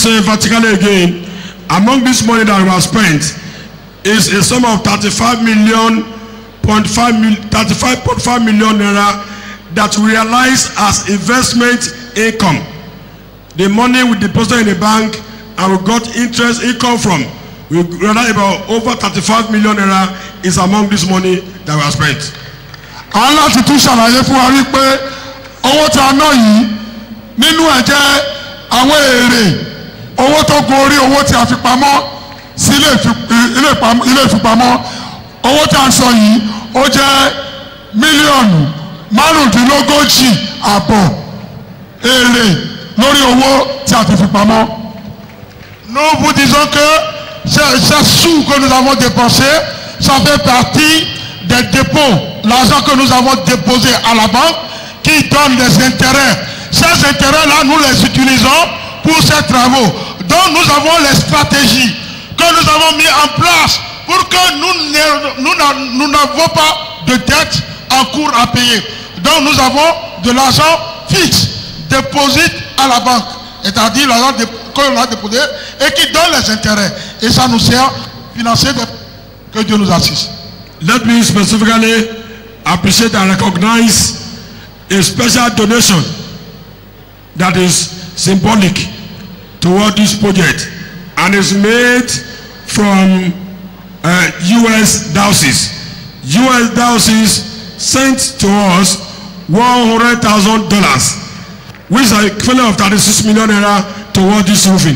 say vertically again, among this money that we have spent is a sum of thirty-five million point five mil thirty-five point five million naira that we realize as investment income. The money we deposited in the bank and we got interest income from we realize about over thirty-five million naira is among this money that we have spent. à ń láti tún ṣàlàyé fún wa wípé owó tí a ná yìí nínú ẹ̀ jẹ́ àwọn èrè owó tó gun orí owó tí a fi pamọ́ sí ilé ìfi- ilé ìpam- ilé ìfipamọ́ owó tí a ń sọ yìí ó jẹ́ mílíọ̀nù márùndínlógójì àbọ̀ èrè lórí owó tí a ti fi pamọ́. Nous vous disons que ces, ces sous que nous avons dépensés, ça fait partie des dépôts, l'argent que nous avons déposé à la banque qui donne des intérêts. Ces intérêts-là, nous les utilisons pour ces travaux. Donc nous avons les stratégies que nous avons mis en place pour que nous ne- nous n'a- nous n'avons pas de dette en cours à payer. Donc nous avons de l'argent fixe déposé à la banque, c'est-à-dire l'argent dé- que l'on a déposé et qui donne les intérêts. Et ça nous sert à financer des... que Dieu nous assiste. Let me specifically appreciate and recognize a special donation that is symbolic toward this project and is made from uh, U.S. diocese. U.S. diocese sent to us one hundred thousand dollars which is equivalent of thirty-six million naira toward this roofing.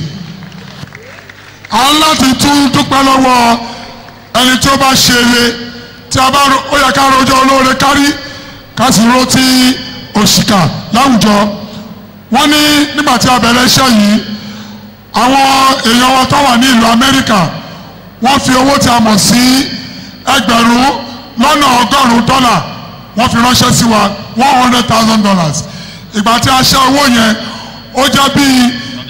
à ń láti tún dúpẹ́ lọ́wọ́ ẹni tí ó bá ṣe eré tí a bá ro- ó yẹ ká rojọ́ olóore kárí ká sì ro ti òṣìkà láwùjọ wọ́n ní nígbà tí a bẹ̀rẹ̀ iṣẹ́ yìí àwọn èèyàn wa tó wà ní ìlú amẹ́ríkà wọ́n fi owó tí a mọ̀ sí ẹgbẹ̀rún lọ́nà ọgọ́rùn-ún dọ́là wọ́n fi ránṣẹ́ sí wa one hundred thousand dollars ìgbà tí a ṣe owó yẹn ó jẹ́ bíi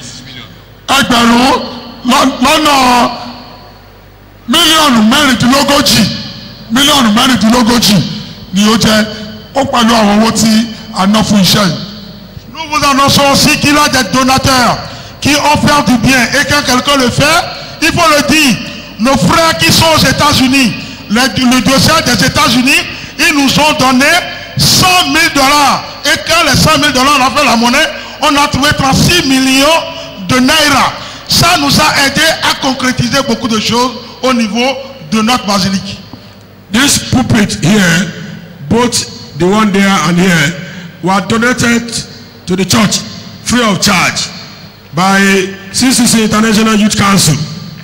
ẹgbẹ̀rún lọ́- lọ́nà mílíọ̀nù mẹ́rìndínlógójì mílíọ̀nù mẹ́rìndínlógójì ni ó jẹ́ ó pẹ̀lú àwọn owó tí a ná fún iṣẹ́ yìí. Nous vous annonçons aussi qu'il y a des donateurs qui offrent du bien et quand quelqu'un le fait, il faut le dire. Nos frères qui sont aux États-Unis, le, le dossier des États-Unis, ils nous ont donné 100 000 dollars. Et quand les 100 000 dollars, on a fait la monnaie, on a trouvé 36 millions de naira. Ça nous a aidé à concrétiser beaucoup de choses au niveau de notre basilique. This pulpit here, both the one there and here, were donated to the church free of charge by CCC International Youth Council.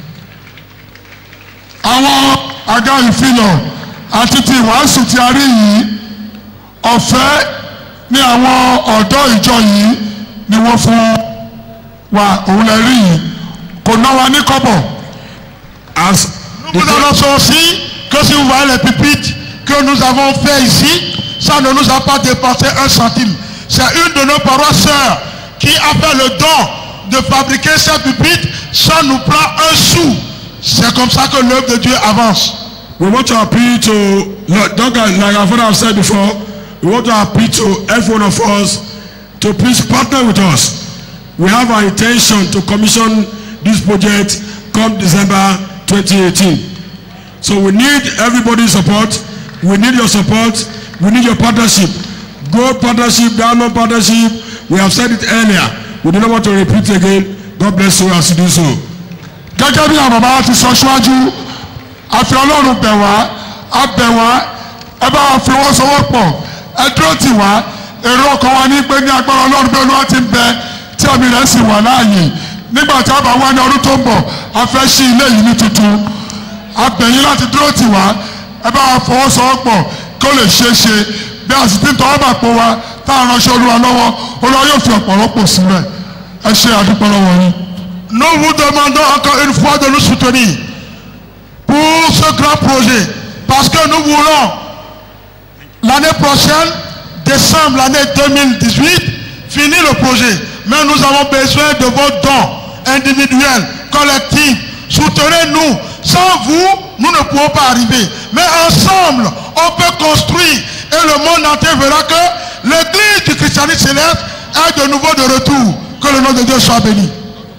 àwọn àga ìfilọ̀ àti ti ìwàásù tí a rí yìí ọ̀fẹ́ ní àwọn ọ̀dọ́ ìjọ yìí ni wọ́n fún wa òun lè rí yìí kò ná wa ní kọ́bọ̀. As Nous vous annonçons aussi que si vous voyez les pupitres que nous avons fait ici, ça ne nous a pas dépensé un centime. C'est une de nos paroisses sœurs qui a fait le don de fabriquer ces pupitres, ça nous prend un sou. C'est comme ça que l'œuvre de Dieu avance. we want to appeal to, like like our father have said before, we want to appeal to every one of us to please partner with us. We have our intention to commission this project come December 2018. So we need everybody's support. We need your support. We need your partnership. Gold partnership, diamond partnership. We have said it earlier. We do not want to repeat again. God bless you as you do so. gẹ́gẹ́ bí àwọn bàbá wa ti sọ síwájú àfi ọlọ́run bẹ̀ wá a bẹ̀ wá ẹ bá wa fi wọ́n sọwọ́ pọ̀ ẹ dúró tì wá èrò ọkàn wa ní pé ní agbára ọlọ́run bí olúwa ti ń bẹ tí àmì rẹ̀ sì wà láàyè nígbà tí a bá wá ní ọdún tó ń bọ̀ a fẹ́ ṣí ilé yìí ní tuntun a bẹ̀ yín láti dúró tì wá ẹ bá wa fọwọ́ sọwọ́ pọ̀ kí ó lè ṣeé ṣe bí a sì ti ń tọwọ́ bà pọ̀ wa tá a ránṣẹ́ olúwa lọ́wọ́ olúwa yóò fi ọ̀pọ̀ rọ́pò sílẹ̀ ẹ ṣe àdúpẹ́ lọ́wọ́ yín. Nous vous demandons encore une fois de nous soutenir pour ce grand projet. Parce que nous voulons, l'année prochaine, décembre l'année 2018, finir le projet. Mais nous avons besoin de vos dons individuels, collectifs. Soutenez-nous. Sans vous, nous ne pouvons pas arriver. Mais ensemble, on peut construire. Et le monde entier verra que l'église du christianisme céleste est de nouveau de retour. Que le nom de Dieu soit béni.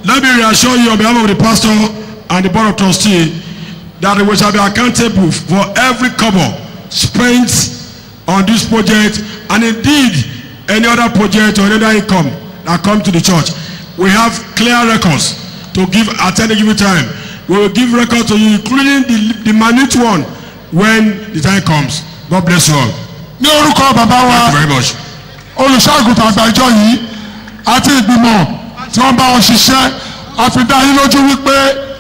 let me reassure you on behalf of the pastor and the board of trustee that we shall be accountable for every kobo spent on this project and indeed any other project or any other income that come to the church we have clear records to give at any given time we will give records to you including the the minute one when the time comes god bless you all ní orúkọ bàbá wa thank you very much. olùṣàgùtàn àgbà ìjọ yìí àti ìgbìmọ̀ tí wọ́n bá wọn ṣiṣẹ́ àfidá yín lójú wípé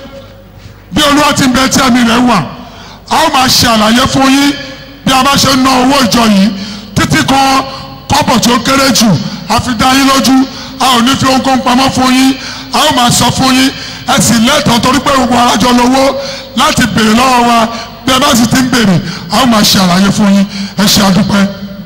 bí olúwa ti ń bẹ tí ẹ̀mí rẹ̀ wà a ó máa ṣe àlàyé fún yín bí a bá ṣe ń ná owó ìjọ yìí títí kan kọ́pọ̀ tí ó kéré jù àfidá yín lójú a ò ní fi ohunkóhun pamọ́ fún yín a ó máa sọ fún yín ẹ sì lẹ́tọ̀ọ́ torí pé gbogbo arájọ lówó láti béèrè lọ́wọ́ wa bí ẹ bá sì ti ń béèrè a ó máa ṣe àlàyé fún yín ẹ ṣe àdúpẹ́.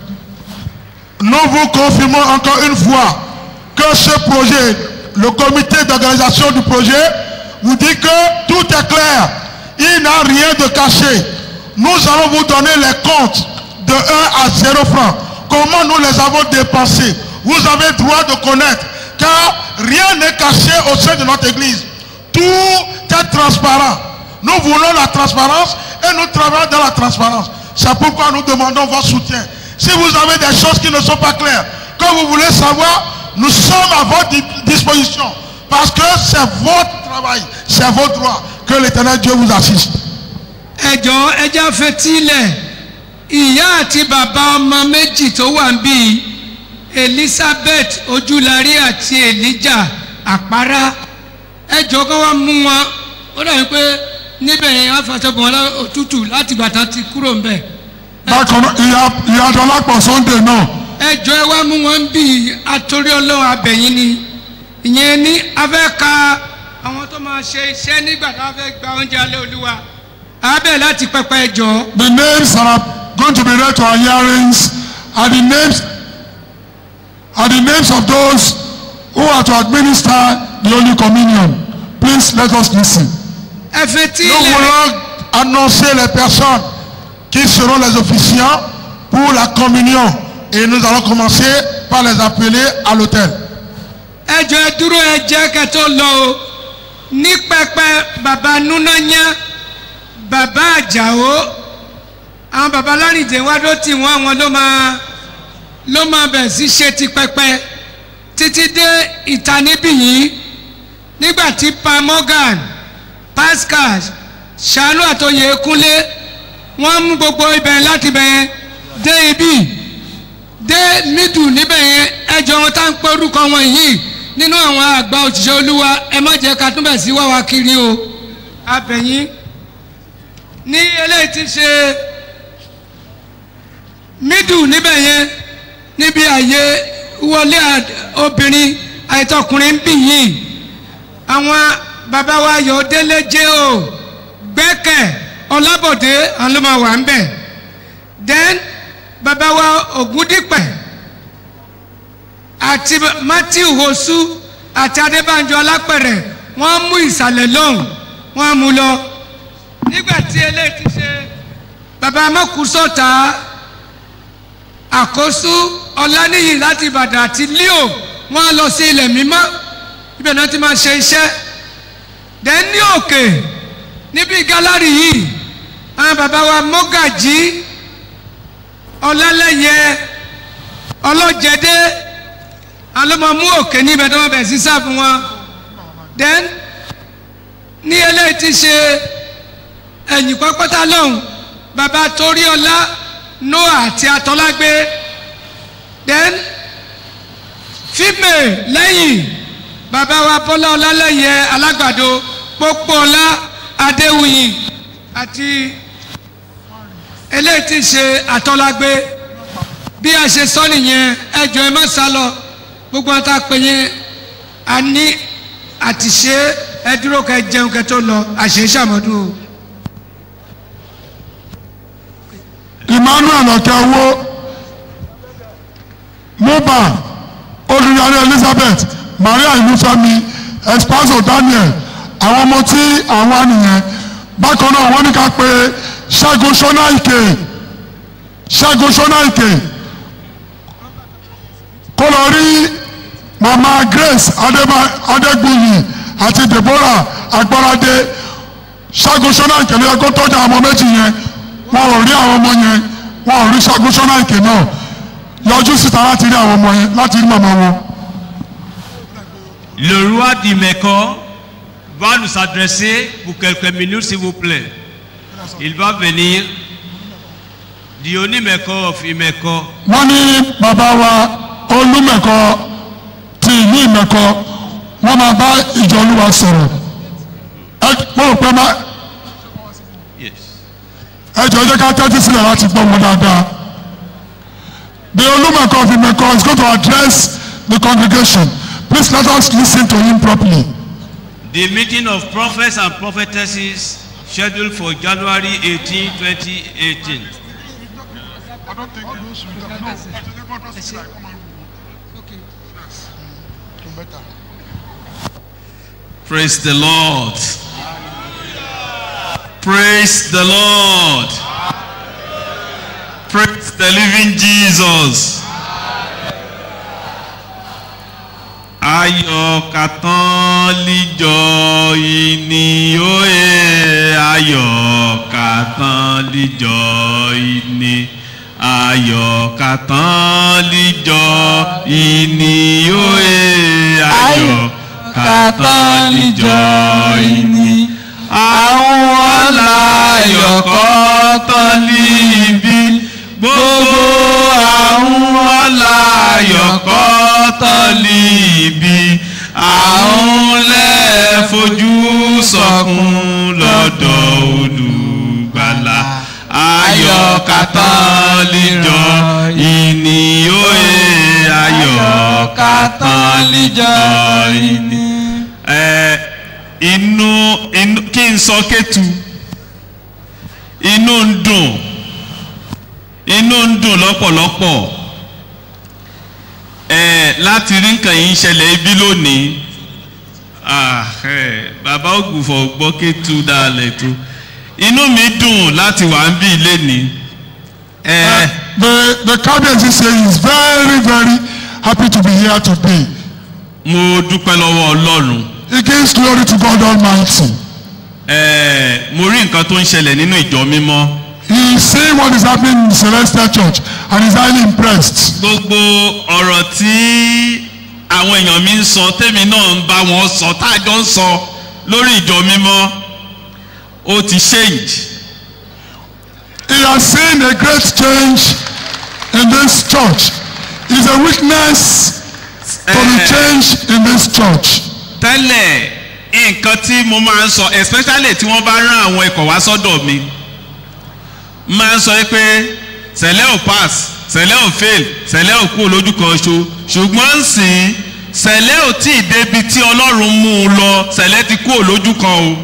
Nous vous confirmons encore une fois que ce projet, le comité d'organisation du projet, vous dit que tout est clair. Il n'a rien de caché. Nous allons vous donner les comptes de 1 à 0 francs. Comment nous les avons dépensés. Vous avez droit de connaître. Car rien n'est caché au sein de notre église. Tout est transparent. Nous voulons la transparence et nous travaillons dans la transparence. C'est pourquoi nous demandons votre soutien. Si vous avez des choses qui ne sont pas claires, que vous voulez savoir, nous sommes à votre di- disposition. Parce que c'est votre travail, c'est votre droit. Que l'éternel Dieu vous assiste. ẹ jọ̀ọ́ ẹ já fetílẹ̀ ìyá àti bàbá ọmọ méjì tó wà ń bí elizabeth ojúlarí àti elijah àpárá ẹ jọ̀ọ́ kó wá mú wọn ó dàbí pé níbẹ̀ yẹn wọ́n fàṣọ bọ̀ wọ́n òtútù láti gbàtà ti kúrò ń bẹ̀ bákan náà ìyá ìyá dọlápọ̀ sunday náà ẹ jọ̀ọ́ ẹ wá mú wọn bí atorí ọlọ́run abẹ̀yìn ni ìyẹn ní afẹ́ ka àwọn tó máa ṣe iṣẹ́ nígbà tó fẹ́ gba oúnjẹ alẹ́ olúwa abẹ́ láti pẹpẹ ẹ jọ̀ọ́. the names that are going to be read to our hearings are the names are the names of those who are to administer the holy communion please let us listen. ẹ fetí Nous lẹ̀. voulons annoncer les personnes qui seront les officiants pour la communion. Et nous allons commencer par les appeler à l'hôtel. ẹ jọ ẹ dúró ẹ jẹ́ kẹ́ tó lọ o ní pẹpẹ bàbá núnáyà bàbá àjàó àwọn bàbá lárìndé wá ló tì wọ́n àwọn ló máa ló máa bẹ̀ sí ṣe ti pẹpẹ títí dé ìta níbí yìí nígbà tí pa morgan pascal ṣàánú àtòyè kúnlé wọ́n mú gbogbo ibẹ̀ láti bẹ̀ dé ibí dé mídù níbẹ̀ yẹn ẹjọ́ wọn tá ń pẹ́ orúkọ wọn yìí nínú àwọn àgbà òṣìṣẹ́ olúwa ẹ má jẹ́ ká túbẹ̀ sí wá wa kiri o abẹ̀yìn ní eléyìí ti ṣe mídù níbẹ̀ yẹn níbi àyè wọlé à- obìnrin àìtọkùnrin ń bì yìí àwọn bàbá wa yọ délé jẹ́ o gbẹ́kẹ̀ ọlábọ̀dé àwọn ló máa wà ń bẹ̀ then bàbá wa ògúndípẹ̀ àti matthew hosu àti adébánjọ alápẹ̀rẹ̀ wọ́n mú ìsàlẹ̀ lọ́hùn wọ́n mú lọ nígbà tí eléyìí ti ṣe bàbá mọ́kùsọ̀tà àkóso ọláníyì láti ìbàdàn àti leo wọ́n lọ sí ilẹ̀ mímọ́ ibẹ̀ náà ti máa ṣe iṣẹ́ then ní òkè níbi gálárì yìí àwọn bàbá wa mọ́gàjí ọlálẹ́yẹ ọlọ́jẹdẹ alọ́mọmú òkè níbẹ̀ tó wọ́n bẹ̀ sí sáà fún wọn then ní eléyìí ti ṣe ẹ̀yìn pápátá lọ́hùn bàbá toríọlá noah àti atọ́lágbé then fíìmù lẹ́yìn bàbá wa bọ́lá ọlálẹ́yẹ alágbàdo pópóọlá adéwìyìn àti eléyìí ti ṣe àtọ́lágbé bí a ṣe sọ nìyẹn ẹjọ ẹ má sá lọ gbogbo àwọn tá a pè yẹn a ní àtìṣe ẹ dúró kẹ jẹun kẹ tó lọ àṣẹ ṣàmọdún o. emmanuel ọ̀kẹ́wó moba olùdarí elizabeth maria ìlúfẹ́mi espaso daniel àwọn ọmọ tí àwọn nìyẹn bákan náà wọ́n ní ká pé ṣẹ́gun ṣọ́náìkè ṣẹ́gun ṣọ́náìkè kó lọ rí mama grace Adeba- adégbùyì àti deborah agbáradé ṣágun ṣọ́nàìkè ló yẹ kó tọ́jú àwọn ọmọ méjì yẹn wọn ò rí àwọn ọmọ yẹn wọn ò rí ṣágun ṣọ́nàìkè náà yọjú síta láti rí àwọn ọmọ yẹn láti rí màmá wọn. Le roi d'Imeco va nous adresser pour quelques minutes, s'il vous plaît. Il va venir. Diony Meko of Imeco wọ́n ní bàbá wa olúmẹ̀kọ ti ìlú ìmẹ̀kọ wọ́n máa bá ìjọ olúwa sọ̀rọ̀ ẹ mo rò pé má Yes. ẹ jọ jẹ́ ká tẹ́tí sílẹ̀ láti gbọ́ wọn dáadáa. The olúmẹ̀kọ of ìmẹ̀kọ is going to address the congregation please let us lis ten to him properly. The meeting of prophets and prophetesses scheduled for January 18, 2018. Praise the Lord. Praise the Lord. Praise the living Jesus. Ayọ̀ kàtànlíjọ ìní òye ayọ̀ kàtànlíjọ ìní ayọ̀ kàtànlíjọ ìní òye ayọ̀ kàtànlíjọ ìní àwọn aláyọ̀ kọ́tọ́ níbí gbogbo àwọn aláyọ̀ kọ́tọ́ níbí àwọn lẹ́ẹ̀fojú sọkún lọ́dọ̀ olùgbàlà ayọ̀ kàtàlíjọ ìní òye ayọ̀ kàtàlíjọ ìní. ẹ inú inú kí n sọ kétu inú ń dùn inú ń dùn lọ́pọ̀lọpọ̀ ẹ láti rí nǹkan yìí ń ṣẹlẹ̀ ibi lónìí ah, ẹ, bàbá ògùnfọ̀ gbọ́ kétu dalẹ̀ tó inú mi dùn láti wà ń bí lẹ́ni ẹ The the kábíyèsí say he is very very happy to be here today. mo dúpẹ́ lọ́wọ́ ọlọ́run He gives glory to God Almighty. ẹ mo rí nǹkan tó ń ṣẹlẹ̀ nínú ìjọ mímọ́. He is seeing what is happening in Celestial Church and is highly impressed. gbogbo ọ̀rọ̀ tí àwọn èèyàn mi ń sọ tèmi náà ń bá wọn sọ tájọ́ ń sọ lórí ìjọ mímọ́ ó ti change He has seen a great change in this church. It is a witness to the Eh. change in this church. tẹ́lẹ̀ nǹkan tí mo máa ń sọ especially tí wọ́n bá rán àwọn ikọ̀ wá sọ́dọ̀ mi máa ń sọ pé sẹ̀lẹ̀ ò pass sẹ̀lẹ̀ ò fail sẹ̀lẹ̀ ò kú lójú kan ṣo ṣùgbọ́n ń sìn sẹ̀lẹ̀ ò tí ì débi tí ọlọ́run mú un lọ sẹ̀lẹ̀ ti kú lójú kan o.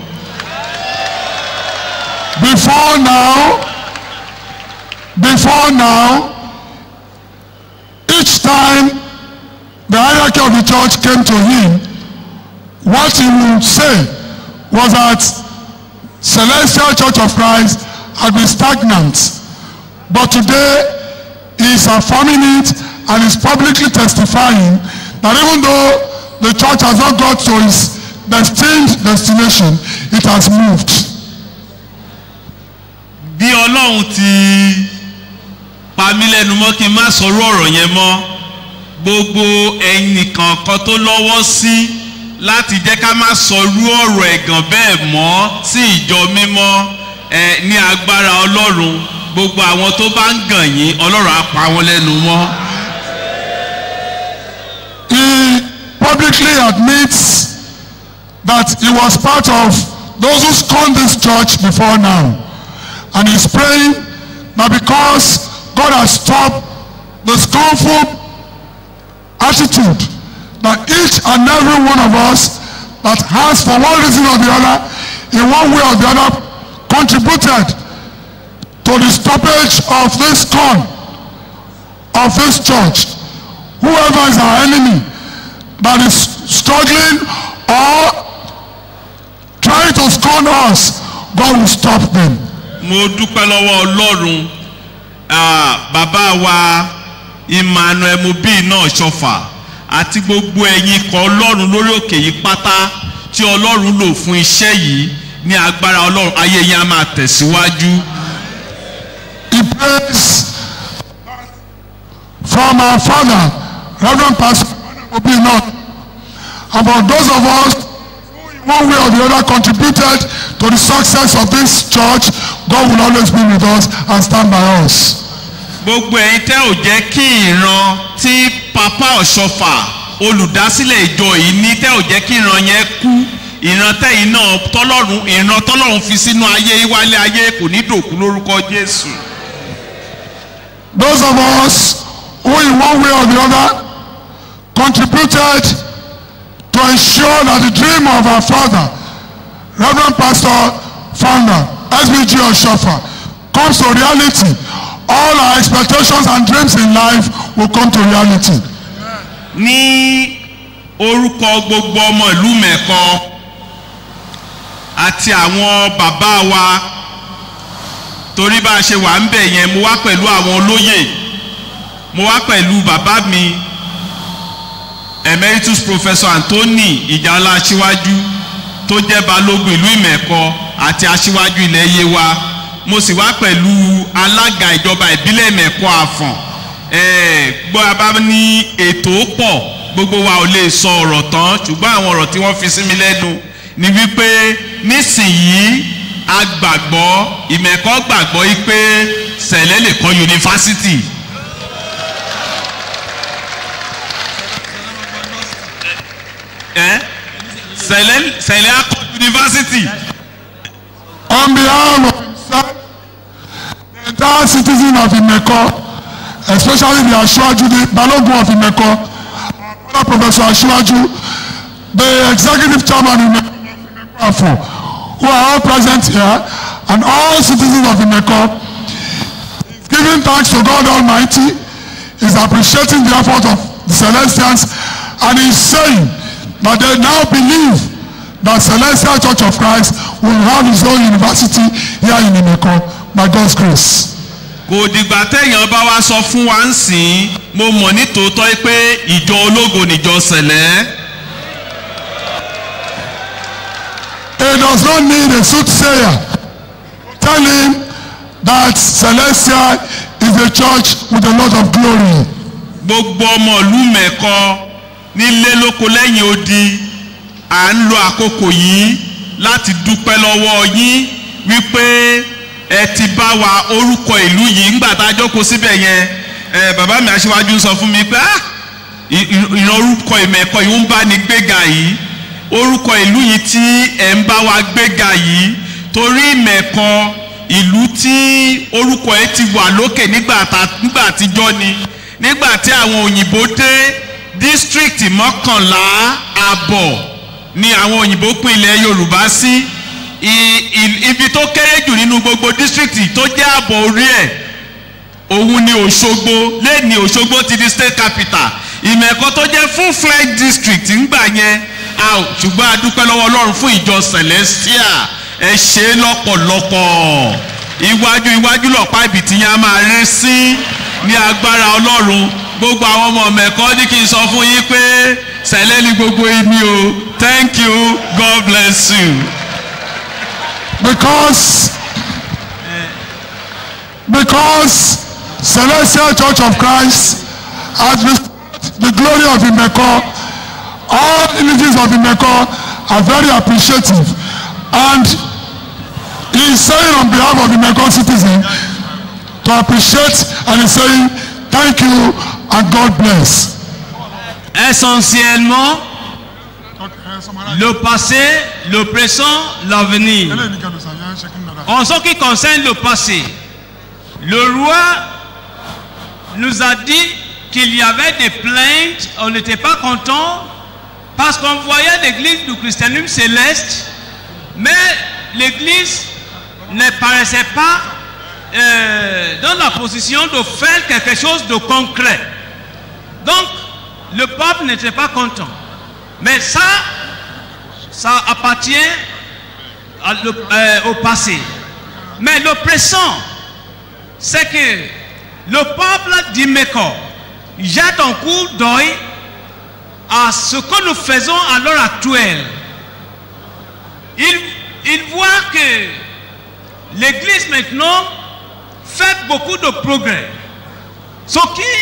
Before now, before now, each time the hierarchy of the church came to him, what he would say was that Celestial Church of Christ had been stagnant. But today, he is affirming it and is publicly testifying that even though the church has not got to its destined destination, it has moved. bí ọlọ́run ti pa mí lẹ́nu mọ́ kí n má sọ̀rọ̀ ọ̀rọ̀ yẹn mọ́ gbogbo ẹnìkan kan tó lọ́wọ́ sí láti jẹ́ ká má sọrú ọ̀rọ̀ ẹ̀gàn bẹ́ẹ̀ mọ́ sí ìjọ mímọ́ ẹ ní agbára ọlọ́run gbogbo àwọn tó bá ń gàn yín ọlọ́run á pa wọ́n lẹ́nu mọ́. he publicly admits that he was part of those who scorned this church before now. And he's praying that because God has stopped the scornful attitude that each and every one of us that has for one reason or the other, in one way or the other, contributed to the stoppage of this scorn of this church whoever is our enemy that is struggling or trying to scorn us God will stop them. mo dúpẹ́ lọ́wọ́ ọlọ́run ah, bàbá wa emmanuel mobi náà ṣọfà àti gbogbo ẹ̀yin ikọ̀ ọlọ́run lórí òkè yìí pátá tí tí ọlọ́run lò fún iṣẹ́ yìí ní agbára ọlọ́run ayé yẹn á máa tẹ̀síwájú. He prays from our father, Reverend Pastor Obinna. And for those of us who in one way or the other contributed to the success of this church, God will always be with us and stand by us. gbogbo ẹ̀yin tẹ́ ò jẹ́ kí ìran tí papa ọ̀ṣọ́fà olùdásílẹ̀ ìjọ yìí ní tẹ́ ò jẹ́ kí ìran yẹn kú ìran tẹ́yìn náà tọ́lọ́run ìran tọ́lọ́run fi sínú ayé ìwálé ayé kò ní dòkú lórúkọ jésù. Those of us who in one way or the other contributed to ensure that the dream of our father, Reverend Pastor Founder, SBG Oshofa, comes to reality. All our expectations and dreams in life will come to reality. ní orúkọ gbogbo ọmọ ìlú mẹ́kọ àti àwọn bàbá wa torí bá a ṣe wà ń bẹ̀ yẹn mo wá pẹ̀lú àwọn olóyè mo wá pẹ̀lú bàbá mi emeritus professor anthony ìjàlá aṣíwájú tó jẹ́ balógun ìlú ìmẹ̀kọ àti aṣíwájú ilẹ̀ yewa mo sì wá pẹ̀lú alága ìjọba ìbílẹ̀ ìmẹ̀kọ àfọ̀n ẹ̀ẹ́ gbọ́ abá ní ètò pọ̀ gbogbo wa ò lè sọ ọ̀rọ̀ tán ṣùgbọ́n àwọn ọ̀rọ̀ tí wọ́n fi sí mi lẹ́nu ni wípé nísìnyí a gbàgbọ́ ìmẹ̀kọ́ gbàgbọ́ yìí pé sẹ̀lẹ̀ lè kọ́ yunifásitì. ẹ sẹ̀lẹ̀ sẹ̀lẹ̀ akọ yunifásitì. On behalf of himself, the entire citizen of Imeko, especially the Asiwaju, the Balogun of Imeko, our brother Professor Asiwaju, the executive chairman of Imeko, Afo, who are all present here, and all citizens of Imeko, is giving thanks to God Almighty, is appreciating the effort of the Celestians, and is saying that they now believe that Celestial Church of Christ will have its own university here in Imeko by God's grace. kò dìgbà téèyàn bá wá sọ fún wa ń sìn mo mọ̀ ní tòótọ́ pé ìjọ ológo níjọ sẹ̀lẹ̀. It does not need a soothsayer to tell him that Celestial is a church with a lot of glory. gbogbo ọmọ ìlú mẹ́kọ nílé lóko lẹ́yìn odi à ń lo àkókò yìí láti dúpẹ́ lọ́wọ́ yín wípé ẹ ti bá wa orúkọ ìlú yìí ńgbà tá a jókòó síbẹ̀ yẹn ẹ bàbá mi aṣíwájú sọ fún mi pé ah ì- ì- ìran orúkọ ìmẹ̀kọ yìí ń bá ní gbéga yìí orúkọ ìlú yìí tí ẹ̀ ń bá wa gbéga yìí torí ìmẹ̀kọ ìlú tí orúkọ ẹ̀ ti wà lókè nígbà tá- nígbà àtijọ́ ni nígbà tí àwọn òyìnbó dé dísítírìkì mọ́kànlá àbọ̀ ni àwọn òyìnbó pín ilẹ̀ yorùbá sí I- i- ibi tó kéré jù nínú gbogbo dísítírìkì tó jẹ́ àbọ̀ orí ẹ̀ òun ni òṣogbo lẹ́ni òṣogbo ti di state capital ìmẹ̀kọ tó jẹ́ full fledged district ńgbà yẹn a ò ṣùgbọ́n a dúpẹ́ lọ́wọ́ ọlọ́run fún ìjọ celestia ẹ ṣe é lọ́pọ̀lọpọ̀ iwájú iwájú lọ́pàá ibi tí yẹn a máa rí sí ní agbára ọlọ́run gbogbo àwọn ọmọ mẹ̀kọ́ ní kí n sọ fún yín pé sẹ̀lẹ̀ ní gbogbo ibi o thank you god bless you. Because because Celestial Church of Christ has restored the glory of Imeko. All images of Imeko are very appreciative. And he is saying on behalf of Imeko citizen to appreciate and he's saying thank you and God bless. essentiellement le passé, le présent, l'avenir. En ce qui concerne le passé, le roi nous a dit qu'il y avait des plaintes, on n'était pas content parce qu'on voyait l'église du christianisme céleste, mais l'église ne paraissait pas euh, dans la position de faire quelque chose de concret. Donc, le peuple n'était pas content. Mais ça, ça appartient à le- euh, au passé. Mais le présent, c'est que le peuple d'Imeco jette un coup d'œil à ce que nous faisons à l'heure actuelle. il, il voit que l'Église maintenant fait beaucoup de progrès. Ce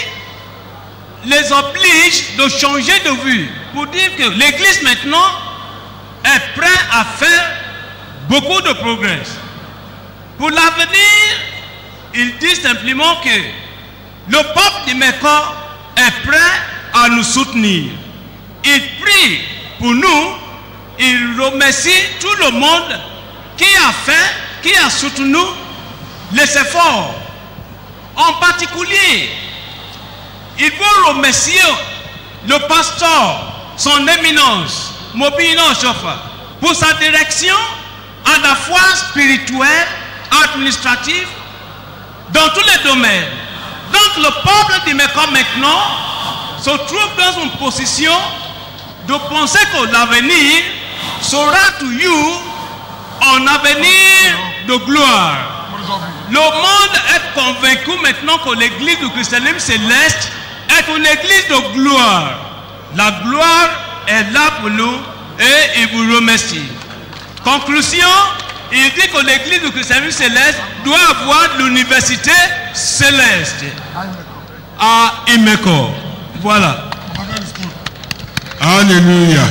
qui les oblige de changer de vue pour dire que l'Église maintenant est prête à faire beaucoup de progrès. Pour l'avenir, ils disent simplement que le peuple du Mécan est prêt à nous soutenir. Il prie pour nous, il remercie tout le monde qui a fait, qui a soutenu les efforts. En particulier, il faut remercier le pasteur, son éminence, Mobino Chofa, pour sa direction à la fois spirituelle, administrative, dans tous les domaines. Donc le peuple du Mécan maintenant se trouve dans une position de penser que l'avenir sera to you un avenir de gloire. Le monde est convaincu maintenant que l'église du christianisme céleste est une église de gloire. La gloire est là pour nous et il vous remercie. Conclusion, il dit que l'église du christianisme céleste doit avoir l'université céleste à Imeko. Voilà. hallelujah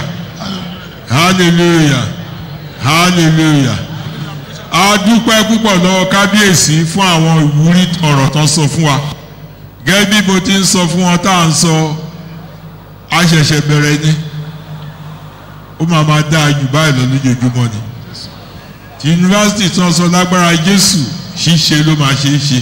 hallelujah hallelujah a dúpẹ́ púpọ̀ lọ́wọ́ kábíyèsí fún àwọn ìwúrí ọ̀rọ̀ tán sọ fún wa gẹ́gẹ́ bí mo ti ń sọ fún wọn tá à ń sọ a ṣẹ̀ṣẹ̀ bẹ̀rẹ̀ ni ó máa máa dáa jù báyìí lọ lójoojúmọ́ ni ti yunifásitì tí wọ́n sọ lágbára jésù ṣíṣe ló máa ṣe é ṣe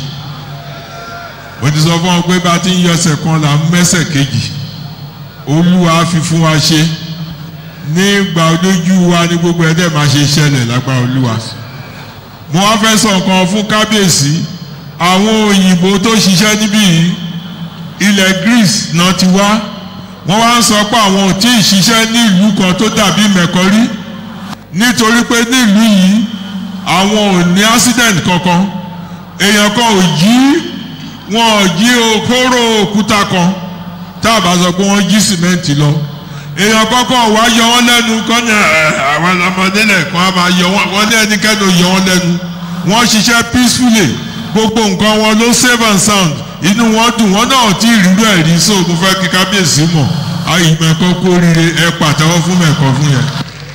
mo ti sọ fún wọn pé bá a ti ń yọsẹ̀ kan là ń mẹ́sẹ̀ kejì olúwa fi fún wa ṣe nígbà olójú wa ní gbogbo ẹ̀ dẹ̀ máa ṣe ṣẹlẹ̀ lágbára olúwa mo wá fẹ́ sọ nǹkan fún kábíyèsí àwọn òyìnbó tó ṣiṣẹ́ níbí yìí ilẹ̀ greece náà ti wá wọ́n wá ń sọ pé àwọn ò tí ì ṣiṣẹ́ ní ìlú kan tó dàbí mẹ̀kọ́rí nítorí pé ní ìlú yìí àwọn ò ní accident kankan èèyàn kan ò jí wọn ò jí okóró òkúta kan tá a bá sọ pé wọ́n jí sìmẹ́ǹtì lọ èèyàn kọ́kọ́ wá yọ wọ́n lẹ́nu kọ́ ní àwọn ọmọdé lẹ́ẹ̀kan á máa yọ wọ́n wọ́n ní ẹnikẹ́ni ò yọ wọ́n lẹ́nu wọ́n ṣiṣẹ́ peacefully gbogbo nǹkan wọn ló save and sound inú wọn dùn wọn náà tí ìrírú ẹ̀ rí so mo fẹ́ kí kábíyèsí mọ̀ ayé mẹ́kọ́ kó rire ẹ pàtẹ́wọ́ fún mẹ́kọ́ fún yẹn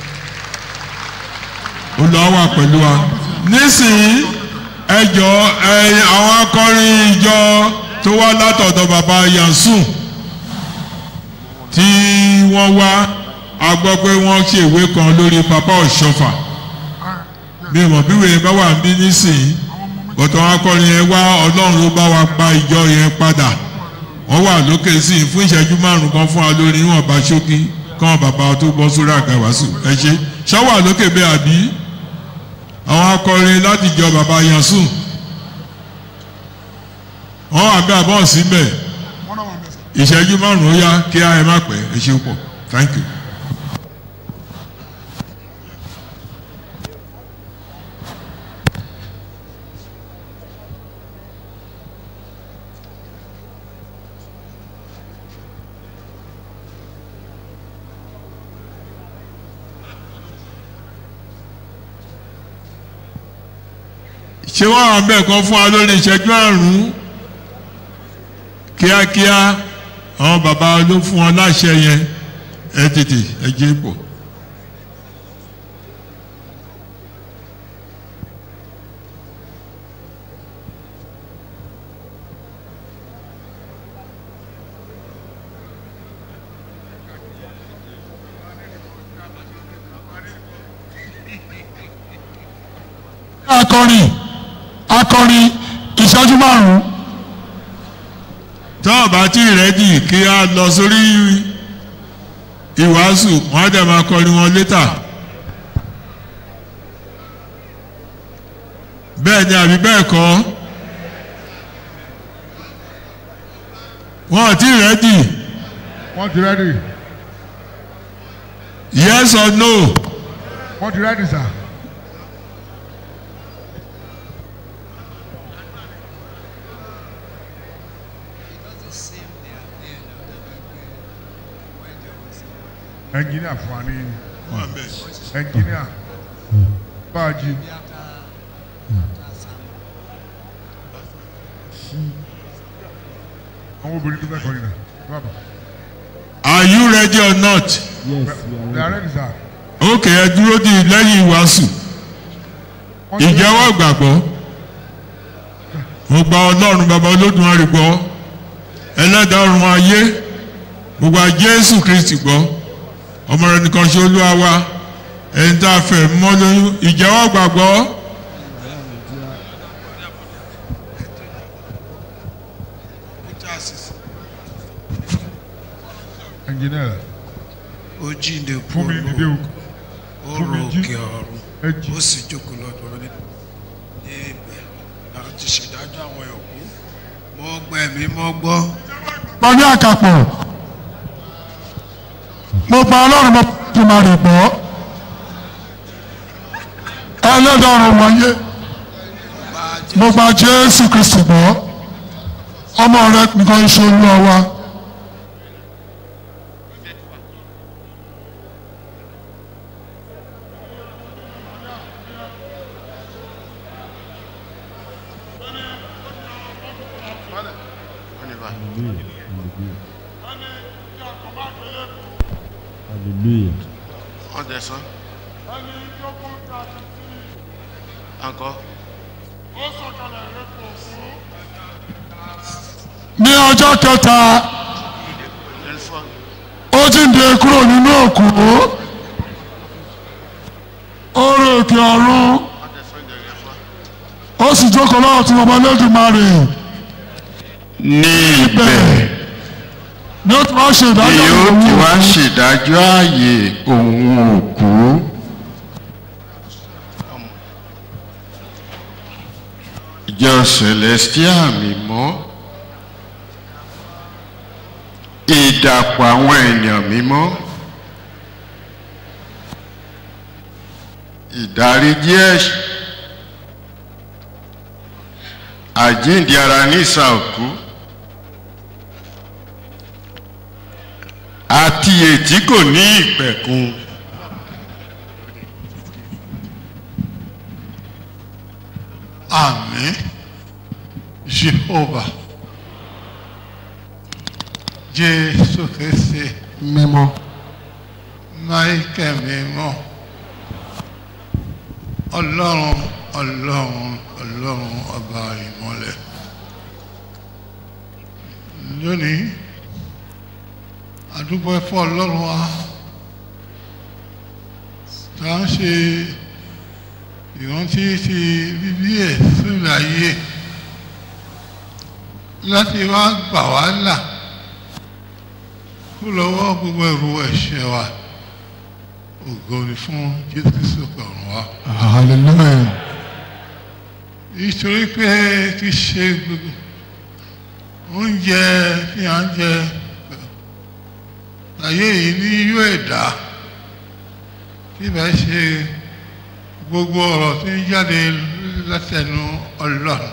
olùwà wà pẹ̀lú wa nísìnyí ẹ jọ ẹ àwọn akọrin ìjọ tó wá látọ̀dọ̀ bàbá yansun tí wọ́n wá a gbọ́ pé wọ́n ṣe ìwé kan lórí papa ọ̀ṣọ́fà bí mọ̀ bí wèé bá wà ń bí nísìnyí bọ̀tọ̀ wọn akọrin yẹn wá ọlọ́run ló bá wa pa ìjọ yẹn padà wọ́n wà lókè sí i fún ìṣẹ́jú márùn kan fún wa lórí níwọ̀n bá ṣókí káwọn bàbá tó bọ́ sórí àga wàásù ẹ ṣe ṣọ́wà lókè bẹ́ẹ̀ àbí àwọn akọrin láti jọ bàbá yansun wọ́n wà bí àbọ̀ síbẹ̀ ìṣẹ́jú márùn-ún ó yá kí á ẹ má pẹ́ ẹ ṣe pọ̀ thank you. ṣé wọ́n wà bẹ́ẹ̀ kan fún wa lórí ìṣẹ́jú àrùn kíákíá àwọn bàbá ló fún wọn láṣẹ yẹn ẹ tètè ẹ jẹ́ pọ̀. akọrin akọrin ìṣẹ́jú márùn-ún tọ́ ọ̀bá tí rẹ́dì kí á lọ sórí ìwàásù wọ́n á dẹ̀ máa kọrin wọn létà. bẹ́ẹ̀ ni àbí bẹ́ẹ̀ kọ́ wọ́n ò tí rẹ́dì wọ́n ti rẹ́dì yes or no wọ́n ti rẹ́dì sà. ẹnjìníà fún wa ní ẹnjìníà báàjì àwọn obìnrin tó fẹ́ kọrin náà bàbá are you ready or not? they are ready sir. ok ẹ dúró di lẹ́yìn ìwàásù ìjẹ́wọ́ gbàgbọ́ mo gba ọlọ́run bàbá olódùmarè gbọ́ ẹlẹ́dàá ọ̀run ayé mo gba jésù kristi gbọ́ ọmọ rẹ nìkan ṣe olúwa wa ẹni tá a fẹ́ mọ́ lóyún ìjẹ́wọ́ gbàgbọ́ engineer ó jíǹde fún mi dìde o ó fún mi ro jí òkè ọ̀run ẹ jí ó sì jókòó lọ́dọ̀ ní ibẹ̀ láti ṣèdájọ́ àwọn ẹ̀kú mo gbọ́ ẹ̀mí mo gbọ́ pàdé àkàpọ̀ mo gba ọlọ́run mo tó máa rè gbọ́ ẹlẹ́dọ̀ọ̀rùn wáyé mo gba jésù kristi gbọ́ ọmọ rẹ nìkan ṣe olúwa wa Hallelujah. ọ̀dẹ̀ sọ. Encore. ní ọjọ́ kẹta Une fois. ó jíǹde kúrò nínú òkú ó rè òkè ọ̀run ọ̀dẹ̀ sọ une dernière fois. ó sì jókòó lọ́wọ́ tí ọmọ lẹ́dùnmarè ní ibẹ̀ ni ó ti wá ṣe ni ìdájọ́ ó ti ìwọ̀n wá ṣèdájọ́ ààyè òun òkú ìjọ celestial mímọ́ ìdàpọ̀ àwọn èèyàn mímọ́ ìdáríjì ẹ̀ṣẹ̀ àjíǹde ara ní ìsà òkú. àti ètí kò ní ìpẹ̀kun. àmín jehova jésù kristi mímọ́ michael mímọ́ ọlọ́run ọlọ́run ọlọ́run ọba ìmọ́lẹ̀ lónìí àdúgbò ẹ̀fọ́ ọlọ́run wa tá à ń ṣe ìrántí ti bíbí ẹ̀ sórí ayé láti wá gbà wá là kó lọ́wọ́ gbogbo ẹ̀rù ẹ̀ṣẹ̀ wa ògo ni fún jésù kristu kọ̀ọ̀rùn wa. hallelujah nítorí pé kì í ṣe gbogbo oúnjẹ tí à ń jẹ ayé yìí ní yó ẹ̀dá tí bá ṣe gbogbo ọ̀rọ̀ tí ń jáde látẹnu ọlọ́run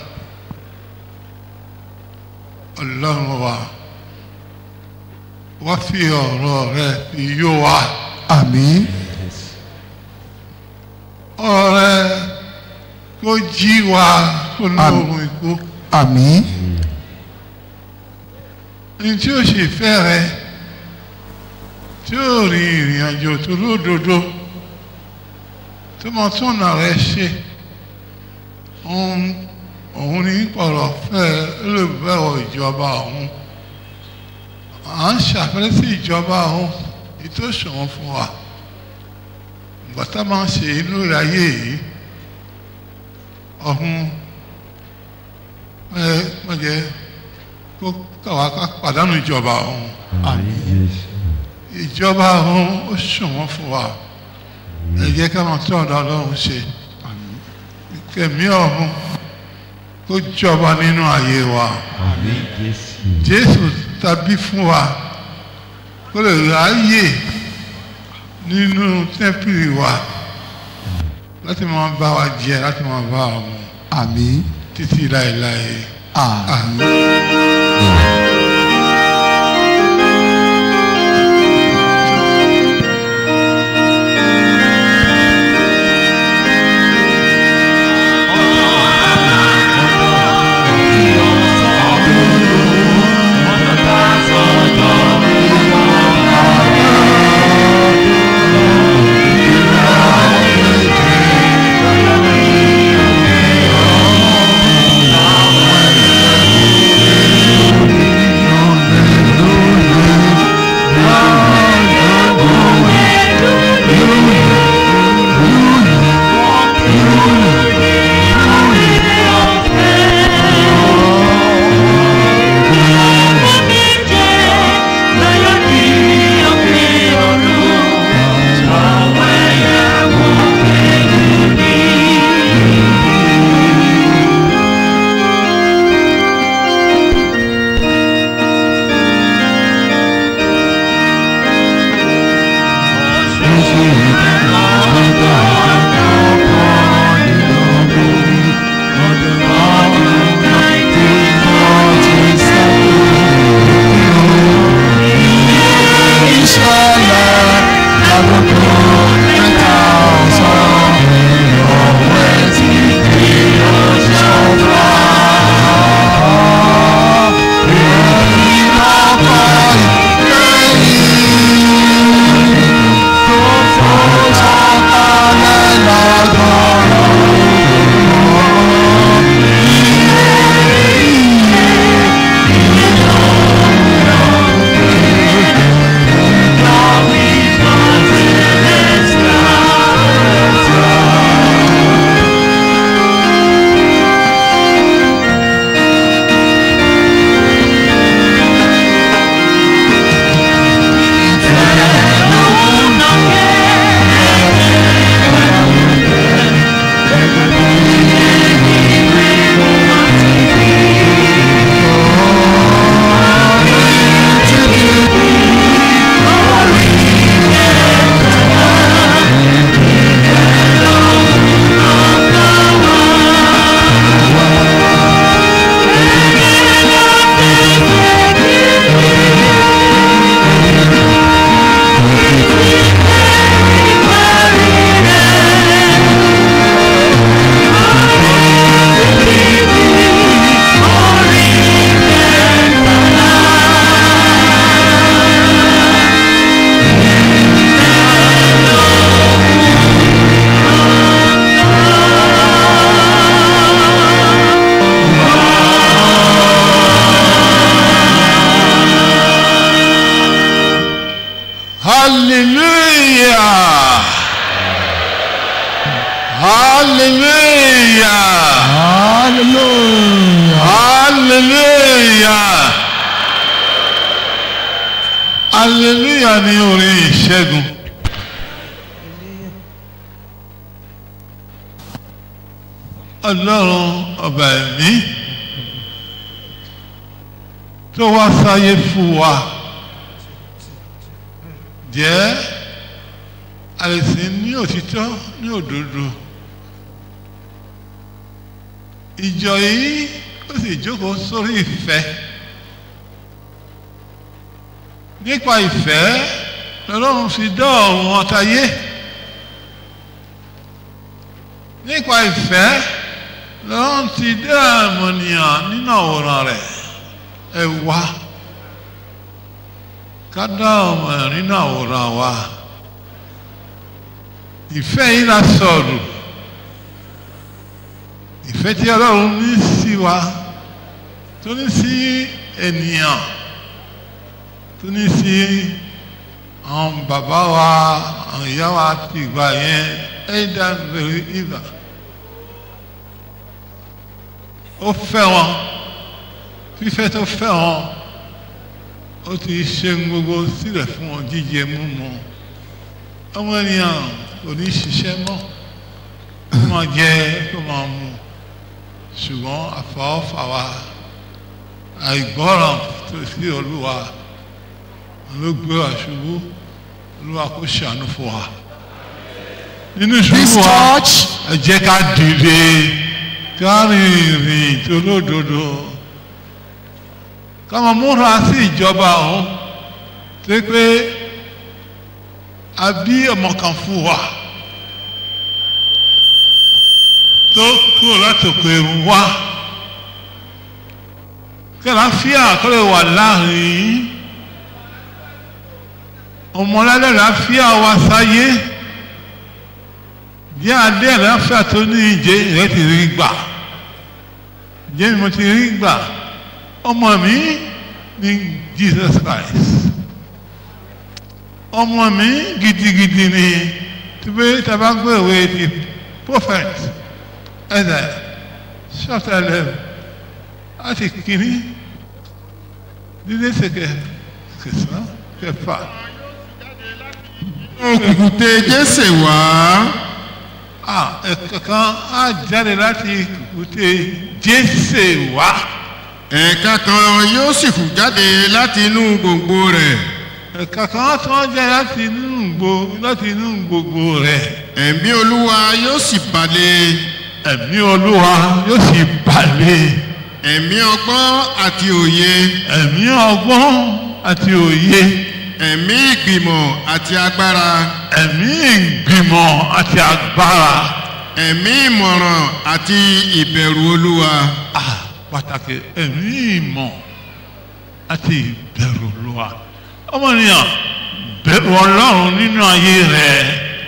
ọlọ́run wa wá fi ọ̀rọ̀ rẹ fi yó wa àmín ọ̀rọ̀ rẹ kó jí wa kó lóorun ikú àmín ní tí ó ṣe fẹ́ rẹ tí ó rin ìrìn àjò tó lódodo tó mọ túnà rẹ ṣe òun òun ní pọ̀rọ̀ fẹ́ olùbẹ̀wò ìjọba òun à ń ṣàfẹ́rẹ́ sí ìjọba òun ètò ìṣòwò fún wa ìgbà tá a máa ń ṣe inú ayé yìí ọ̀hún ẹ mọ̀jẹ́ kó káwa ká pàdánù ìjọba òun ìjọba òun ó ṣòwò fún wa ẹ jẹ́ ká máa tọ́ ọ̀dọ̀ ọlọ́run ṣe kẹ̀mí ọ̀hún kó jọba nínú ayé wa jésù tàbí fún wa kó lè ráyè nínú tẹ́ḿpìlì wa láti máa bá wa jẹ láti máa bá wa mu àmín títí láéláé. àmín. hallelujah hallelujah hallelujah hallelujah ni orin ìṣẹ́gun. ọlọ́run ọba ẹ̀mí tó wá sáyé fún wa jẹ́ àìsàn ní òtítọ́ ní òdodo ìjọ yìí ó sì jókòó sórí ìfẹ́ nípa ìfẹ́ lọ́lọ́run fi dá ọ̀run ọ̀tayé nípa ìfẹ́ lọ́run ti dá àmọ̀nìyàn nínú àwòrán rẹ̀ ẹ wá ká dá ọmọ nínú àwòrán wa ìfẹ́ yìí la sọ̀rọ̀ ìfẹ́ tí ọlọ́run ní sí wa tó ní sí ènìyàn tó ní sí àwọn bàbá wa àwọn ìyá wa ti gbà yẹn ẹ̀dá bẹ̀rẹ̀ ìgbà ó fẹ́ wọn fífẹ́ tó fẹ́ wọn ó ti ṣe gbogbo sílẹ̀ fún wọn jíjẹ múmu ọmọ ènìyàn kò ní ṣiṣẹ́ mọ́ kó máa jẹ kó máa mu ṣùgbọ́n àfọwọ́fà wa àìgbọ́ràn tó sí olúwa ló gbé wa ṣubú olúwa kó ṣàánú fún wa nínú This ìṣubú wa church ẹ jẹ́ ká dìde ká rìn ìrìn tó lódodo ká máa múra sí ìjọba ọ̀hún tó pé a bí ọmọ kan fún wa tó kúrò láti òkè ẹ̀rù wá kí àlàáfíà kó lè wà láàrin ọmọlẹ́lẹ́ àlàáfíà wa sáyé jẹ́ adé àlàáfíà tó ní ìjẹ́ rẹ̀ ti rí gbà jẹ́ mi mo ti rí gbà ọmọ mi ní Jesus Christ ọmọ mi gidigidi ni tí pé tàbá gbé ìwé ti prophet ẹ̀dà chapter eleven láti kìíní dídé sèké kẹsàn-án kẹfà. òkùnkùté jésè wá Ah, ẹ̀kankan á jáde láti kùkùté jésè wá. ẹ̀ka kan yóò sì hù jáde láti inú gbòǹgbò rẹ̀ ẹ̀kankan tó ń jáde láti inú gbò láti inú gbogbo rẹ̀. ẹ̀mí olúwa yóò sì balẹ̀ ẹ̀mí olúwa yóò sì balẹ̀. ẹ̀mí ọgbọ́n àti òye ẹ̀mí ọgbọ́n àti òye. ẹ̀mí ìgbìmọ̀ àti agbára ẹ̀mí ìgbìmọ̀ àti agbára. ẹ̀mí ìmọ̀ràn àti ìbẹ̀rù olúwa Ah, pàtàkì ẹ̀mí ìmọ̀ àti ìbẹ̀rù olúwa. ọmọnìyàn bẹ̀rù ọlọ́run nínú ayé rẹ̀.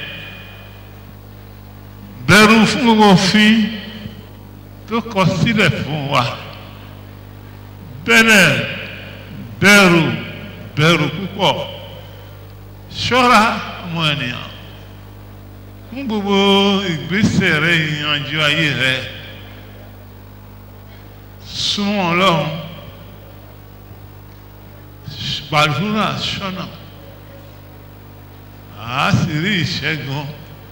bẹ̀rù fún gbogbo òfin tó kọ sílẹ̀ fún wa. bẹ̀rẹ̀ bẹ̀rù bẹ̀rù púpọ̀ ṣọ́ra ọmọ ènìyàn fún gbogbo ìgbésẹ̀ rẹ ìyànjú ayé rẹ súnmọ́ ọlọ́run gbàdúrà ṣọ́nà àá sì rí ìṣẹ́gun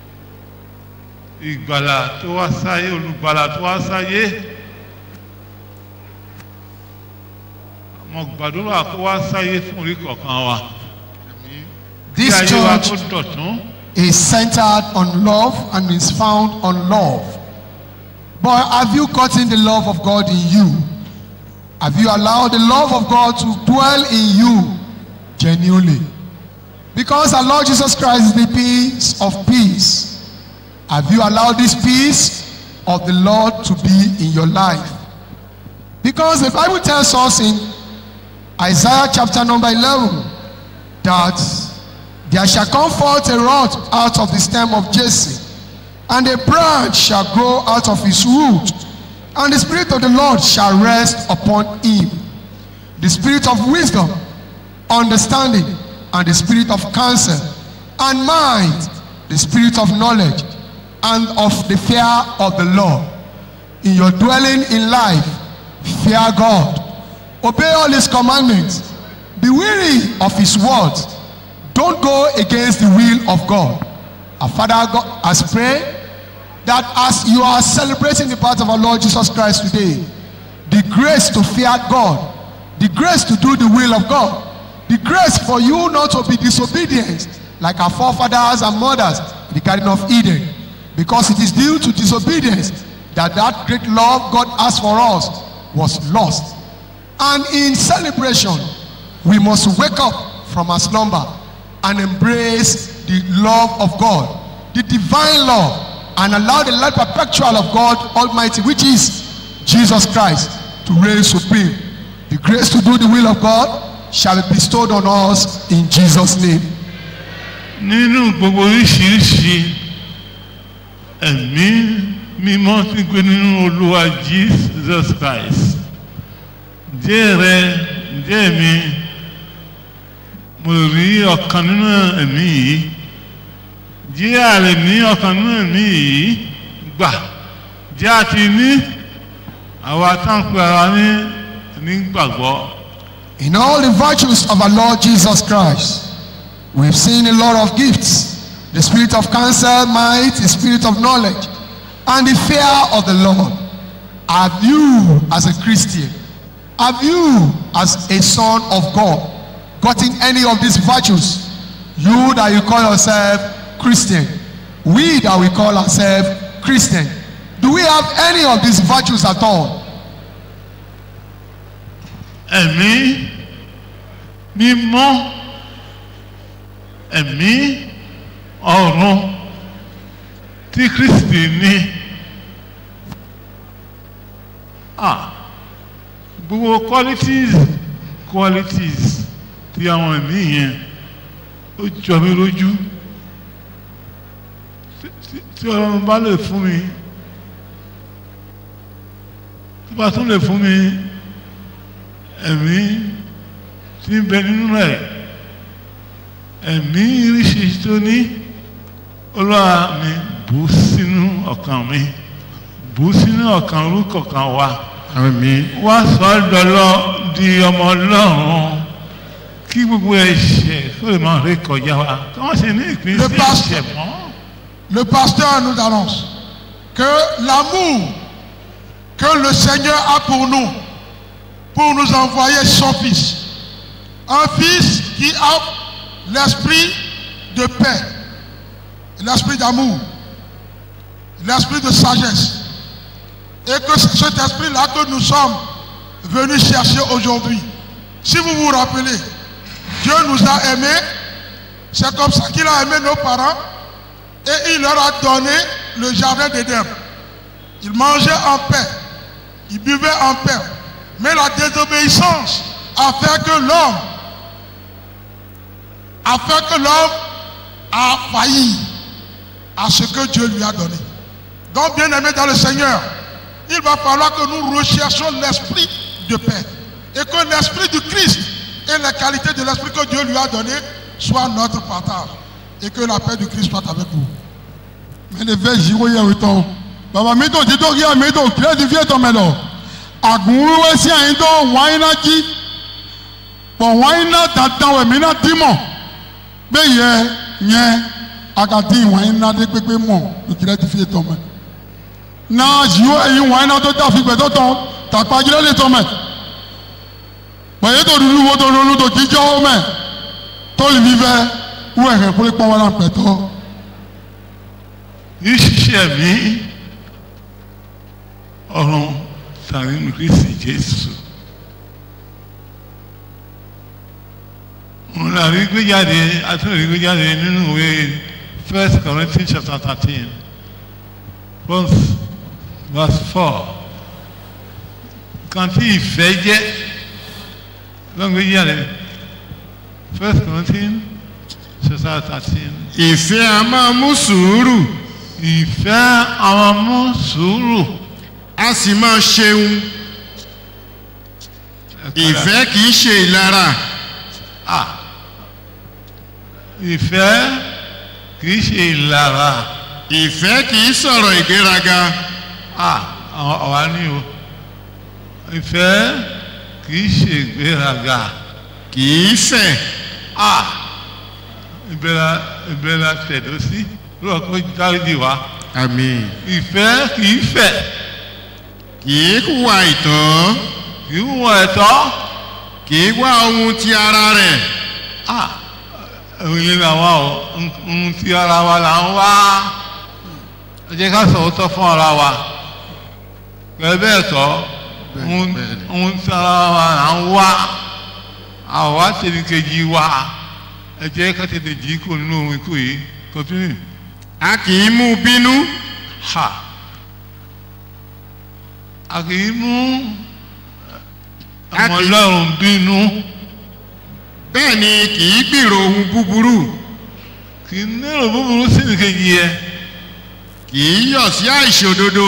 ìgbàlà tó wá sáyé olùgbàlà tó wá sáyé mo gbàdúrà kó wá sáyé fún orí kọ̀ọ̀kan wa This kí ayé wa kó church dọ̀tún. is centered on love and is found on love. But have you gotten the love of God in you? Have you allowed the love of God to dwell in you genuinely? Because our Lord Jesus Christ is the peace of peace. Have you allowed this peace of the Lord to be in your life? Because the Bible tells us in Isaiah chapter number 11 that there shall come forth a rod out of the stem of Jesse, and a branch shall grow out of his root, and the Spirit of the Lord shall rest upon him. The Spirit of wisdom, understanding, and the Spirit of counsel, and mind, the Spirit of knowledge, and of the fear of the Lord. In your dwelling in life, fear God. Obey all his commandments. Be weary of his words. Don't go against the will of God. Our Father God has prayed that as you are celebrating the birth of our Lord Jesus Christ today, the grace to fear God, the grace to do the will of God, the grace for you not to be disobedient like our forefathers and mothers in the Garden of Eden, because it is due to disobedience that that great love God has for us was lost. And in celebration, we must wake up from our slumber and embrace the love of God, the divine love, and allow the life perpetual of God Almighty, which is Jesus Christ, to reign supreme. The grace to do the will of God shall be bestowed on us in Jesus' name. nínú gbogbo oríṣiríṣi ẹ̀mí mímọ́ tí ń gbé nínú olúwa jesus christ díẹ̀ rẹ díẹ̀ mi mo rí ọ̀kan nínú ẹ̀mí yìí díẹ̀ àrè ní ọ̀kan nínú ẹ̀mí yìí gbà díẹ̀ àti ní àwa táǹpì ara ní nígbàgbọ́. In all the virtues of our Lord Jesus Christ, we've seen a lot of gifts the spirit of counsel, might, the spirit of knowledge, and the fear of the Lord. Have you, as a Christian, have you, as a son of God, gotten any of these virtues? You that you call yourself Christian, we that we call ourselves Christian, do we have any of these virtues at all? ẹ̀mí mímọ́ ẹ̀mí ọ̀run tí kristi ní ah gbogbo qualities qualities tí àwọn ẹ̀mí yẹn ó jọ mí lójú Tí- tí- tí ọlọ́run bá lè fún mi tó bá tún lè fún mi ẹ̀mí tí ń bẹ nínú ẹ̀ ẹ̀mí iríṣi tó ní olúwa mi bù sínú ọkàn mi bù sínú ọkàn orúkọ kan wa wá sọ ọ́ dọ́lọ́ di ọmọ ọlọ́run kí gbogbo ẹ̀ṣẹ̀ kó lè máa rí kọjá wa kí wọ́n sì ní ìpín Le sí pasteur. ẹ̀ṣẹ̀ mọ́. Le pasteur nous annonce que l'amour que le Seigneur a pour nous, pour nous envoyer son Fils, un Fils qui a l'esprit de paix, l'esprit d'amour, l'esprit de sagesse, et que c'est cet esprit-là que nous sommes venus chercher aujourd'hui. Si vous vous rappelez, Dieu nous a aimés, c'est comme ça qu'il a aimé nos parents, et il leur a donné le jardin d'Éden. Ils mangeaient en paix, ils buvaient en paix. Mais la désobéissance a fait que l'homme a fait que l'homme a failli à ce que Dieu lui a donné. Donc, bien aimé dans le Seigneur, il va falloir que nous recherchions l'esprit de paix et que l'esprit du Christ et les qualités de l'esprit que Dieu lui a donné soient notre partage et que la paix du Christ soit avec vous. mene ve ziwo yɛ wotɔ baba mi tó ti tó kí mi tó kílẹ̀ ti fi ètò mɛ lọ àgùnwé sí àyín tó wáyé náà jí pọ̀ wáyé náà dandan wẹ̀ mí náà dì mọ̀ bẹ́ẹ̀ yẹ yẹ akadí wáyé náà dé pépé mọ̀ tó kílẹ̀ ti fi ètò mɛ náà ziwo ẹ̀yin wáyé náà tó dàfi gbẹ̀tọ̀ tán tàpá kílẹ̀ lè tọ̀ mɛ pẹ̀yẹ́ tó dúdú wo tó lólu tó jíjọ́ mɛ tó lè fi fẹ́ wú ẹ̀hẹ̀ kólé pọ́n wọn náà pẹ̀tọ́. ìṣiṣẹ́ mi ọ̀run tàbí nínú kristi jésù òun là rí gbé jáde àtúntò rí gbé jáde nínú ìwé first corinthians chapter thirteen verse verse four kan tí ìfẹ́ jẹ́ ló ń gbé jáde first corinthians chapter thirteen ìfẹ́ a máa mú sùúrù ìfẹ́ àwọn mú sùúrù a sì máa ṣeun ìfẹ́ kì í ṣe ìlara ìfẹ́ kìí ṣe ìlara ìfẹ́ kì í sọ̀rọ̀ ìgbéraga ah ọ̀wá ní o ìfẹ́ kì í ṣe ìgbéraga kì í fẹ̀ ah ìbẹ̀rẹ̀ ìbẹ̀rẹ̀ tẹ̀dó sí lọ́kọ́ dáríjì wá àmín ìfẹ́ kì í fẹ̀ kì í hùwà ìtàn kì í wọ ẹ̀tọ́ kì í wá ohun ti ara rẹ̀ ah òye làwa o ohun tí ara wa là ń wá ẹ jẹ́ ká sọ̀rọ̀ tọ́ fún ara wa pẹ̀lú bẹ́ẹ̀ tọ́ ohun ohun tí ara wa là ń wá àwa tẹ̀lé kejì wa ẹ jẹ́ ká tètè jí kó nínú ohun ikú yìí continue. a kì í mú bínú ha a kì í mú A ọmọ kì í- ọlọ́run bínú bẹ́ẹ̀ ni kì í gbèrò ohun búburú kì í nírò búburú sí nìkejì yẹ kì í yọ̀ sí àìṣòdodo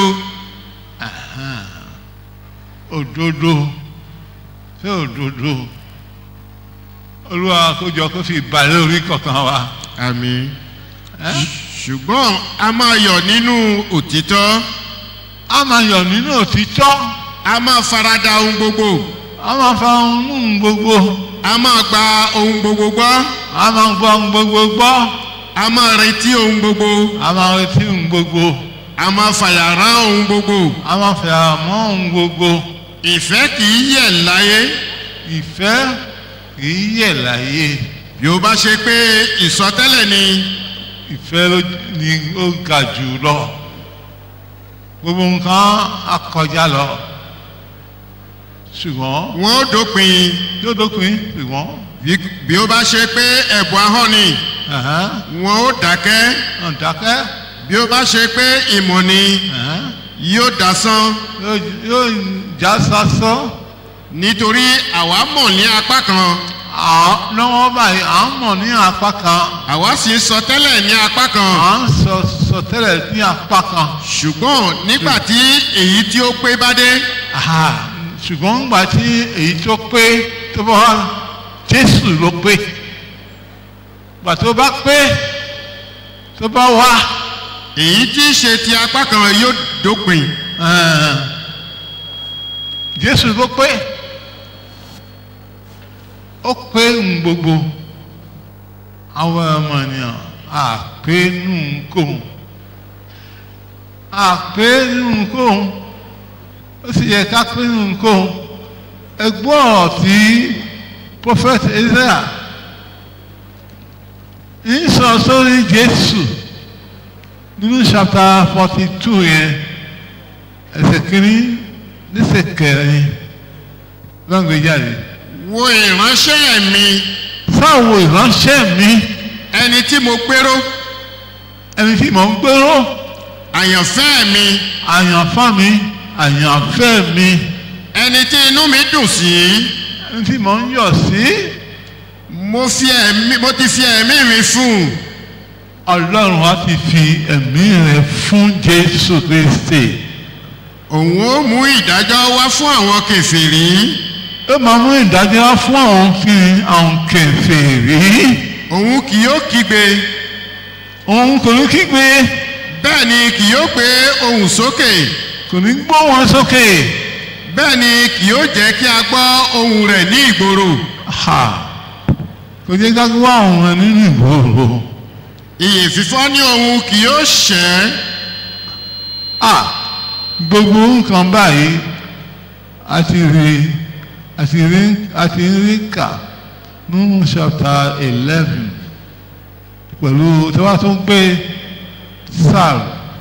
òdodo ṣé òdodo olúwa kójọ kó fi balẹ̀ orí kọ̀ọ̀kan wa àmín ẹ́? ṣùgbọ́n a máa yọ̀ nínú òtítọ́ a máa yọ̀ nínú òtítọ́ a máa farada ohun gbogbo a máa fa ohun gbogbo a máa gba ohun gbogbo gbọ́ a máa gbọ́ ohun gbogbo gbọ́ a máa retí ohun gbogbo a máa retí ohun gbogbo a máa fàyàrán ohun gbogbo a máa fẹ́ àmọ́ ohun gbogbo ìfẹ́ kì í yẹ̀ láyé ìfẹ́ kì í yẹ̀ láyé bí ó bá ṣe pé ìsọtẹ́lẹ̀ ni ìfẹ́ ló ni ó ga jù lọ gbogbo nǹkan á kọjá lọ ṣùgbọ́n wọ́n ó dópin yóò dópin ṣùgbọ́n bí- bí ó bá ṣe pé ẹ̀bùn ahọ́n ni ẹ̀hẹ́n, wọ́n ó dákẹ́ ọ̀dákẹ́ bí ó bá ṣe pé ìmọ̀ ni ẹ̀hẹ́n, yóò dasán yóò yóò já sásán nítorí àwa mọ̀ ní apá kan à- lọ́wọ́ báyìí à ń mọ̀ ní apá kan àwa sì ń sọ tẹ́lẹ̀ ní apá kan à ń sọ sọtẹ́lẹ̀ ní apá kan ṣùgbọ́n nígbà tí èyí tí ó pé bá dé Àhà, ṣùgbọ́n nígbà tí èyí tó pé tó bá wá jésù ló pé gbà tó bá pé tó bá wá èyí tí í ṣe ti apá kan yóò dópin ẹ̀ẹ́n, jésù ló pé ó pé ń gbogbo àwọn ọmọ ènìyàn àpé nù ń kóhun àpé nù ń kóhun ó sì yẹ ká pé nù ń kóhun ẹgbọ́n ọ̀rọ̀ tí prophet Isaiah ń sọ sórí jésù nínú chapter forty two yẹn ẹsẹ̀ kìíní níṣẹ́ kẹrin lọ́ngbé jáde. wo ìránṣẹ́ mi sáwo ìránṣẹ́ mi ẹni tí mo péró ẹni tí mò ń gbéró àyànfẹ́ mi àyànfá mi àyànfẹ́ mi ẹni tí inú mi dùn sí ẹni tí mò ń yọ̀ sí mo fi ẹ̀mí mo ti fi ẹ̀mí mi fún un ọlọ́run wa ti fi ẹ̀mí rẹ̀ fún jésù kristi òun ó mú ìdájọ́ wá fún àwọn kèfèrí ó máa mú ìdájọ́ wá fún àwọn fi àwọn kèfèrí òun kì yóò kígbe òun kò ní kígbe bẹ́ẹ̀ ni kì yóò gbé ohùn sókè kò ní gbọ́ wọn sókè bẹ́ẹ̀ ni kì yóò jẹ́ kí a gbọ́ ohùn rẹ̀ ní ìgboro ha kò jẹ́ ká gbọ́ àwọn nínú ìgboro ìyè fífọ́ ní ohun kì yóò ṣẹ́ ah gbogbo nǹkan báyìí a ti rí a ti rí a ti rí kà nínú chapter eleven pẹ̀lú tí wọ́n tún gbé sáà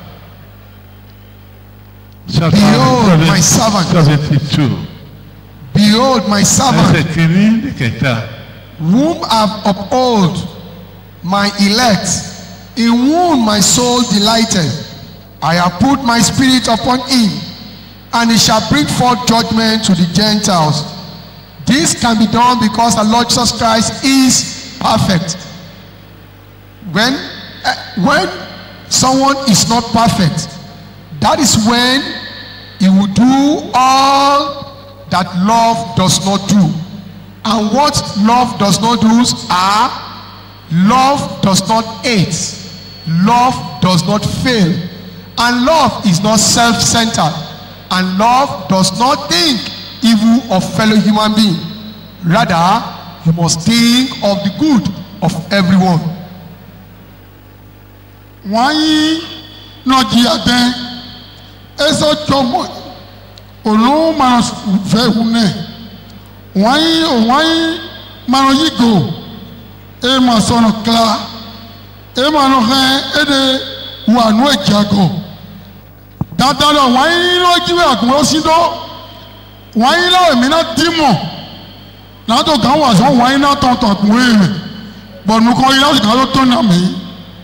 chapter Behold, my servant. seventy two Behold my servant, ẹsẹ̀ kìíní ní kẹta whom I've upheld, my elect, in whom my soul delighted. I have put my spirit upon him, and he shall bring forth judgment to the Gentiles. This can be done because the Lord Jesus Christ is perfect. When, eh, when someone is not perfect, that is when he will do all that love does not do. And what love does not do are love does not hate. love does not fail and love is not self-centered and love does not think evil of fellow human being rather you must think of the good of everyone. wanyi nɔdzi ade ezɔ tsɔmɔ olu mana fɛ wu nɛ wanyi wanyi mana yi go eye ma sɔnɔ kla eye ma nɔ hɛ ede wa nu edza go dada lɔ wanyi lɔ dzi bɛ agbɔ si do wanyi lɔ emi na di mɔ nato gan wa sɔn wanyi na tɔntɔn kun ye mɛ bɔnukɔ yi la gan ló tó na mɛ.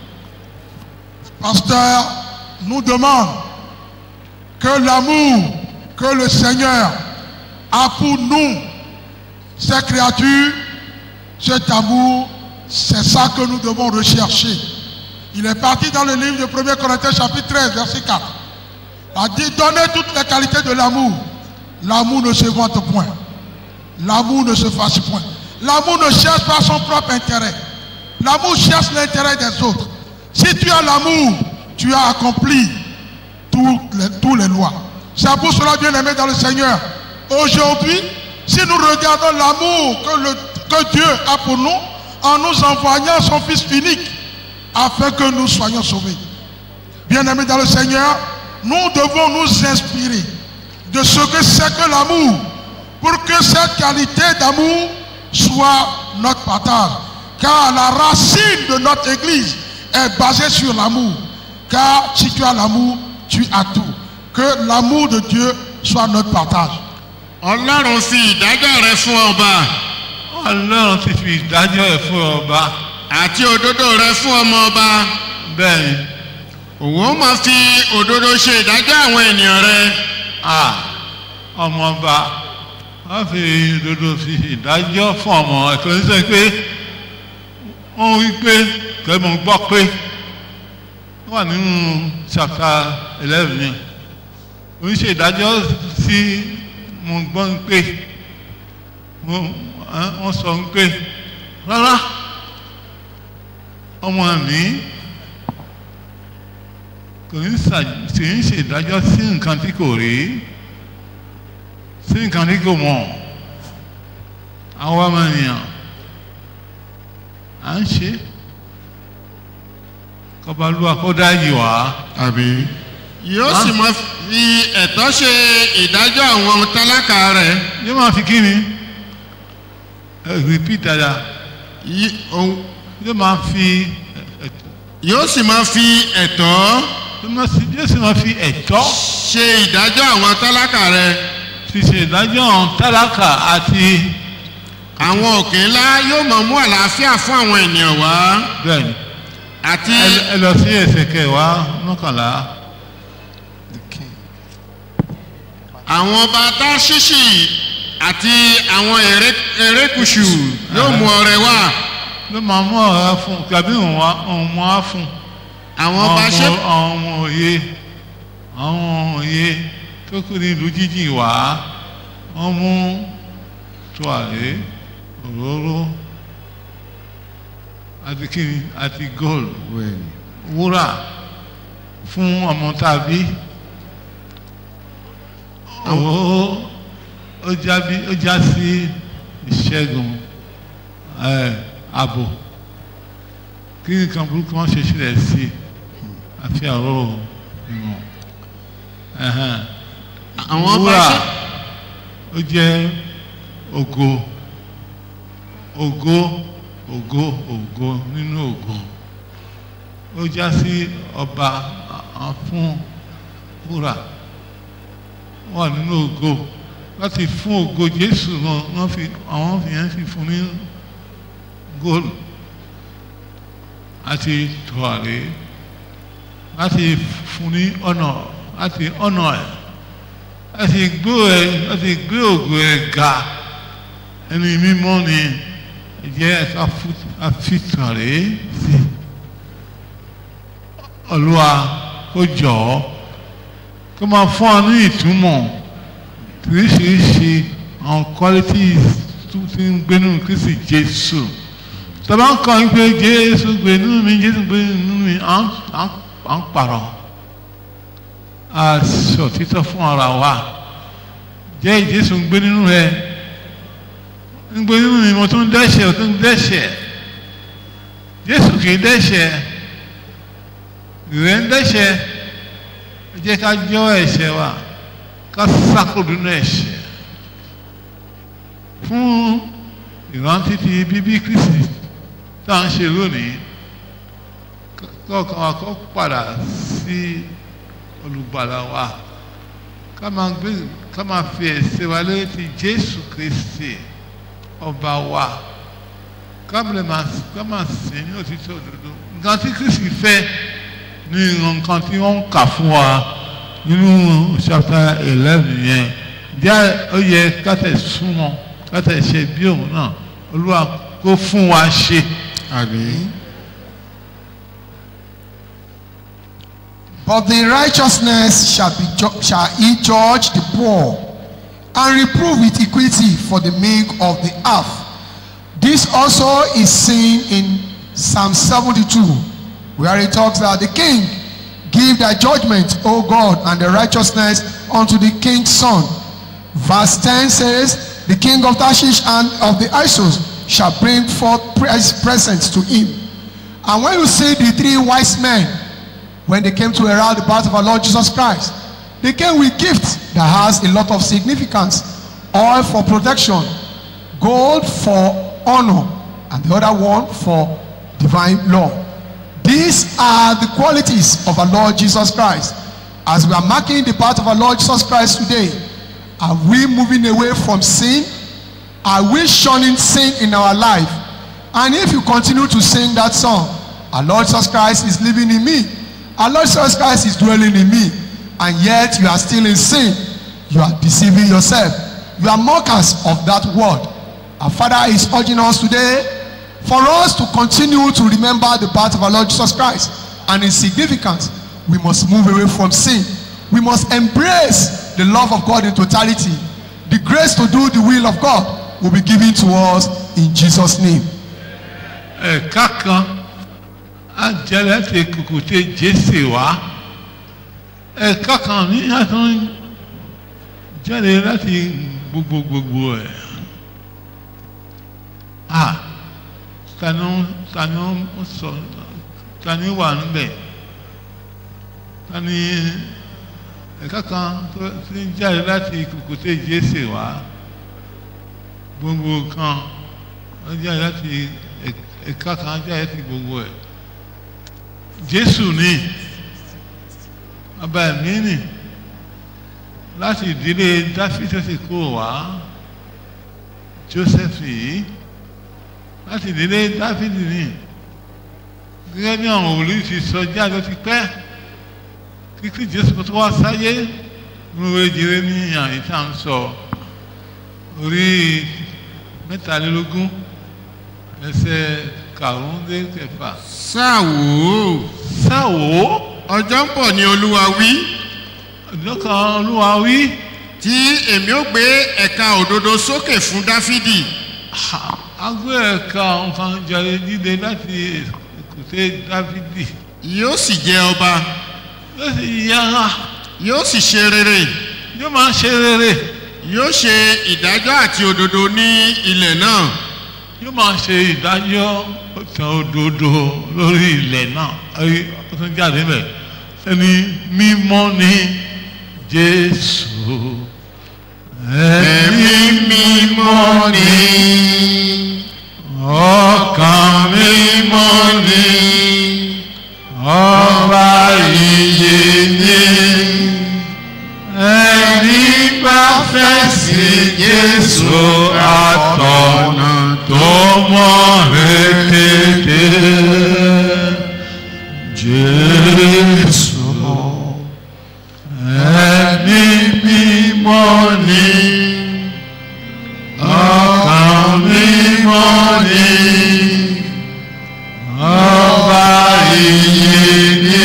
Pasteur nous demande que l'amour que le Seigneur a pour nous, ces créatures, cet amour, c'est ça que nous devons rechercher. Il est parti dans le livre de 1 Corinthiens chapitre 13, verset 4. Il a dit, donnez toutes les qualités de l'amour. L'amour ne se vante point. L'amour ne se fasse point. L'amour ne cherche pas son propre intérêt. L'amour cherche l'intérêt des autres. Si tu as l'amour, tu as accompli toutes les, toutes les lois. C'est pour cela, bien aimé dans le Seigneur. Aujourd'hui, si nous regardons l'amour que, le- que Dieu a pour nous, en nous envoyant son Fils unique, afin que nous soyons sauvés. Bien aimé dans le Seigneur, nous devons nous inspirer de ce que c'est que l'amour, pour que cette qualité d'amour soit notre partage. Car la racine de notre Église est basée sur l'amour. Car si tu as l'amour, tu as tout. Que l'amour de Dieu soit notre partage. ọlọ́run fi ìdájọ́ rẹ fún ọba ọlọ́run ti fi ìdájọ́ ẹ̀ fún ọba àti òdodo rẹ fún ọmọ ọba bẹ́ẹ̀ ni òun ó máa fi òdodo ṣe ìdájọ́ àwọn ènìyàn rẹ à ọmọọba wọ́n fi òdodo fi ìdájọ́ fún ọmọ ẹ̀kọ́ ní sẹ́yìn pé wọ́n wí pé kẹ́mọ̀ gbọ́ pé wọ́n wà nínú chapter eleven yẹn wọ́n ṣe ìdájọ́ sí mo gbọ́ ń pé wọ́n wọ́n sọ ń pé rárá ọmọ mi kò ní ṣà- kì í ṣe ìdájọ́ sí nǹkan tí kò rí sí nǹkan tí kò mọ̀ àwọn ọmọ ènìyàn à ń ṣe kọbalúwa kó dáyì wá àbí yóò sì máa fi ẹ̀tọ́ ṣe ìdájọ́ àwọn tálákà rẹ yóò máa fi kí ni ẹ repeat dada Yí- òun- yóò máa fi ẹ- yóò sì máa fi ẹ̀tọ́ yóò máa sì- yóò sì máa fi ẹ̀tọ́ ṣe ìdájọ́ àwọn tálákà rẹ fi ṣe ìdájọ́ àwọn tálákà àti àwọn òkè ńlá yóò máa mú àlàáfíà fún àwọn ènìyàn wá bẹ́ẹ̀ ni àti ẹ- ẹ lọ sí ẹsẹ̀ kẹwàá mọ́kànlá àwọn ọba táṣíṣì àti àwọn èrè- erékùṣù yóò mú ọrẹ wá ló máa mú ọ̀rá fún tàbí òun wá- òun mọ́ á fún àwọn ọba ṣe ọmọ àwọn ọmọ òye àwọn ọmọ òye tó kù ní ìlú jíjìn wá wọ́n mú tuwàlé òróró àti kíni àti gold wúrà fún ọmọ tàbí òróró ó já bí ó já sí ìṣẹ́gun ẹ̀ ààbò kí nǹkan burúkú wọn ṣe sílẹ̀ sí i àfi àrò ìmọ̀ ẹ̀hẹ́n. àwọn ọba wúrà ṣe ó jẹ́ ògo ògo ògo ògo nínú ògo ó já sí ọba àwọn fún wúrà wà nínú ògo láti fún ògo Jésù náà wọ́n fi àwọn yẹn fi fún ní góòlù àti tùwàrí láti fún ní ọ̀nà láti ọ̀nà ẹ̀ láti gbé ẹ̀ láti gbé ògo ẹ̀ ga ẹni mímọ́ ni jẹ́ ẹ̀ka àfitàrí sí Olúwa kó jọ ọ́ kó máa fún ọ ní ìtumọ̀ oríṣiríṣi àwọn qualities tó ti ń gbénú Kristi Jésù tọ́ba ń kọ́ pé jésù gbé nínú mi jésù gbé nínú mi à ń à ń à ń pààrọ̀ a sọ títọ́ fún ara wa jẹ́ jésù ń gbé nínú rẹ ń gbé nínú mi mo tún dẹ́ṣẹ̀ mo tún dẹ́ṣẹ̀ jésù kì í dẹ́ṣẹ̀ ìrẹ́ ń dẹ́ṣẹ̀ ẹ jẹ́ ká jọ́ ẹ̀ṣẹ̀ wa ká sákò nínú ẹ̀ṣẹ̀ fún ìrántí ti bíbí kristi tá à ń ṣe lónìí kọ́ọ̀kan wa kọ́ padà sí olùgbàlà wa ká máa gbé ká máa fi ẹ̀sẹ̀ wa lórí ti jésù kristi ọba wa ká lè máa ká máa sìn ní òtítọ́ òdodo nǹkan tí kristi fẹ́ ní nǹkan tí wọ́n ń kà fún wa nínú chapter eleven yẹn díẹ̀ ó yẹ ká tẹ̀ súnmọ́ ká tẹ̀ ṣe bí òun náà olúwa kó fún wa ṣe. àmín. But the righteousness shall be ju- shall he judge the poor and reprove with equity for the meek of the earth. This also is seen in Psalm 72, where it talks that the king give thy judgment, O God, and the righteousness unto the king's son. Verse 10 says, The king of Tarshish and of the Isos shall bring forth pres- presents to him. And when you see the three wise men, when they came to herald the birth of our Lord Jesus Christ, they came with gifts that has a lot of significance. Oil for protection, gold for honor, and the other one for divine law. These are the qualities of our Lord Jesus Christ. As we are marking the birth of our Lord Jesus Christ today, are we moving away from sin? Are we shunning sin in our life? And if you continue to sing that song, our Lord Jesus Christ is living in me. Our Lord Jesus Christ is dwelling in me. And yet you are still in sin. You are deceiving yourself. You are mockers of that word. Our Father is urging us today for us to continue to remember the birth of our Lord Jesus Christ and its significance. We must move away from sin. We must embrace the love of God in totality. The grace to do the will of God will be given to us in Jesus' name. ẹ̀ka kan á jẹ́ láti kùkùté jésè wá ẹ̀ka kan ní àtún jáde láti gbogbo gbogbo ẹ̀ à tani tani ó sọ tani wà níbẹ̀ tani ẹ̀ka kan tó ti ń jáde láti kùkùté jésè wá gbogbo kan ó jáde láti ẹ̀ka ẹ̀ka kan jáde ti gbogbo ẹ̀ jésù ní ọba ẹ̀mí nì láti ìdílé dáfídì ti kó wá joseph yìí láti ìdílé dáfídì ní gẹ́gẹ́ bí àwọn òwúrọ̀ ti sọ jáde ó ti pẹ́ kíkí jésù kó tó wá sáyé múlò jẹrẹ ní àyè tá à ń sọ orí mẹ́tàlélógún ẹsẹ̀ karùn-ún dé kẹfà. sáà wò ó. sáà wò ó. ọjọ́ ń bọ̀ ni olúwa wí. ọjọ́ kan olúwa wí. tí èmi ó gbé ẹ̀ka òdodo sókè fún dáfídì. a gbé ẹ̀ka nǹkan jẹrẹ jíde láti èkúté dáfídì. yóò sì jẹ ọba. yóò sì yára. yóò sì ṣe rere. yóò máa ṣe rere. yóò ṣe ìdájọ́ àti òdodo ní ilẹ̀ náà yóò máa ṣe ìdájọ́ ọ̀tàn òdodo lórí ilẹ̀ náà ẹ̀rí ó tún jáde bẹ̀ ẹni mímọ́ ni jésù ẹ̀mí mímọ́ ni ọkàn mímọ́ ni ọba ìyè ni ẹni bá fẹ́ sí jésù àtọ̀nà tó mọ̀ rékété jésù ẹni mímọ́ ni ọkàn mímọ́ ni ọba ìyè ni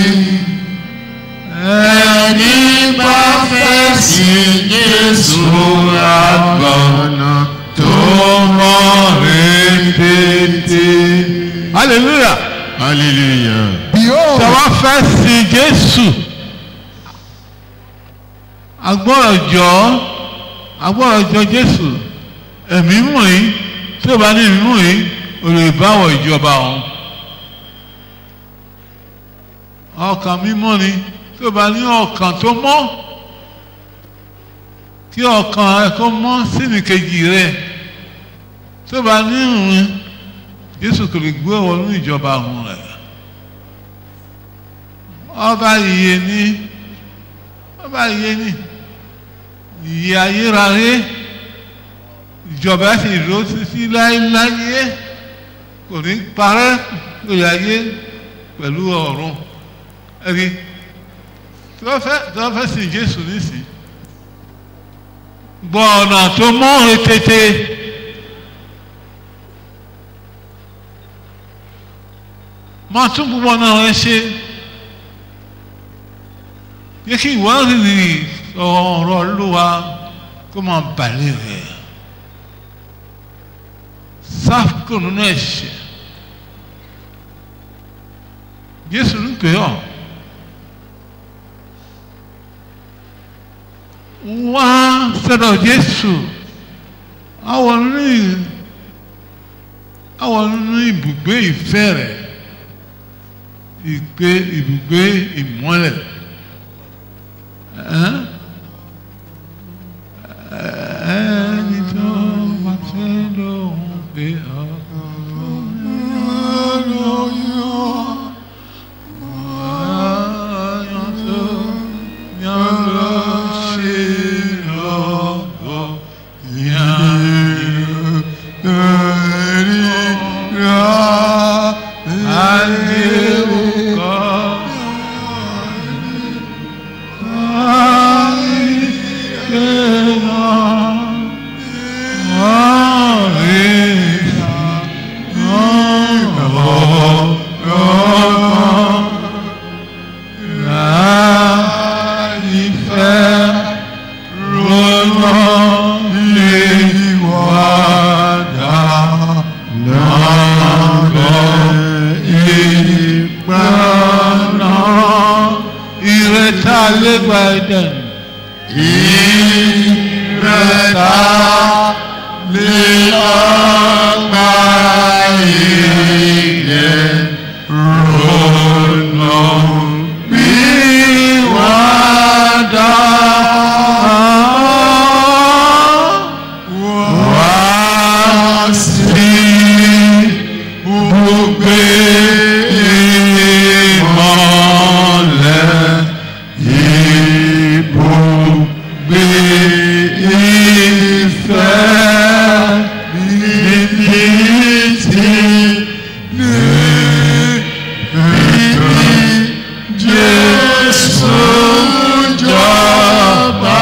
ẹni bá fẹ́ sí jésù àgbọ̀nà tó mọ́ rétété hallelujah hallelujah. Behold, tàwa fẹ́ sin jésù agbọ́dọ̀ jọ agbọ́dọ̀ jọ jésù ẹ̀mí mọ̀ yín tí o bá ní ìmú yín o lè báwọ̀ ìjọba ọ̀hún ọkàn mímọ́ ni tí o bá ní ọkàn tó mọ́ kí ọkàn rẹ kó mọ́ sínú kejì rẹ tí o bá ní ìrìn jésù kò lè gbé wọnú ìjọba ọ̀hún rẹ ọba ìyè ni ọba ìyè ni ìyè ayérayé ìjọba sì dúró títí láéláyé kò ní parẹ́ lórí ayé pẹ̀lú ọ̀run ẹ̀rí tí wọ́n fẹ́ tí wọ́n fẹ́ sìn Jésù nísìn gbọ́ ọ̀nà tó mọ́ tètè máa tún gbogbo ọ̀nà rẹ ṣe yẹ kí ìwádìí ọ̀rọ̀ Olúwa kó máa bàlẹ̀ rẹ̀ sáfù nínú ẹ̀ṣẹ̀ Jésù ń pè ọ́ wá sọ́dọ̀ Jésù àwọn nínú àwọn nínú ibùgbé ìfẹ́ rẹ̀ ìgbé ibùgbé ìmọ́lẹ̀ ẹni tó bá fẹ́ lóhùn pé ọ́. ìrètà lẹ́gbà ẹ̀dẹ̀n. ìrètà lẹ́gbà ẹ̀dẹ̀n. ronú bí wàá dá. wá sí gbogbo ìmọ̀lẹ̀ ibùgbé ìfẹ́ níbi tí níbi Jésù jọba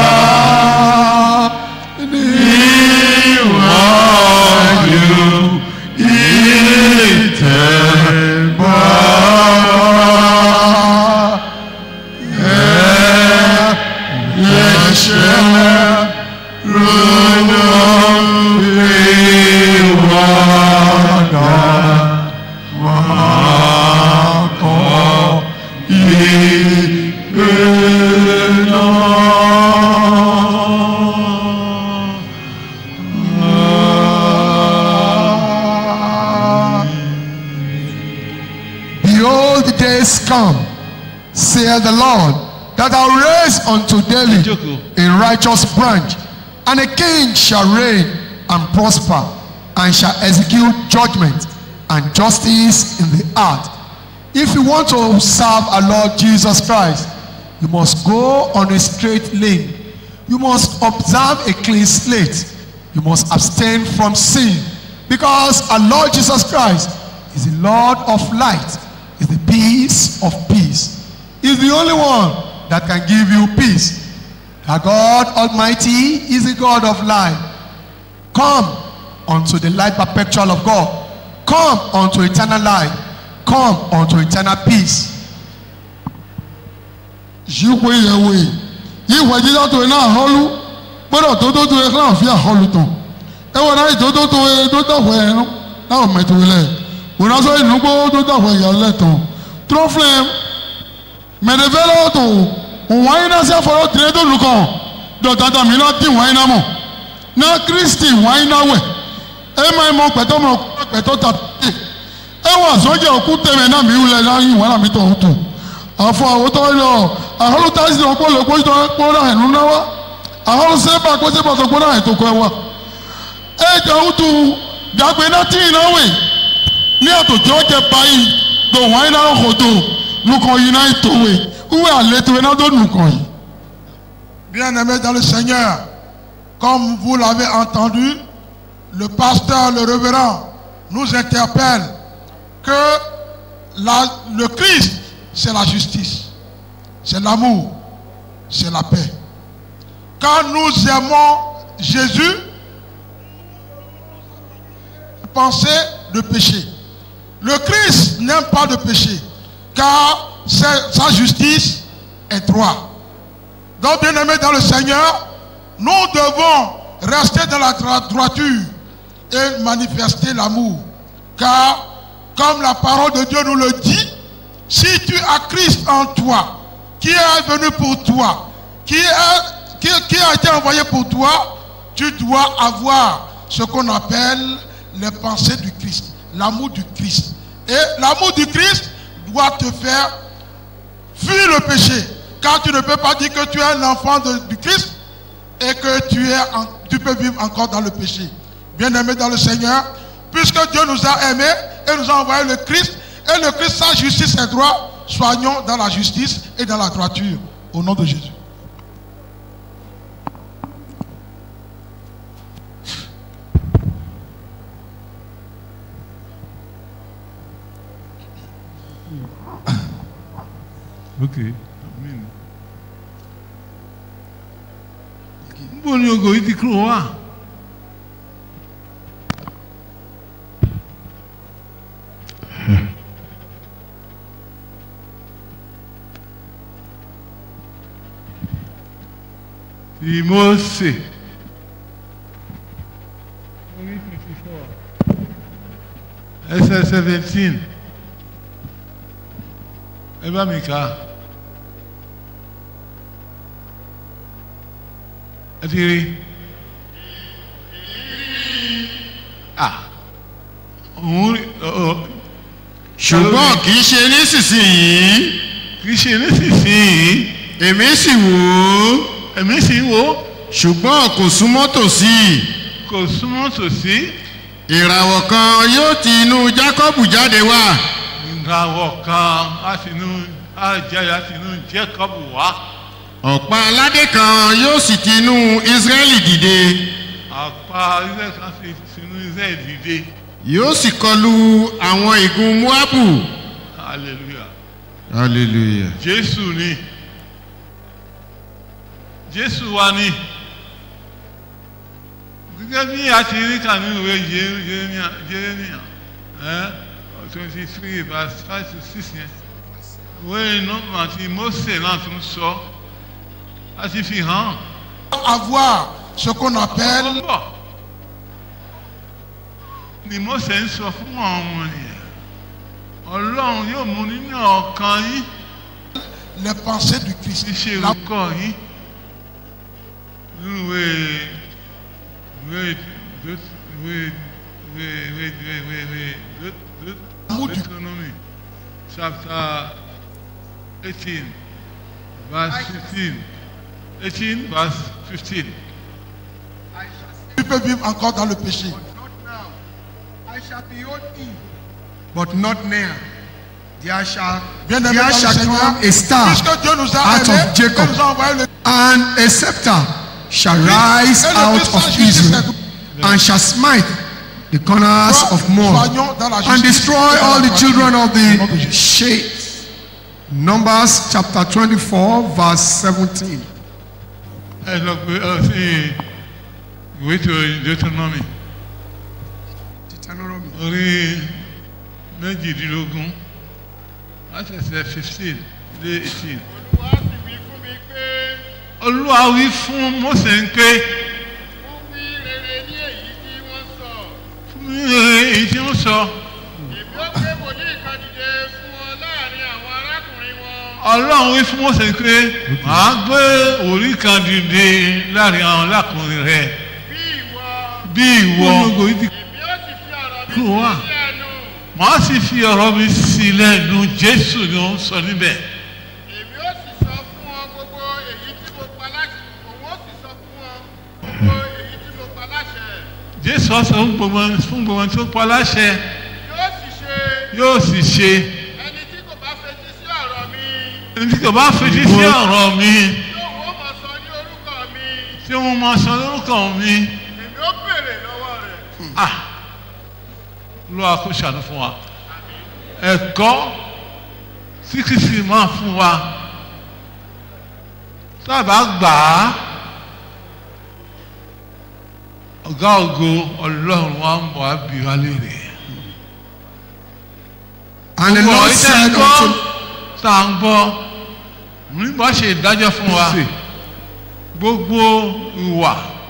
níwájú ìtẹ̀bọ̀ ẹ̀ṣẹ̀ ronú ìwàdà máa kọ́ ìgbé náà. Behold, the days come, saith the Lord, that I'll raise unto David Jókòó. a righteous branch, and a king shall reign and prosper, and shall execute judgment and justice in the earth. If you want to serve our Lord Jesus Christ, you must go on a straight lane. You must observe a clean slate. You must abstain from sin. Because our Lord Jesus Christ is the Lord of light, is the peace of peace. He's the only one that can give you peace. Our God Almighty is the God of light. Come unto the light perpetual of God. Come unto eternal life. Come unto eternal peace. yípo ìyẹ̀wò yìí ìwà jíjá tó iná àhọ́lú gbọ́dọ̀ tó tó tó ẹ̀ka àfi àhọ́lù tán ẹ wọ́n náà ètò tó tó tó dọ̀wọ́ ẹ̀ náà ọ̀ mẹ́tò lẹ̀ wọ́n náà sọ ìnugbó tó dọ̀wọ́ ìyá lẹ́tọ̀ tó filẹ̀ mẹ̀rẹ̀fẹ́lẹ́ tó wọ́n yín náà sí àfọwọ́ tìrẹ́ tó lù kàn dọ̀tàtà mi náà dì wọ́n yín náà mọ̀ náà kristi wọ́n yín náà wẹ̀ ẹ máa mọ pẹ̀tọ́ mọ pẹ̀tọ́ tà tè ẹ wọ́n àsọjẹ́ òkú tẹ̀mẹ̀ náà mi wulẹ̀ láyìn wọ́n náà mi tọ̀ tó àfọ àwòtọ́ lọ àhọ́lù táyì náà kó lè kó tó kó náà ẹ̀nu náà wá àhọ́lù sẹ́pà kó sẹ́pà tó kó náà ètò kọ́ ẹ wá ẹ jẹ́ òtù dàgbé náà tí ì náà wẹ̀ ní àtòjọ́ jẹ báyìí tó wọ́n yín náà kò tó nukọ̀ yìí náà tó wẹ̀ wúwẹ̀ àlétò yìí náà tó nukọ̀ yìí. Bien-aimés dans le Seigneur, comme vous l'avez entendu, le pasteur, le révérend nous interpelle que la- le Christ, c'est la justice, c'est l'amour, c'est la paix. Quand nous aimons Jésus, pensez de péché. Le Christ n'aime pas de péché, car c'est- sa justice est droit. Donc, bien aimés dans le Seigneur, nous devons rester dans la dro- droiture et manifester l'amour. Car, comme la parole de Dieu nous le dit, si tu as Christ en toi, qui est venu pour toi, qui, est- qui, qui a été envoyé pour toi, tu dois avoir ce qu'on appelle les pensées du Christ, l'amour du Christ. Et l'amour du Christ doit te faire fuis le péché. Car tu ne peux pas dire que tu es un enfant de- du Christ et que tu, es en- tu peux vivre encore dans le péché. Bien-aimé dans le Seigneur, puisque Dieu nous a aimés et nous a envoyé le Christ, et le Christ, sa justice et droit, soignons dans la justice et dans la droiture. Au nom de Jésus. ok amen. níbo ni ògo yìí ti kúrò wá. ti Mósè. orí fifty four ẹsẹ̀ seventeen ẹ bá mi kà á. ẹ ti rí ah òun rí ọ ọ ṣùgbọ́n kì í ṣe nísinsìnyí kì í ṣe nísinsìnyí èmi sì wò ó èmi sì wò ó ṣùgbọ́n kò súnmọ́ tòsí kò súnmọ́ tòsí ìràwọ̀ kan yóò ti inú jákọ́bù jáde wá ìràwọ̀ kan láti inú àjẹ́ láti inú Jákọ́bù wá ọ̀pá aládé kan yóò sì ti inú ísírẹ́lì dìde àpá ilé kan sì sínú iṣẹ́ ìdìde yóò sì kọlu àwọn igun moabu hallelujah hallelujah Jésù ni Jésù wa ni gẹ́gẹ́ bí a ti rí kà nínú ìwé Jérémíà Jérémíà twenty three verse five to six yẹn ìwé nọ́mbà tí Mósè náà tún sọ a ti fi hàn Avoir ce qu'on appelle ó bọ̀ ni Mósè ń sọ fún àwọn ọmọ nìyẹn Ọlọ́run yóò mú nínú ọkàn yín les pensées du Christ. ṣíṣe La- orúkọ yín nínú ìwé ìwé ìwé ìwé ìwé ìwé ìwé ìwé ìwé Amour du- Deuteronomy chapter eighteen verse fifteen eighteen verse fifteen. Tu peux vivre encore dans le péché. I shall behold thee, but not near. There shall, Bien-aimé there dans le shall Seigneur, come a star, puisque Dieu nous a out aimés of Jacob. et nous a envoyé le and a scepter shall rise Et le out Christ of sa justice Israel, and shall smite the corners of Moab, Soignons dans la and justice destroy et dans all la the children of droiture. Au nom de the Jésus. shades. Numbers chapter 24, verse 17. ẹ lọ pé ọ sí ìwé tó Deuteronomy Deuteronomy. orí méjìdínlógún àtẹ̀sẹ̀ fifteen dé eighteen. olúwa wí fún Mósè ń pé sọ èmi ó gbé wòlíì kan dìde fún ọ láàrin àwọn arákùnrin wọn. ọlọ́run wí fún mọ́sẹ̀ pé màá gbé orí kan dìde láàrin àwọn lákùnrin rẹ bí ìwọ bí ìwọ èmi ó sì fi ọ̀rọ̀ mi Kúrò wá. sí ẹnu. màá sì fi ọ̀rọ̀ mi sí lẹ́nu jésù ni ó ń sọ níbẹ̀ èmi ó sì sọ fún ọ gbogbo èyí tí mo pa láṣẹ òun ó sì sọ fún ọ gbogbo èyí tí mo pa láṣẹ. jésù ọ̀sán fún gbogbo fún gbogbo tó pa láṣẹ yóò sì ṣe yóò sì ṣe ẹni tí kò bá fetí sí ọ̀rọ̀ mi ẹni tí kò bá fetí sí ọ̀rọ̀ mi yóò wọ́n mọ̀ sọ ní orúkọ mi tí wọ́n máa sọ lórúkọ mi èmi ó béèrè lọ́wọ́ rẹ̀. ah ló wá kó ṣàánú fún wa ẹ̀kọ́ tí kìsì máa fún wa sábà gbà á ọ̀gá ògo ọlọ́run wa ń bọ̀ á bí wa léèrè. And the Gbogbo Lord ìtẹ́ said gbọ́ unto tá à ń gbọ́ nígbà ṣe ìdájọ́ fún wa gbogbo ìwà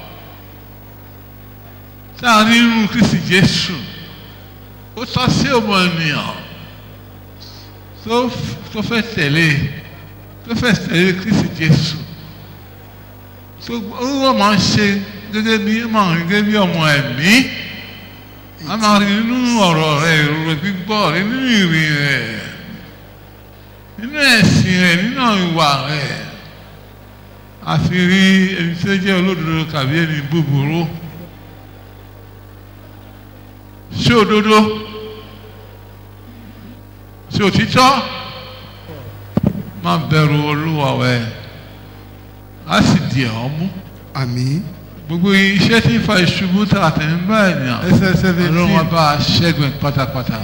tá a rí nínú kristi jésù ó tọ́ sí ọmọ ènìyàn tó tó fẹ́ tẹ̀lé tó fẹ́ tẹ̀lé kristi jésù tó wọ́n máa ń ṣe gẹ́gẹ́ bí máa ń rí gẹ́gẹ́ bí ọmọ ẹ̀mí a máa rí nínú ọ̀rọ̀ rẹ̀ ìrora gbígbọ́ rẹ̀ nínú ìrìn rẹ̀ nínú ẹ̀sìn rẹ̀ nínú ìwà rẹ̀ àfi rí ẹni tó jẹ́ olódodo tàbí ẹni búburú ṣé òdodo ṣé òtítọ́ máa bẹ̀rù olúwa rẹ̀ á sì di ẹ̀ ọ́ mú Àmín. gbogbo iṣẹ́ tí ń fa ìṣubú tá a tẹ̀ ń bá ènìyàn ọlọ́run wa bá a ṣẹ́gun ẹ̀ pátápátá.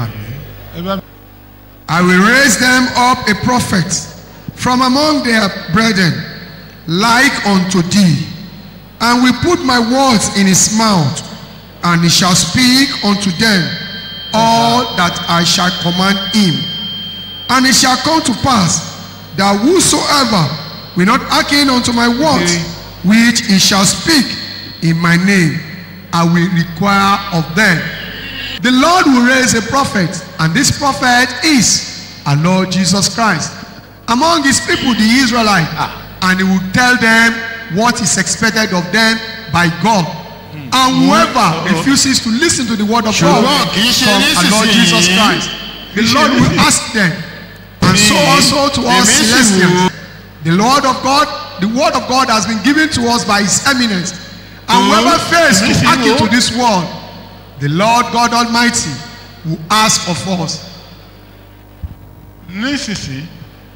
I will raise them up a prophet from among their brethren, like unto thee, and will put my words in his mouth, and he shall speak unto them all that I shall command him. And it shall come to pass that whosoever will not hearken unto my words, which he shall speak in my name, I will require of them. The Lord will raise a prophet, and this prophet is our Lord Jesus Christ among his people, the Israelites, and he will tell them what is expected of them by God. And whoever refuses to listen to the word of God Ṣùgbọ́n kì í ṣe from our Lord nísinsìnyí. Jesus Christ, the Lord will ask them, and so also to us Èmi sì celestials. The Lord of God, the word of God has been given to us by his eminence. And whoever fails to Èmi sì hearken wò. to this word, the Lord God Almighty will ask of us. nísinsìnyí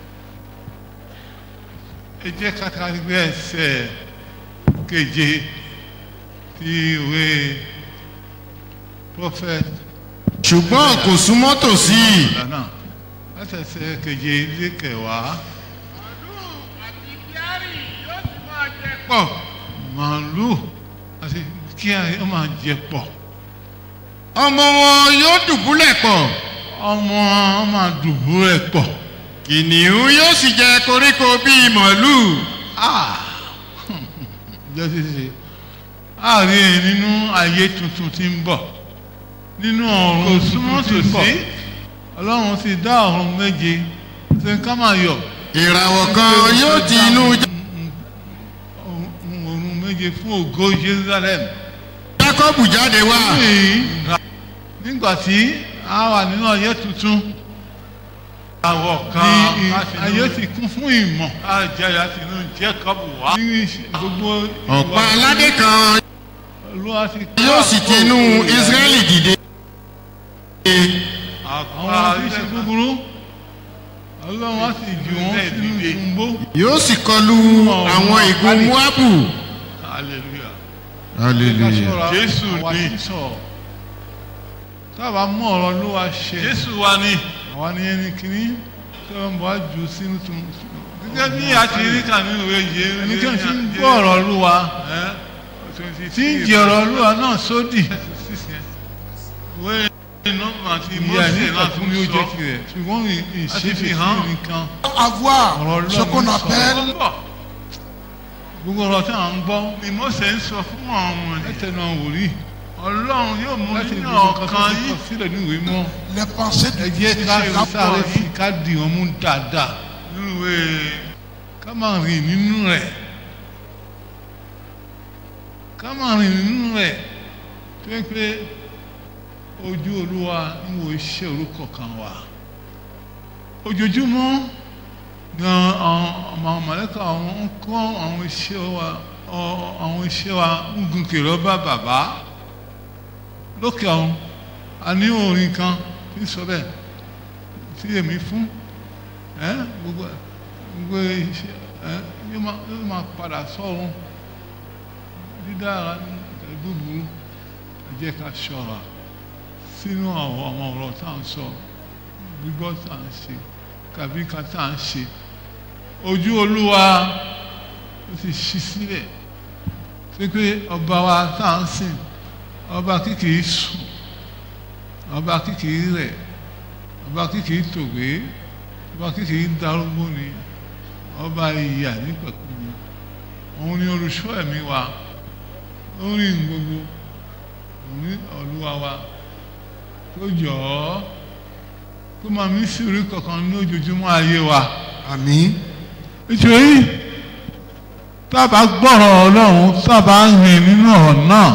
ẹ jẹ́ ká gbé ẹsẹ̀ keje ti ìwé prophet ṣùgbọ́n kò súnmọ́ tòsí. lánàá láti ẹsẹ̀ keje ilé kẹwàá màálù àti bíárì yóò sì máa jẹ pọ̀. màálù àti kí ó máa jẹ pọ̀ ọmọ wọn yóò dùbúlẹ̀ pọ̀. ọmọ wọn máa dùbú rẹ̀ pọ̀ kìnìún yóò sì jẹ koríko bíi màálù. jẹ́ ṣíṣe àárín nínú ayé tuntun tí ń bọ̀ nínú ọ̀run tuntun tí ń bọ̀ ọlọ́run ti dá ọ̀run méje ṣe ká máa yọ̀ ìràwọ̀ kan yóò ti inú ọ̀run méje fún ògo jerusalem. jákọ́bù jáde wá. nígbà tí a wà nínú ayé tuntun àwọ̀ kan ayé ti kún fún ìmọ̀ àjẹ́ láti inú jacob wá. ní gbogbo ọ̀pá aládé kan olúwa ti yóò sì ti inú israẹli dìde. àwọn iṣẹ́ búburú ọlọ́run á sì jù wọ́n sínú ìgbó. yóò sì kọlu àwọn ìgun moabu. hallelujah. hallelujah. jésù ní tábà mú ọ̀rọ̀ ló wá ṣe. jésù wa ni. àwa ni ẹni kìíní tí wọ́n bọ̀ á jù sínú tún. gẹ́gẹ́ bí a ti rí kà nínú ìwé yìí. ẹni tí wọ́n ti ń gbọ́ ọ̀rọ̀ ló wa. tí ń jẹ ọ̀rọ̀ ló wa náà sódì. ìwé nọ́mbà tí mọ́sẹ̀ náà tún sọ. ṣùgbọ́n ìṣèfì hàn nìkan. avoir ọ̀rọ̀ ce qu'on lọ́run appelle sọ. gbogbo ọ̀rọ̀ tí à ń gbọ́ ni mọ́sẹ̀ ń sọ fún àwọn ọmọ ẹ̀ tẹnu àwòrí ọlọ́run yóò mú láti nínú ibi nǹkan tó ọ̀kan ti yìí kọ sílẹ̀ nínú ìwé mọ́ Les pensées ẹ du jẹ́ ká ká sáré pọ̀ sí ká dì wọ́n mú dáadáa nínú ìwé ká máa rìn nínú rẹ̀ ká máa rìn nínú rẹ̀ tó yẹ pé ojú olúwa ń wo iṣẹ́ orúkọ kan wà ojoojúmọ́ gan àwọn ọmọ mọ̀lẹ́kà àwọn ń kọ́ àwọn iṣẹ́ wa ọ- àwọn iṣẹ́ wa ń gun kèrè ọba bàbá lókè ọ̀hún a ní orin kan tí ń sọ bẹ́ẹ̀ tí èmi fún ẹ gbogbo gbogbo iṣẹ́ ẹ yóò máa yóò máa padà sọ́run dídára ní búburú ẹ jẹ́ ká ṣọ́ra sínú àwọn ọmọ ọ̀rọ̀ tá à ń sọ gbígbọ́ tá à ń ṣe tàbí ká tá à ń ṣe ojú olúwa ó sì ṣí sílẹ̀ pé pé ọba wa tá à ń sìn ọba kìkì sùn ọba kìkì rẹ̀ ọba kìkì tògbé ọba kìkì darúgbó ni ọba ìyà nípẹ̀kun ni òun ni olùṣọ́ ẹ̀mí wa lórí gbogbo òun ní olúwa wa tó jọ ọ́ kó máa mí sí orí kankan ní ojoojúmọ́ ayé wa. àmín. nítorí tá a bá gbọ́rọ̀ ọlọ́run tá a bá rìn nínú ọ̀rọ̀ náà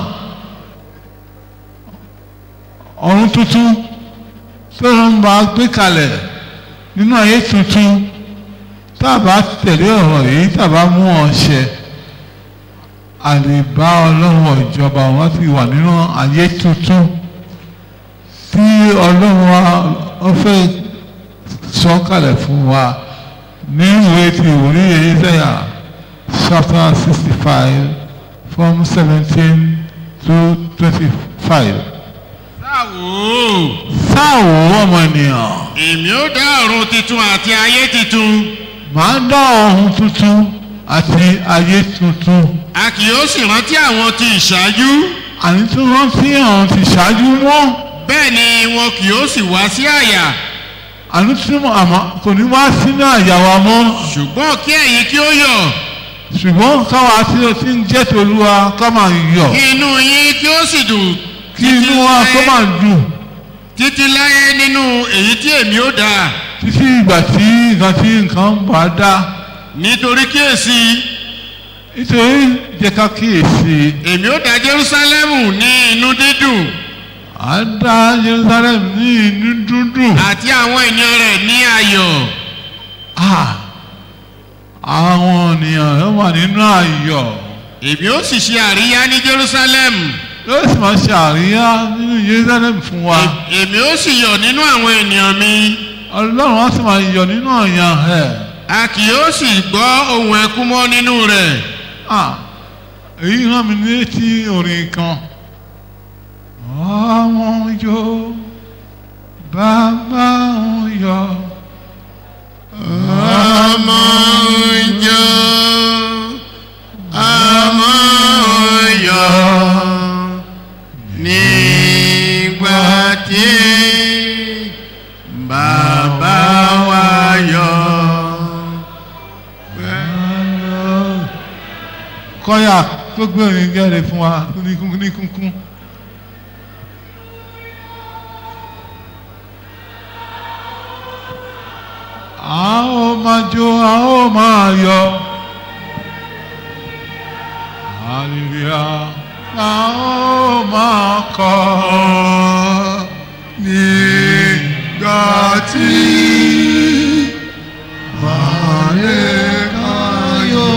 ọ̀run tuntun tó ń bá gbé kalẹ̀ nínú ayé tuntun tá a bá tẹ̀lé ọ̀rọ̀ yìí tá a bá mú ọ ṣẹ a lè bá ọlọ́run ìjọba wọn ti wà nínú ayé tuntun tí ọlọ́run wa ó fẹ́ sọ kalẹ̀ fún wa ní ìwé ti ìwòríyè Isaiah chapter sixty five from seventeen to twenty-five. sáwò. sáwò ọmọ ènìyàn. èmi ó dá ọ̀run titun àti ayé titun. màá dá ọ̀run tuntun àti ayé tuntun. a kì yóò sì rántí àwọn ti ìṣáájú. àní tí wọ́n fi hàn ti ṣáájú mọ́. bẹ́ẹ̀ ni wọn kì yóò sì wá sí àyà. àní tí wọ́n àmọ́ kò ní wá sínú àyà wa mọ́. ṣùgbọ́n kí ẹ̀yin kí ó yọ̀. ṣùgbọ́n káwa tí o ti ń jẹ́ tolúwa ká máa yọ̀. kí inú yín kí ó sì dùn. kí inú wa kó máa dùn. títí láyé nínú èyí tí èmi ó dá. títí ìgbà tí nǹkan tí nǹkan bá dá. nítorí kíyèsí. nítorí jẹ́ ká kíyèsí. èmi ó dá Jerúsálẹ́mù ní inú dídùn. à ń dá Jerusalem ní inú dúndùn. àti àwọn ènìyàn rẹ̀ ní ayọ̀. Ah, àwọn ènìyàn yóò wà nínú ayọ̀. èmi ó sì ṣe àríyá ní Jerusalem. yóò sì máa ṣe àríyá nínú Jerusalem fún wa. èmi ó sì yọ̀ nínú àwọn ènìyàn mi. ọlọ́run á sì máa yọ̀ nínú ọ̀yàn ẹ̀. a kì yóò sì gbọ́ ohùn ẹkún mọ́ nínú rẹ̀. Ah, èyí rán mi létí orin kan. àwọn yóò bàbá wọn yọ̀. ọmọ ìjọ ọmọ ìyọ nígbà tí bàbá wa yọ. kọ́yà tó gbé orin jáde fún wa ní kúnkún ní kúnkún. a ó máa jó a ó máa yọ̀ hallelujah a ó máa kọ nígbà tí bàyè káyọ̀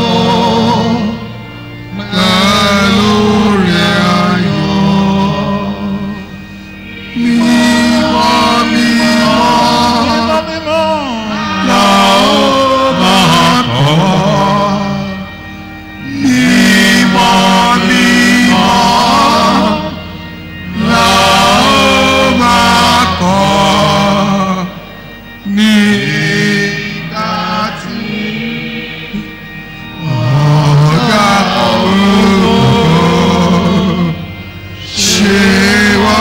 pẹ̀lú rẹ̀ ayọ̀ mímọ́ mímọ́ mímọ́ la ó máa kọ mímọ́ mímọ́ la ó máa kọ nígbà tí ọ̀gá ògo ṣe wá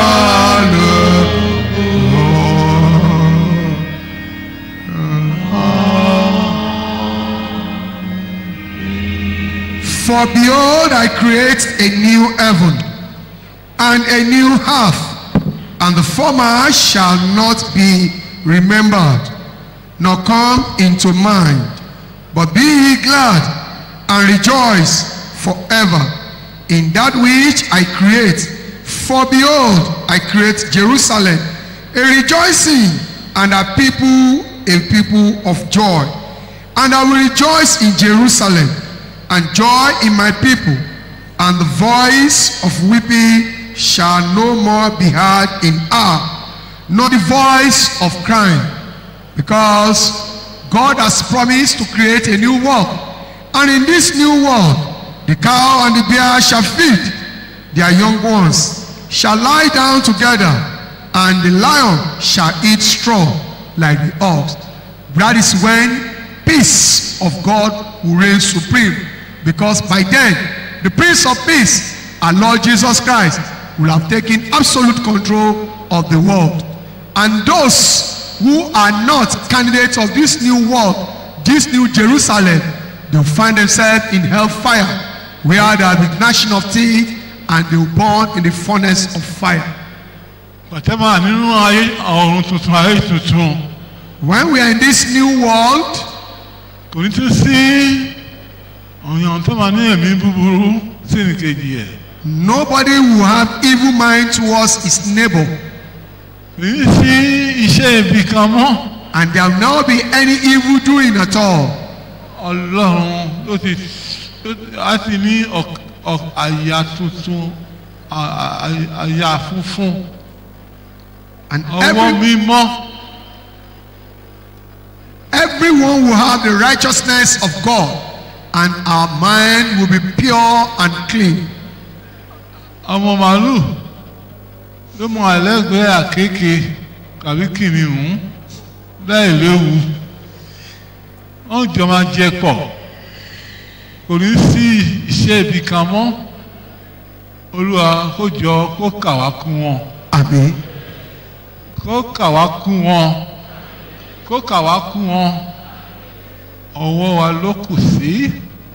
For behold, I create a new heaven and a new half, and the former shall not be remembered, nor come into mind. But be ye glad and rejoice forever in that which I create. For behold, I create Jerusalem a rejoicing, and a people a people of joy. And I will rejoice in Jerusalem, and joy in my people, and the voice of weeping shall no more be heard in her, nor the voice of crying, because God has promised to create a new world. And in this new world, the cow and the bear shall feed their young ones, shall lie down together, and the lion shall eat straw like the ox. That is when peace of God will reign supreme. Because by then, the Prince of Peace, our Lord Jesus Christ, will have taken absolute control of the world. And those who are not candidates of this new world, this new Jerusalem, they'll find themselves in hellfire, where there will be gnashing of teeth and they will burn in the furnace of fire. pàtẹ́mà nínú ayé ọ̀run tuntun ayé tuntun When we are in this new world, kò ní tún sí ọ̀yàn tó máa ní ẹ̀mí búburú sí nìkejì ẹ̀ nobody will have evil mind towards his neighbor, kò ní sí iṣẹ́ ibi kan mọ́ and there will not be any evil doing at all. ọlọ́run ló ti á ti ní ọk- ọk- àyà tuntun à- à- àyà funfun And ọwọ́ every, mímọ́ everyone will have the righteousness of God, and our mind will be pure and clean. ọmọ màálù ló mọ àlẹ́gbẹ̀ẹ́ àkékè tàbí kìnìún láì léwu wọ́n jọ máa jẹ pọ̀ kò ní sí iṣẹ́ ibi kan mọ́ olúwa kó jọ kó kà wá kú wọn Amen. kó kà wá kú wọn kó kà wá kú wọn ọwọ́ wa ló kù sí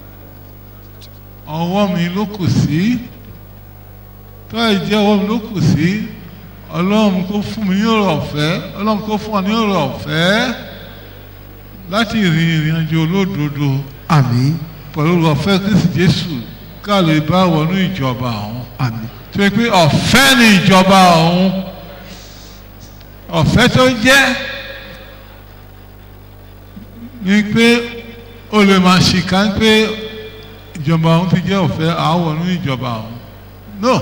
ọwọ́ mi ló kù sí tó ẹ jẹ́ ọwọ́ mi ló kù sí ọlọ́run kó fún mi ní ọ̀rọ̀ ọ̀fẹ́ ọlọ́run kó fún wa ní ọ̀rọ̀ ọ̀fẹ́ láti rìn ìrìn àjò olódodo Amen. pẹ̀lú ọ̀fẹ́ kristi jésù ká lè bá wọnú ìjọba ọ̀hún Amen. tó yẹ pé ọ̀fẹ́ ni ìjọba ọ̀hún ọ̀fẹ́ tó jẹ́ ni pé o lè máa ṣìkà pé ìjọba ọ̀hún ti jẹ́ ọ̀fẹ́ àáwọ̀ nínú ìjọba ọ̀hún no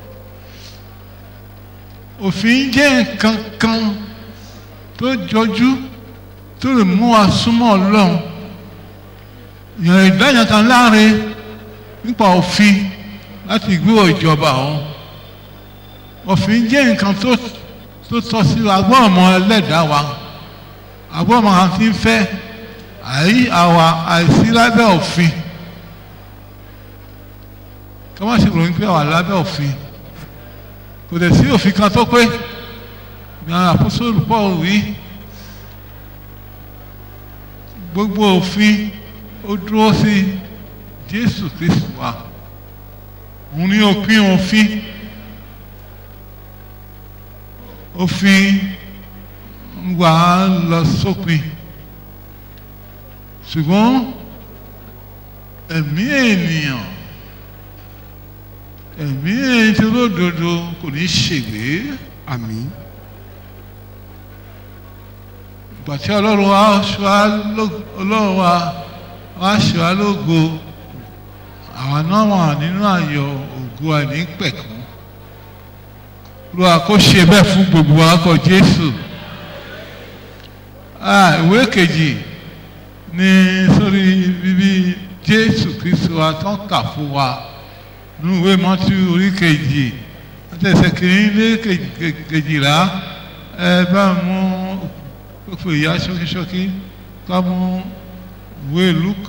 òfin jẹ́ nǹkan kan tó jọjú tó lè mú wa súnmọ́ ọlọ́run ìyàn ìdáyàn kan láre nípa òfin láti gbé ìjọba ọ̀hún òfin jẹ́ nǹkan tó tó tọ́ sí wa agbọ́n ọmọ ẹlẹ́dàá wa agbọ́n ọmọ kan ti ń fẹ́ àyí àwa àìsí lábẹ́ òfin kí wọ́n sì ròyìn pé àwa lábẹ́ òfin kò dẹ̀ sí òfin kan tó pé ní àpòsóòlù Paul wí gbogbo òfin ó dúró sí Jésù Kristu wa òun ní òpin òfin òfin ń wà á lọ sópin ṣùgbọ́n ẹ̀mí ènìyàn ẹ̀mí èyí tí olódodo kò ní ṣègbé Amen. ìgbà tí ọlọ́run wa ṣọ́ á ló- ọlọ́run wa wá ṣọ́ á lógo àwọn náà wà nínú àyọ̀ ògo àìnípẹ̀kún lọ́wọ́ kó ṣe bẹ́ẹ̀ fún gbogbo wa kọ Jésù Ah, ìwé kejì ní sórí bíbí Jésù Kristu wa tán kà fún wa nínú ìwé Mọ́tí orí kejì àtẹ̀sẹ̀ kìíní lé kejì- kejì- kejìlá ẹ bá mú pípé ìyá ṣókíṣókí ká mú ìwé Lúkù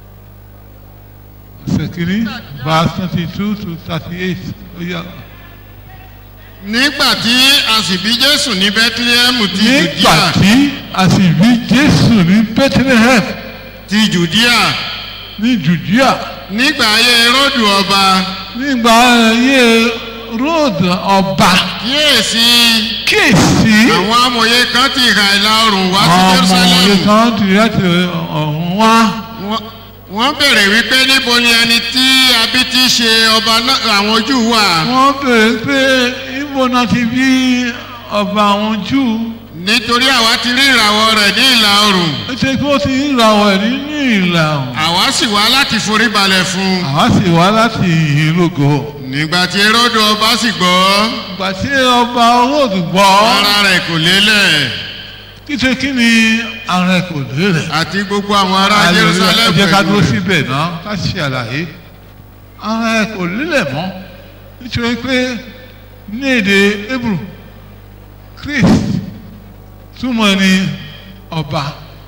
ọ̀sẹ̀ kìíní verse twenty two to thirty eight ó yá. nígbà tí a sì bí jésù ní bethlehem ti nígbà judea tí a sì bí Jésù ní Bethlehem ti judea ní Judea nígbà ayé herodu ọba nígbà ayé road ọba kíyèsí kíyèsí àwọn amòye kan ti ìhà ìlà oòrùn wá sí ọmọ jerusalem òye kan ti láti ọ̀hún wá Wọ́n- wọ́n bèrè wípé níbo ni ẹni tí abí ti ṣe ọba náà àwọn júù wà wọ́n béèrè pé ibo náà ti bí ọba àwọn júù nítorí àwa ti rí ìràwọ̀ rẹ̀ ní ìlà oòrùn ó ṣe pé ó ti ń ra ọ̀ nínú ìlà ọ̀hún àwa sì wá láti forí balẹ̀ fún un àwa sì wá láti ìlúgò nígbà tí erodo ọba sì gbọ́ ìgbà tí ọba olóòdù gbọ́ ara rẹ̀ kò lélẹ̀ kíṣe kí ni ààrẹ kò lérè àti gbogbo àwọn ará ẹ jerusalem jẹ́ ká dúró pẹ̀lú rẹ̀. síbẹ̀ náà ká ṣe àlàyé ààrẹ kò lélẹ̀ mọ́ nítorí pé ní èdè hebrew christ túmọ̀ ní ọba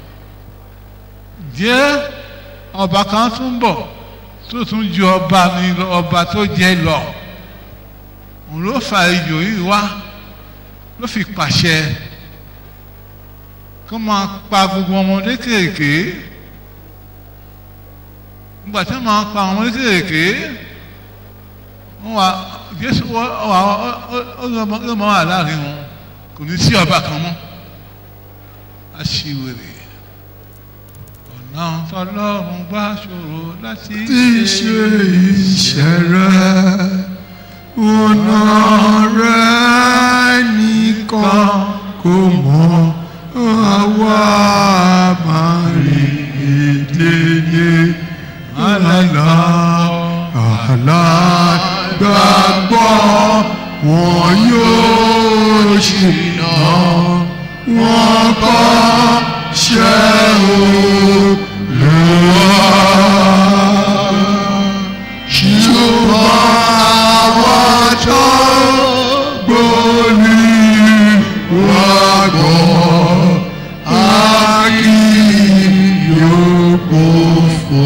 jẹ́ ọba kan tún bọ̀ tó tún ju ọba ní ọba tó jẹ lọ òun ló fa ijò yìí wá ló fi pàṣẹ kó máa pa gbogbo ọmọdé kéèké nígbà tí wọ́n máa pa àwọn ọmọdé kéèké wọ́n wá jésù wọ́n wá ó ló máa wà láàrin wọn kò ní sí ọba kan mọ́ aṣiwèrè ọ̀nà tọlọ́run gbà ṣòro láti tí ṣe iṣẹ́ rẹ̀ ọ̀nà rẹ̀ nìkan kò mọ̀ àwa máa rí èdèdè àlàlà àlà gbàgbọ́ wọn yóò ṣìnà wọn kọ́ ṣẹ́ ṣùgbọ́n àwọn tó gbóni wá gbọ́ a kì yóò gbófò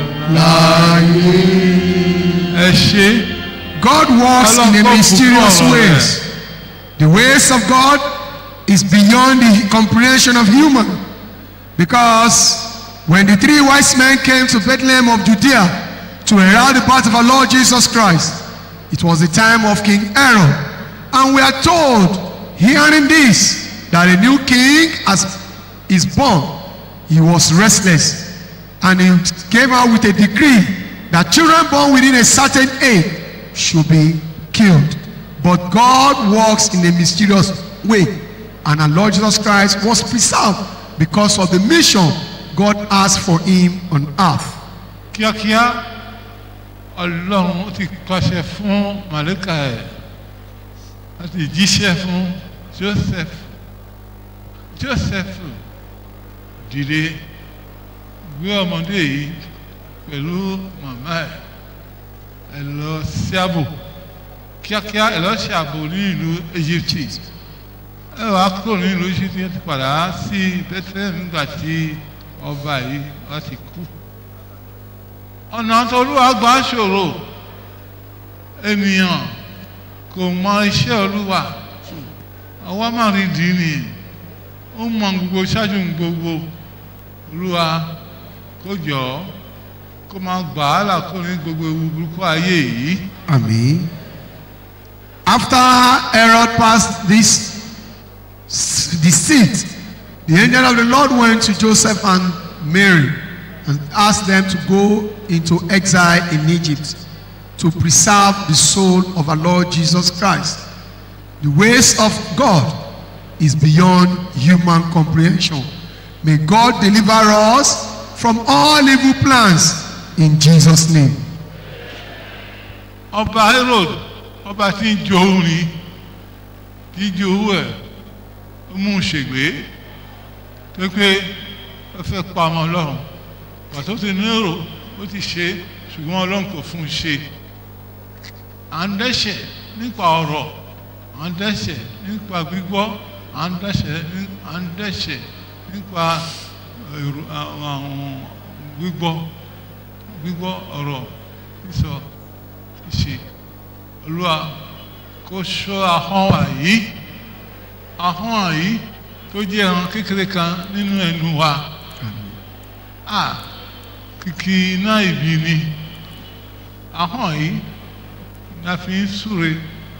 láyé. ẹ ṣe God works in a mysterious ways. The ways of God is beyond the comprehension of human. Because when the three wise men came to Bethlehem of Judea to herald the birth of our Lord Jesus Christ, it was the time of King Aaron. And we are told, hearing this, that a new king has, is born. He was restless. And he came out with a decree that children born within a certain age should be killed. But God works in a mysterious way. And our Lord Jesus Christ was preserved because of the mission God has for him on earth. kíákíá ọlọ́run ó ti pàṣẹ fún màlẹ́kà ẹ̀ láti jíṣẹ́ fún joseph joseph dìde gbé ọmọdé yìí pẹ̀lú màmá ẹ̀ ẹ lọ sí ààbò kíákíá ẹ lọ ṣe ààbò ní ìlú egypt ẹ wàá kúrò ní ìlú egypt ẹ ti padà sí bethlehem nígbà tí ọba yìí wá ti kú ọ̀nà tolúwa gbà ṣòro ènìyàn kò mọ iṣẹ́ olúwa àwa máa rí dì í ni ó mọ gbogbo ṣáájú gbogbo olúwa kó jọ kó máa gbà á là kó ní gbogbo ewu burúkú ayé yìí. Amen. After Herod passed this the seat, the angel of the Lord went to Joseph and Mary and asked them to go into exile in Egypt to preserve the soul of our Lord Jesus Christ. The ways of God is beyond human comprehension. May God deliver us from all evil plans in Jesus' name. ọba herod ọba tí ń jowú ni tí ń jowú ẹ̀ ó mú un ṣègbè tó pé ó fẹ́ pa ọmọ ọlọ́run pàtó ti ní èrò ó ti ṣe ṣùgbọ́n ọlọ́run kò fún un ṣe à ń dẹ́ṣẹ̀ nípa ọ̀rọ̀ à ń dẹ́ṣẹ̀ nípa gbígbọ́ à ń dẹ́ṣẹ̀ ní- à ń dẹ́ṣẹ̀ nípa èrò àwọn gbígbọ́ gbígbọ́ ọ̀rọ̀ sísọ ṣe olúwa kó ṣọ́ ahọ́n wa yìí ahọ́n wa yìí tó jẹ́ ẹran kékeré kan nínú ẹnu wa a kìkì iná ìbí ni ahọ́n yìí la fi ń súre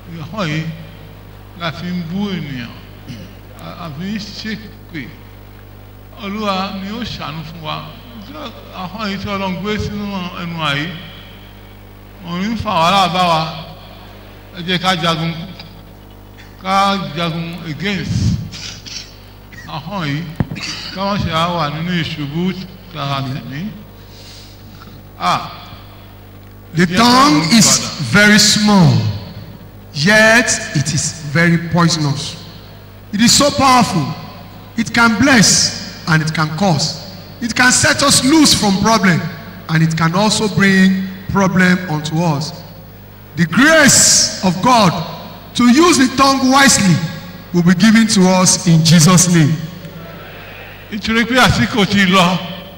ìhàn yìí la fi ń bú ènìyàn a- a fi ń ṣépè olúwa ni ó ṣàánú fún wa Tí ahọ́n yìí tí ọlọ́run gbé sínú ẹnu àyè òun ń fa wàhálà bá wa ẹ jẹ́ ká jagun ká jagun against ahọ́n yìí ká wọ́n ṣe á wà nínú ìṣubú tààrà tẹ̀mí. Ah. The tongue is very small, yet it is very poisonous. It is so powerful. It can bless and it can curse. It can set us loose from problem and it can also bring problem unto us. The grace of God to use the tongue wisely will be given to us in Jesus' name. nítorí pé àsìkò ti lọ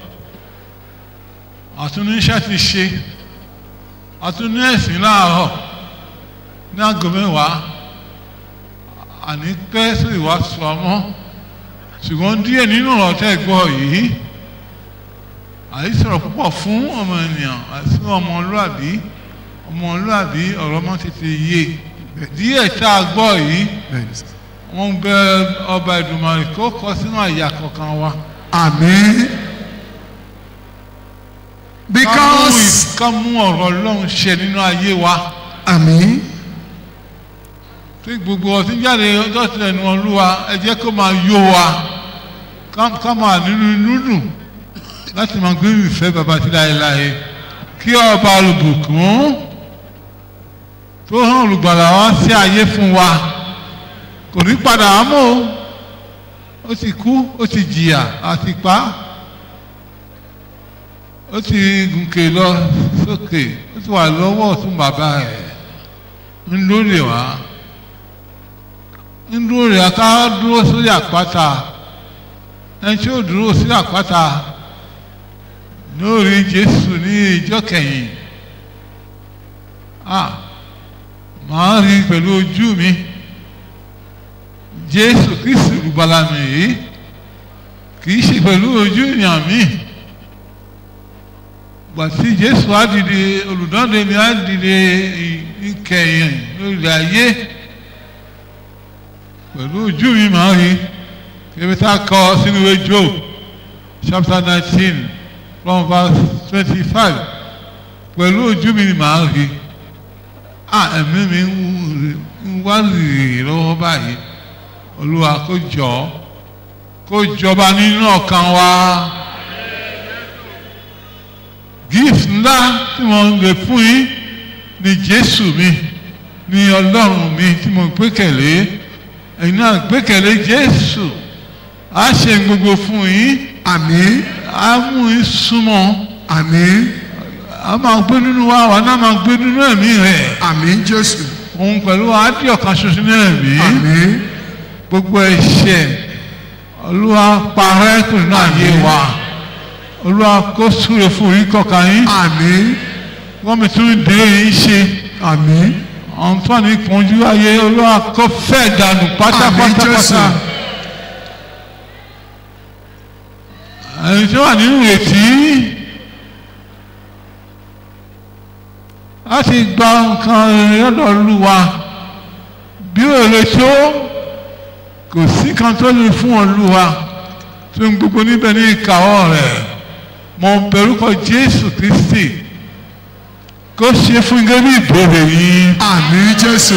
àtúnníṣẹ́ ti ṣe àtúní ẹ̀sìn láàárọ̀ ní aago mẹ́wàá àní pẹ́ sí ìwàásù ọmọ ṣùgbọ́n díẹ̀ nínú ọ̀rọ̀ tẹ́ gbọ́ yìí àìsọ̀rọ̀ púpọ̀ fún ọmọ ènìyàn àti ọmọlúàbí ọmọlúàbí ọ̀rọ̀ ọmọ tètè yé díẹ̀ tá a gbọ́ yìí wọ́n ń bẹ ọba ìdùnmọ̀rì kó kọ sínú àyà kọ̀ọ̀kan wa. Amen. Because- ká mú ọ̀rọ̀ ọlọ́run ṣe nínú ayé wa. Amen. tí gbogbo ọtí jáde ọjọ́ tilẹ̀ nu olúwa ẹ jẹ́ kó máa yó wa ká- ká máa nínú inú dùn láti máa gbé ìfẹ́ bàbá tí láéláé kí ọba olùbùkún tó hàn olùgbàlà wá sí ayé fún wa kò ní padà á mọ́ o ó ti kú ó ti jìyà àti pa á ó ti gùnkè lọ sókè ó ti wà lọ́wọ́ ọ̀tún bàbá ẹ̀ ń lórí wa ń lórí wa ká dúró sórí àpáta ẹni tí ó dúró sí àpáta lórí Jésù ní ìjọ kẹyìn ah màá rí pẹ̀lú ojú mi Jésù Kristi olùgbàlà mi yìí kì í ṣe pẹ̀lú ojú ìyàn mi gbàtí jésù á dìde olùdáǹdè mi á dìde ìkẹyìn lórí ayé pẹ̀lú ojú mi màá rí ebi tá a kọ sínú ìwé job chapter nineteen from verse twenty-five pẹ̀lú ojú mi ni màá rí à ẹ̀mí mi ń wá rèé lọ́wọ́ báyìí olúwa kó jọ kó jọba nínú ọkàn wa gift ńlá tí mo ń lè fún yín ni jésù mi ni ọlọ́run mi tí mo gbẹ́kẹ̀lé ẹ̀yin náà gbẹ́kẹ̀lé jésù á ṣe gbogbo fún yín àmín á mú yín súnmọ́ àmín á máa gbé nínú wa wà náà máa gbé nínú ẹ̀mí rẹ̀ àmín jésù òun pẹ̀lú wa á dí ọ̀kan ṣoṣo ní ẹ̀mí àmín gbogbo ẹ̀ṣẹ̀ olúwa parẹ́ kù nínú ayé wa olúwa kó súre fún yín kọ̀ọ̀kan yín àmín wọ́n mi tún dé yín ṣe àmín àwọn tó wà ní ìpọ́njú ayé olúwa kó fẹ́ dànù Àmín, Jésù. pátápátápátá ẹni tó wà nínú ìrètí láti gba nǹkan lọ́dọ̀ olúwa bí ó lè tó kò sí kan tó lè fún olúwa tó ń gbogbo níbẹ̀ ní ìkàwọ́ rẹ̀ mo bẹ̀rù kọ jésù kristi kó ṣe fún gẹ́gẹ́ bí ìbéèrè yìí àmín jésù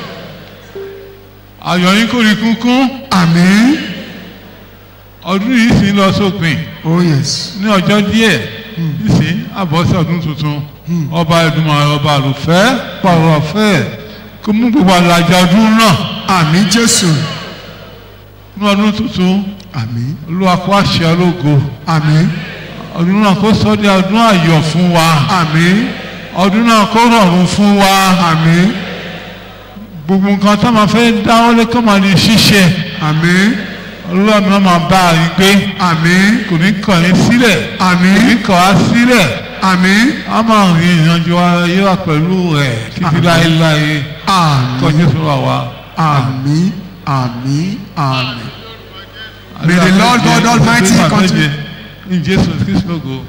ayọ̀ yín kò rí kúnkún àmín ọdún yìí sì ń lọ sópin oh yes ní ọjọ́ díẹ̀ nísìn àbọ̀sẹ̀ ọdún tuntun ọba Èdùmàrè ọba àlùfẹ́ pàrọ̀ ọ̀fẹ́ kó mú gbogbo àlàjá ọdún náà àmín jésù ní ọdún tuntun àmín olúwa kó àṣẹ ológo àmín ọdún náà kó sọ di ọdún ayọ̀ fún wa àmín ọdún náà kó rọrùn fún wa àmín gbogbo nǹkan tá a máa fẹ́ dáwọ́lé kó máa di ṣíṣe àmín olúwa mi náà máa bá a yín gbé àmín kò ní kàn yín sílẹ̀ kò ní àmín kàn á sílẹ̀ àmín a máa rìn ìrìnàjò ayé wa pẹ̀lú rẹ̀ títí Àmín. láéláé kọ́ àmín Jésù wà wá. àmín àmín àmín. May the Lord God Almighty continue. In Jesus Christ logo.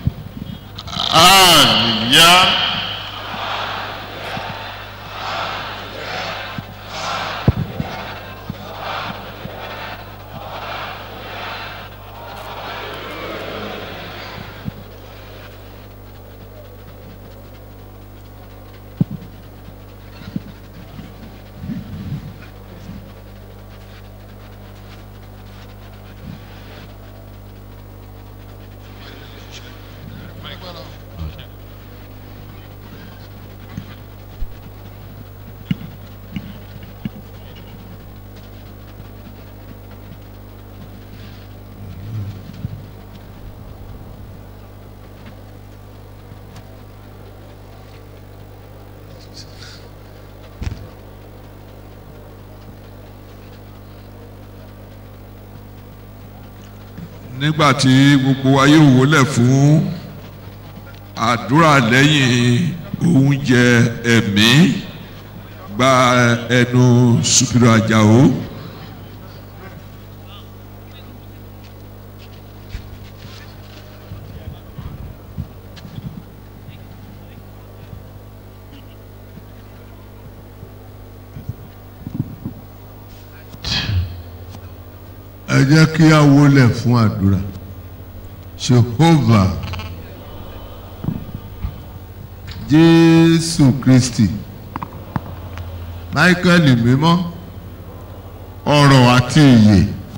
hallelujah nígbà tí gbogbo wa yóò wólẹ̀ fún àdúrà lẹ́yìn oúnjẹ ẹ̀mí gba ẹnu Súpírò Àjàó. ẹ jẹ́ kí a wólẹ̀ fún àdúrà Jehovah Jésù Kristi Michael mímọ́ ọ̀rọ̀ àti ìyè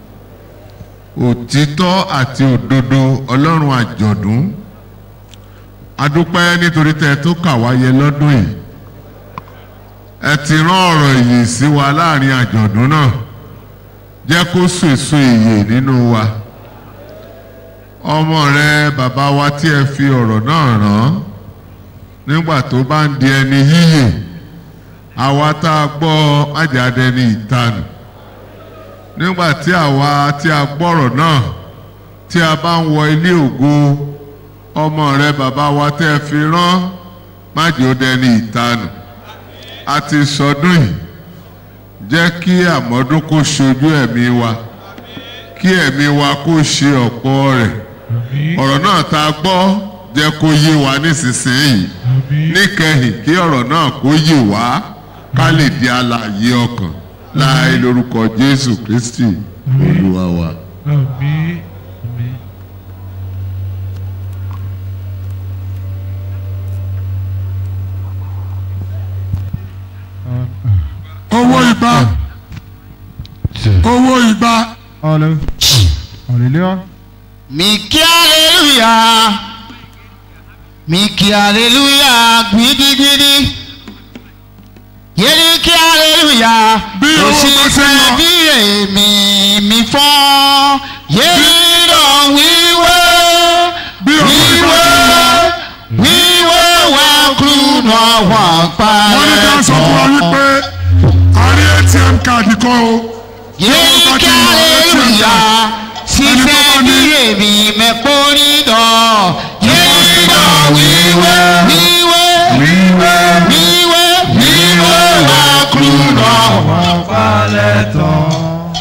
òtítọ́ àti òdodo Ọlọ́run àjọ̀dún adúpẹ́ nítorí tẹ́ ẹ tó kà wáyé lọ́dún yìí ẹ ti rán ọ̀rọ̀ ìyè sí wa láàrin àjọ̀dún náà jẹ́ kó so èso ìyè nínú wa ọmọ rẹ bàbá wa tí ẹ fi ọ̀rọ̀ náà rán nígbà tó bá ń di ẹni yíyè àwa tá a gbọ́ májàdé ní ìtanù nígbà tí àwa tí a gbọ́rọ̀ náà tí a bá ń wọ ilé ògo ọmọ rẹ bàbá wa tí ẹ fi rán májòdé ní ìtanù a ti sọdún yìí jẹ́ kí àmọ́dún kó ṣojú ẹ̀mí wa kí ẹ̀mí wa kó ṣe ọ̀pọ̀ rẹ̀ ọ̀rọ̀ náà tá a gbọ́ jẹ́ kó yé wa nísinsìnyí níkẹyìn kí ọ̀rọ̀ náà kó yé wa ká lè di alààyè ọkàn láì lórúkọ Jésù Kristi Olúwa wa. Àmín. Àmín. owó igba owó igba. Hallelujah. Miki hallelujah. Miki hallelujah gidigidi. Yẹ́nì kí hallelujah. Bí owó bá ṣe lọ. bí èmi mi fọ́. Yẹ́nì lọ wíwé. Bí owó bá ṣe lọ. Wíwé wá kúrò wà pa wọ́n ní ká sọ fún wa wípé a rí ATM káàdì kan o. Yẹ́nì kí hallelujah. Sísẹ́ bí èmi mẹ́pọ̀ nídọ̀. Yẹ́nì lọ wíwé. Wíwé. Wíwé. Wíwé. Wíwé wá kúrò wà pa lẹ́tọ̀.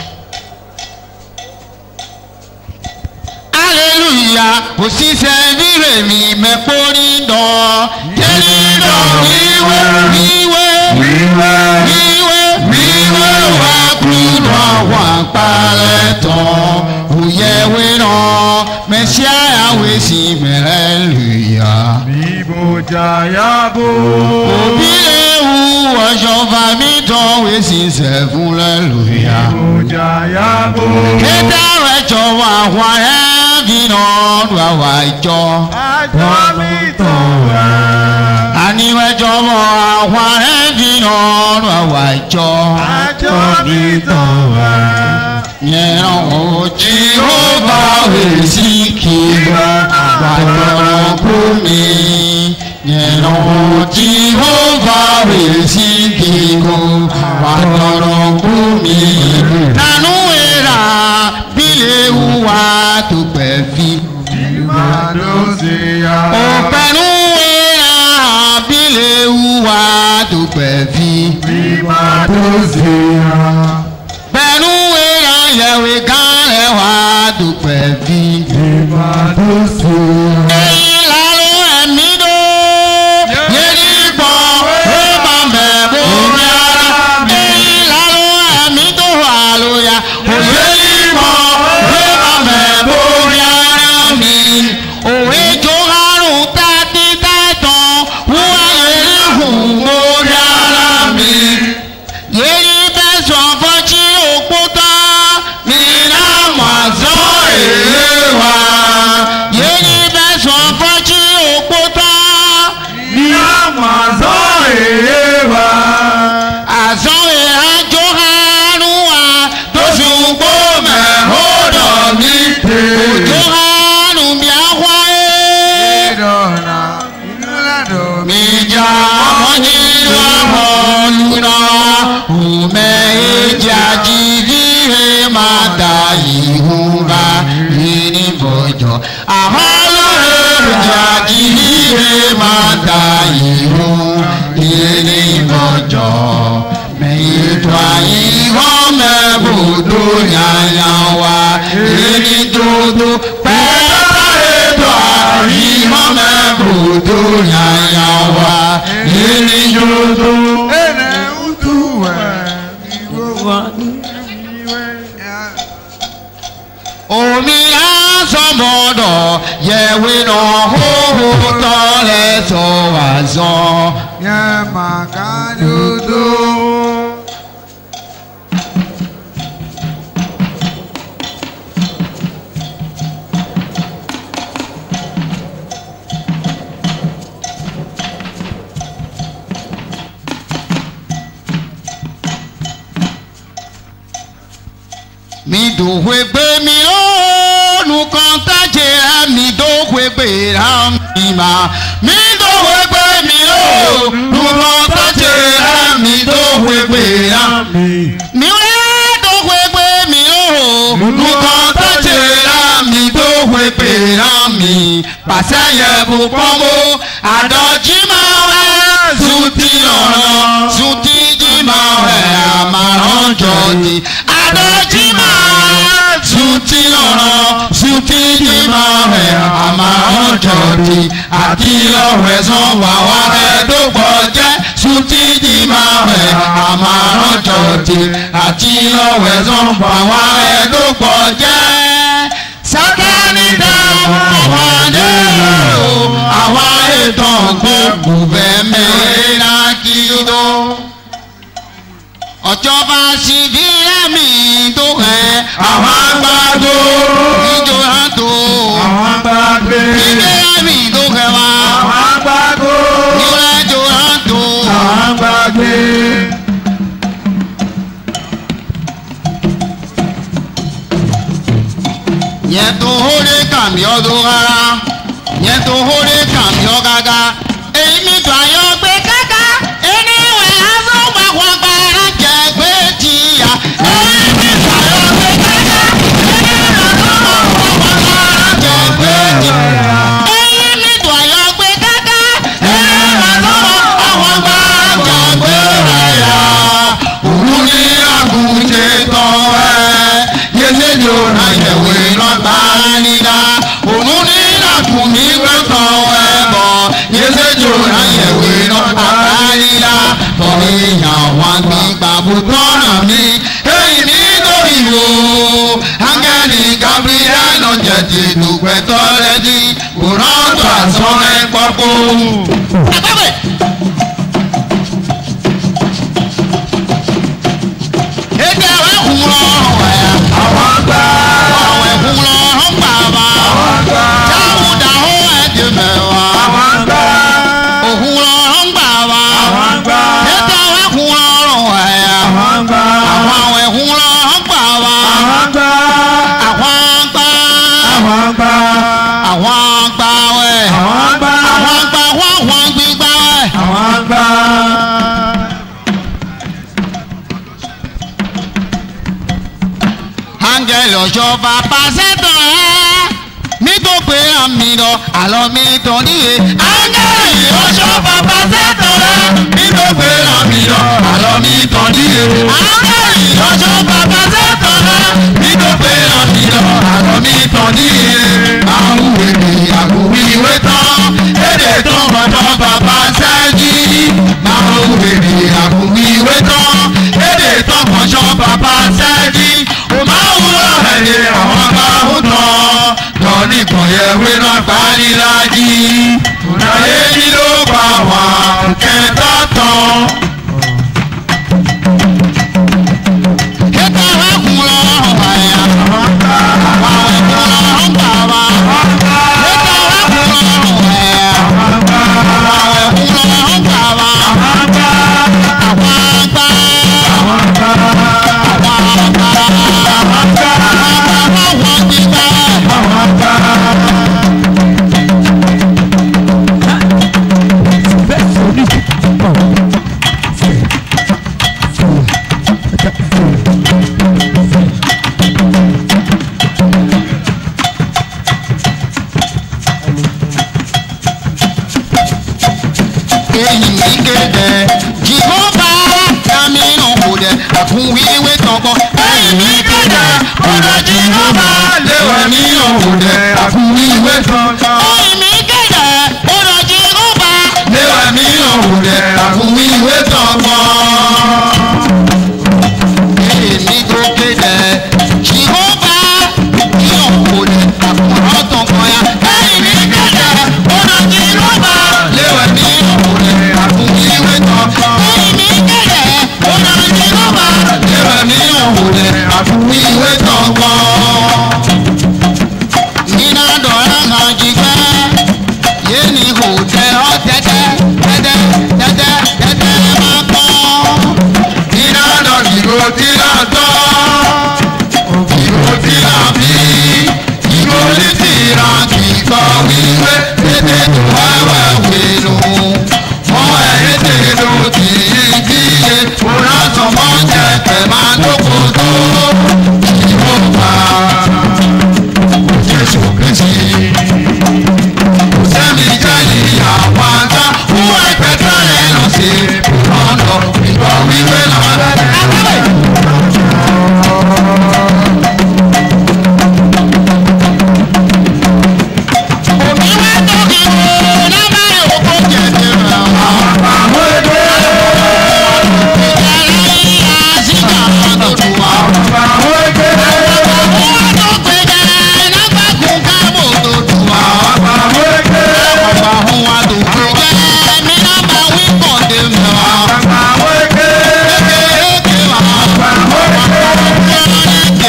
Hallelujah, òṣìṣẹ́ bírè mi mẹ́kórí dán. Jẹ́nìdọ̀ wíwé wíwé wíwé wíwé wíwé wá kúrò wá parẹ́ tán. Òyẹ̀wé náà mẹ́síà àwẹ̀ sí mẹ́rẹ́ lùyà. Bíbójà yábò. Òbí ewu ọ̀ṣọ́fà mi tán wẹ̀ sí sẹ́fún lẹ́lùyà. Bíbójà yábò. Kéde rẹ̀ jọ̀wọ́ àwọn ẹ̀ẹ́dì náà lù àwọn àjọ. Àjọ mi tàn wá. Àníwẹ̀ jọ̀wọ́ àwọn ẹ̀ẹ́dì náà lù àwọn àjọ. Àjọ mi tàn wá. Yẹn ò jí ó bá wẹ̀ sí kí gbàgbọ́ kú mi. Yẹn ò jí ó bá wẹ̀ sí kí gbàgbọ́ kú mi. Nánú ìrà bílẹ̀ wúwa tó pẹ̀ fi. Ìmàdóṣìyà. Òpẹ̀nú ìrà bílẹ̀ wúwa tó pẹ̀ fi. Ìmàdóṣìyà. Pẹ̀lú ìrà yẹ̀wé kan ẹ̀wà tó pẹ̀ fi. Ìmàdóṣìyà. Èyí lálọ́ ẹ̀mí dó. Yéèdì pọ̀ ó máa bẹ̀ bómi ara. Èyí lálọ́ ẹ̀mí tó wà lóya. Òyèdì pọ̀ ó máa bẹ̀ bómi ara mi. Òwe jó àrùn tàbí tàìtàn. Wúwa yẹ̀rì hùn mórí ara mi. Yéèdì bẹ́ sọ fọ́jí òkúta. Mi náà mà sọ èlé wa. Yéèdì bẹ́ sọ fọ́jí òkúta. Ní àmàzọ́ èyí wa. Àzọ́ ìhájọ́ àánú wa tó ṣùgbọ́ mẹ́hódọ̀ mi. Òjò àánú mi àwọ̀ ẹ́. Ìdọ̀nà inú lẹ́dọ̀ mi. Mìjà mọ́jì lọ́wọ́ lúná. Òmẹ èjì àjìdí ẹ̀ máa ta ìhùwà. Ìní da ìró ìní ìbọ̀jọ́ ètò àyíwọ́ mẹ́bùdó yàyà wa ìní dúdú pẹ́ẹ́tà ètò àyíwọ́ mẹ́bùdó yàyà wa ìní dúdú. omi asọmọdọ yẹwi nọ hóhó tọlẹ tó wà zọ. yẹ màkà dúdú. mi dòwe gbé mi ó nùkan tájẹ mi dòwe gbé ra mi mà mi dòwe gbé mi ó nùkan tájẹ mi dòwe gbé ra mi. mi wẹ́ dòwe gbé mi ó nùkan tájẹ mi dòwe gbé ra mi. pàṣẹ yẹ bù pọ́nmó àdọ́jí máa wẹ́ sùtì ọ̀rọ̀ sùtì jí máa wẹ̀ àmàràn jọ̀dí àdọ́jí máa sùtì ọ̀rọ̀ sùtì jí máa wẹ̀ àmàràn jọ̀dí àti ọ̀rẹ́ sàn wà wá rẹ̀ dógbọ̀ jẹ́ sùtì jí máa wẹ̀ àmàràn jọ̀dí àti ọ̀rẹ́ sàn wà wá rẹ̀ dógbọ̀ jẹ́ sátani dààmú ọ̀hánde o àwa ètò gbogbo bẹ́ẹ̀ mẹ́rin náà kí ló ọjọba síbi ẹ̀mí tó ẹ̀ àwọn àgbàdo ìjọ àtò àwọn àgbàdo ìgbé ẹ̀mí tó ẹ̀ wá àwọn àgbàdo ìwé ìjọ àtò àwọn àgbàdo. yẹn tó hóre kàmí ọdún rárá yẹn tó hóre kàmí ọ gágá èyí mi tó ayọ gbé káká ẹni wẹ̀ azọ́ gbàgbàgbà jẹ gbé tìyà èyí mi tó ayọ gbé káká ẹni wẹ̀ azọ́ gbàgbàgbà jẹ gbé tìyà èyí mi tó ayọ gbé káká ẹni wẹ̀ azọ́ gbàgbàgbà jẹ gbé tìyà òun ní àgùntè tán ẹ yẹlẹ ni ó na yẹwé lọ́gbà nídá òun ní àkùnmí gbẹ̀tàn ẹ bọ̀ yẹlẹ ni ó na yẹwé lọ́gbà nídá tọ́ni ìyàwó àgbìgbà bùtọ́nà mi èyí nítorí wo ángẹ́lì gabriel ọ̀jẹ̀ ti dùpẹ́ tọ́lẹ́dì kò rántọ́ àsọ̀rẹ́ pọ́pọ́. Èdè àwọn ẹ̀kún lọ́rùn ẹ̀. Àwọn àgbà. Àwọn ẹ̀kún lọ́rùn bàbá. Àwọn àgbà. Jáwù dàhó ẹ̀dì mẹ́wàá. Àwọn àgbà. Òkun lọ́rùn bàbá. Àwọn àgbà. Èdè àwọn ẹ̀kún lọ́rùn ẹ̀. Àwọn àgbà. Àwọn àwọn ẹ̀kún lọ́rùn bàbá. Àwọn àgbà. Àwọn àgbà. Àwọn àgbà. Àwọn àgbà wẹ̀. Àwọn àgbà. Àwọn àgbà wọ́n wọ́n gbígbá wẹ̀. Àwọn àgbà. áńgẹ́lì ọ̀ṣọ́fà pàṣẹ́tọ̀ ẹ́ nítorí àmì lọ àlọ́ mi tọ́ níye. áńgẹ́lì ọ̀ṣọ́fà pàṣẹ́tọ̀ ẹ́ nítorí àmì lọ àlọ́ mi tọ́ níye. áńgẹ́lì ọ̀ṣọ́fà pàṣẹ́tọ̀ ẹ́ nítorí àmì lọ àlọ́ mi tọ́ níye. àwọn èdè àgùnwí ìwé tán èdè tó bọ̀dọ̀ bàbá sẹ́jì. àwọn èdè àgùnwí ìwé tán èdè tó bọ̀dọ̀ bàbá sẹ́jì òmáwúrọ̀ ẹ̀yẹ àwọn bá ń tán lọ́ní kan yẹ wé náà gbá níláàjì. Tùnàyé ní ló pa èyí mi kéde jìbọ́bà dámínú kò dé àkúnwíwé tọgbọ́ èyí mi kéde ọ̀dọ̀ jìbọ́bà léwẹ̀ nínú kò dé àkúnwíwé tọgbọ́. èyí mi kéde ọ̀dọ̀ jìbọ́bà léwẹ̀ nínú kò dé àkúnwíwé tọgbọ́. èyí mi tó kéde jìbọ́bà nínú kò dé àkúnwíwé tọgbọ́ ya. èyí mi kéde ọ̀dọ̀ jìbọ́bà léwẹ̀ nínú kò dé àkúnwíwé tọgbọ́. èyí mi kéde ọ̀dọ̀ jìbọ́bà léwẹ̀ nínú kò dé àkúnwíwé tọgbọ́. nínú dọ̀rọ̀ kan jígbẹ́ yéèni kò tẹ ọ́ tẹ́tẹ́ tẹ́tẹ́ tẹ́tẹ́ tẹ́tẹ́ máa kọ́. nínú dọ̀ ìgò tí náà tọ́ ìgò tí náà bí ìgò ní tìrà kì í kọ́ wíwé tètè tó wẹ́wẹ́ wélu. mọ ẹ̀rí tètè tì í kíyè òun àtọ̀mọ́ jẹ tẹ̀ máa dókòó tó ìwọ pa jésù kristi. kò sẹ́ni jẹ́ ìyàwó ajá fún ẹgbẹ́ tó yẹ lọ sí ìrọ̀lọ́ ìgbà wíwé náà. Omi wá tó kí wo lábẹ́ òkú jẹjẹrẹ àwọn àwọn èdè. Ìjẹ́lẹ̀ yíyá síjà tó tù wá. Àwọn èdè. Àwọn tó péjẹ lágbàkún káàbò tó tù wá. Àwọn èdè. Àwọn wa tó péjẹ mi lábà wí kọ̀dé mi wá. Àwọn èdè. Kékeré wá. Àwọn èdè.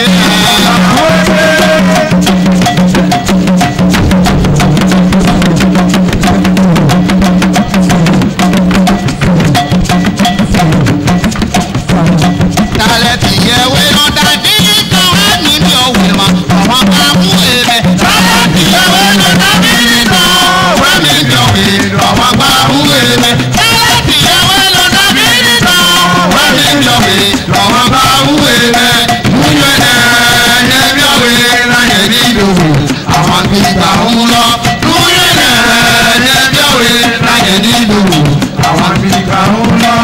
Àwọn èdè. Talẹ̀ ti yẹ wé lọ dàbí kan wá níbi òwe mọ́, àwọn bá mú èrè. Talẹ̀ ti yẹ wé lọ dàbí kan wá níbi òwe, àwọn bá mú èrè. Talẹ̀ ti yẹ wé lọ dàbí kan wá níbi òwe, àwọn bá mú èrè. Múyọ̀ ẹ̀ ẹ̀ẹ́dẹ́bí òwe láyé ní ìdòwò, àwọn ti gbà ń lọ. Múyọ̀ ẹ̀ ẹ̀ẹ́dẹ́bí òwe láyé ní ìdòwò, àwọn ti gbà ń lọ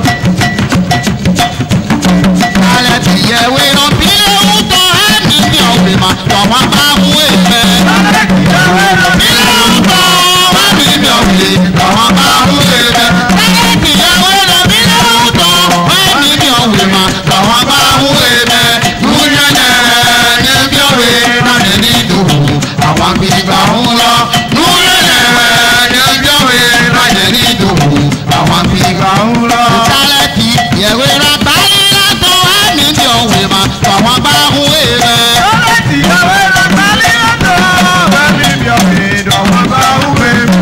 alẹ́ ti yẹ wé lọ bí ewu tọ́ ẹ̀mí ní ọ̀gbìn mà tọ̀wọ́ bá mú èfẹ́. alẹ́ ti yẹ wé lọ bí ewu tọ́ ẹ̀mí ní ọ̀gbìn tọ̀wọ́ bá mú èfẹ́. alẹ́ ti yẹ wé lọ bí ewu tọ́ ẹ̀mí ní ọ̀gbìn mà tọ̀wọ́ bá mú èfẹ́. núyẹ̀nẹ̀ ní bí ọ̀wé lálẹ́ ní ìdòwò àwọn àgbègbè ń lọ. núyẹ̀nẹ̀ ní bí ọ̀wé lálẹ́ ní ìdòwò àwọn àgbègbè ń lọ. alẹ́ ti yẹ wé lọ báyìí látọ̀ ẹ̀mí ní ọ̀wé mà tọ̀wọ́ bá mú èfẹ́. alẹ́ ti yẹ wé lọ báyìí látọ̀ ẹ̀mí ní ọ̀wé tọ̀wọ́ bá mú èfẹ́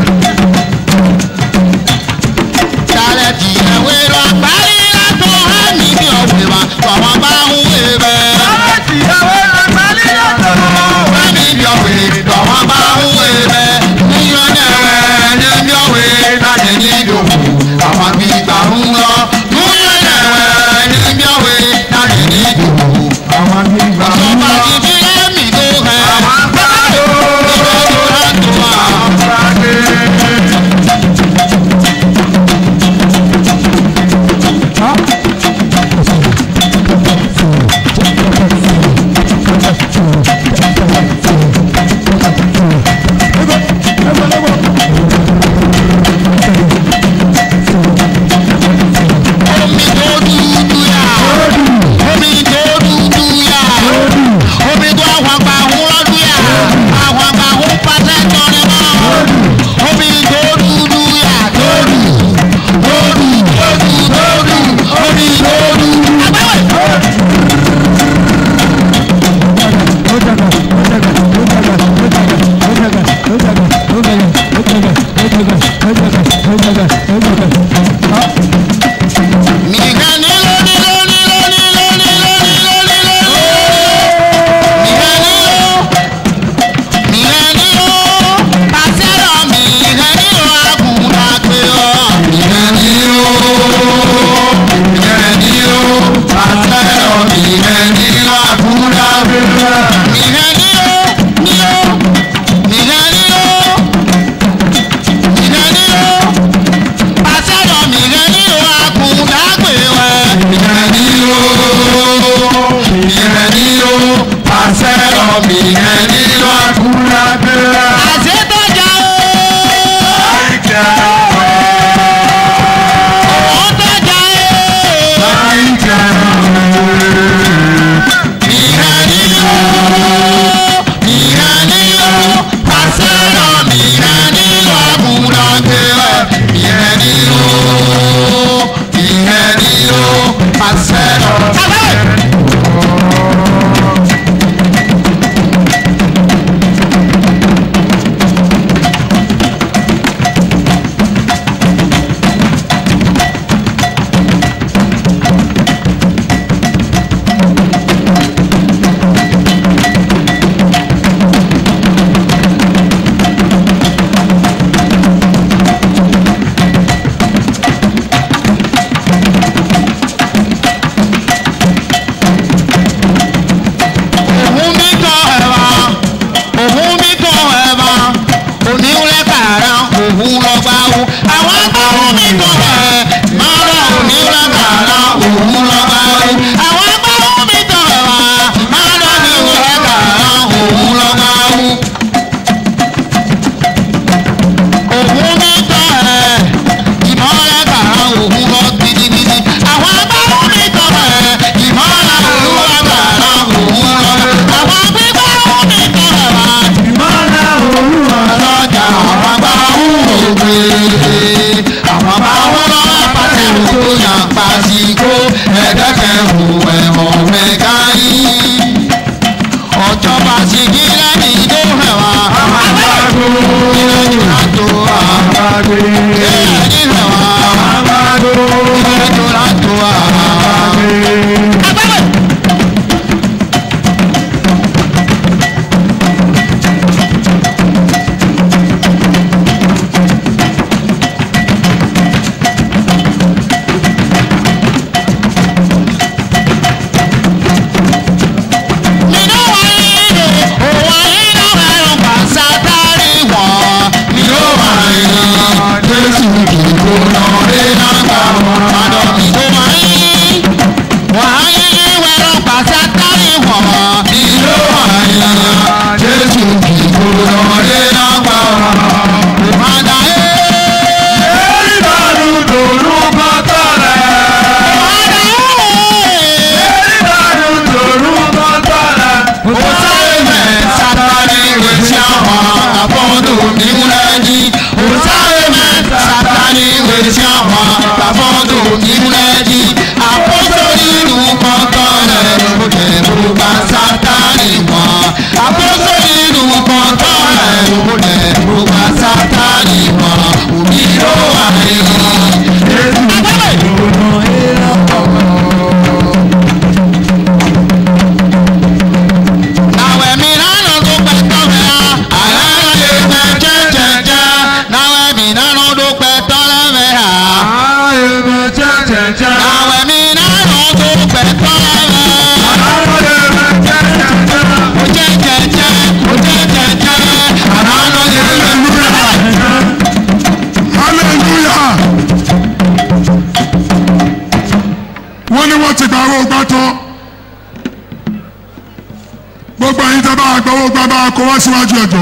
dalẹ̀ tí ẹ̀wé lọ parí látọ̀ ẹ̀mí ní ọ̀wé wa tọ̀wọ́ bá ń wé bẹ́. dalẹ̀ tí ẹ̀wé lọ parí látọ̀ ẹ̀mí ní ọ̀wé tọ̀wọ́ bá ń wé bẹ́. níyàn ní ẹ̀wẹ̀ ní ní ọ̀wé láti ní ìdòwò àwọn àbí ìgbà ń lọ. níyàn ní ẹ̀wẹ̀ ní ní ọ̀wé láti ní ìdòwò àwọn àbí ìgbà ń lọ. ìjọba ti fi ẹ̀mí tó hẹ̀. àwọn àgbàdo ìjọba tó wà. omi tó dúdú yá omi tó dúdú yá omi tó àwọn àgbà ń lọ́dún yá àwọn àgbà ń pàṣẹ tọrin mọ́ omi tó dúdú yá tó dù tó dù tó dù tó dù omi tó dù. Mìgá nílò nílò nílò nílò nílò nílò nílò. Mìgá nílò. Mìgá nílò. Pàṣẹ́rọ̀ mìgá nílò àgùnbà pé ọ́. Mìgá nílò. Mìgá nílò. Pàṣẹ́rọ̀ mìgá nílò àgùnbà pé ọ́. Mìgá nílò. Nílò. Mìgá nílò. Mìgá nílò. gbogbo ẹ̀yin tẹ́ bá gbowó gbá bá kó wá síwájú ẹ̀jọ́.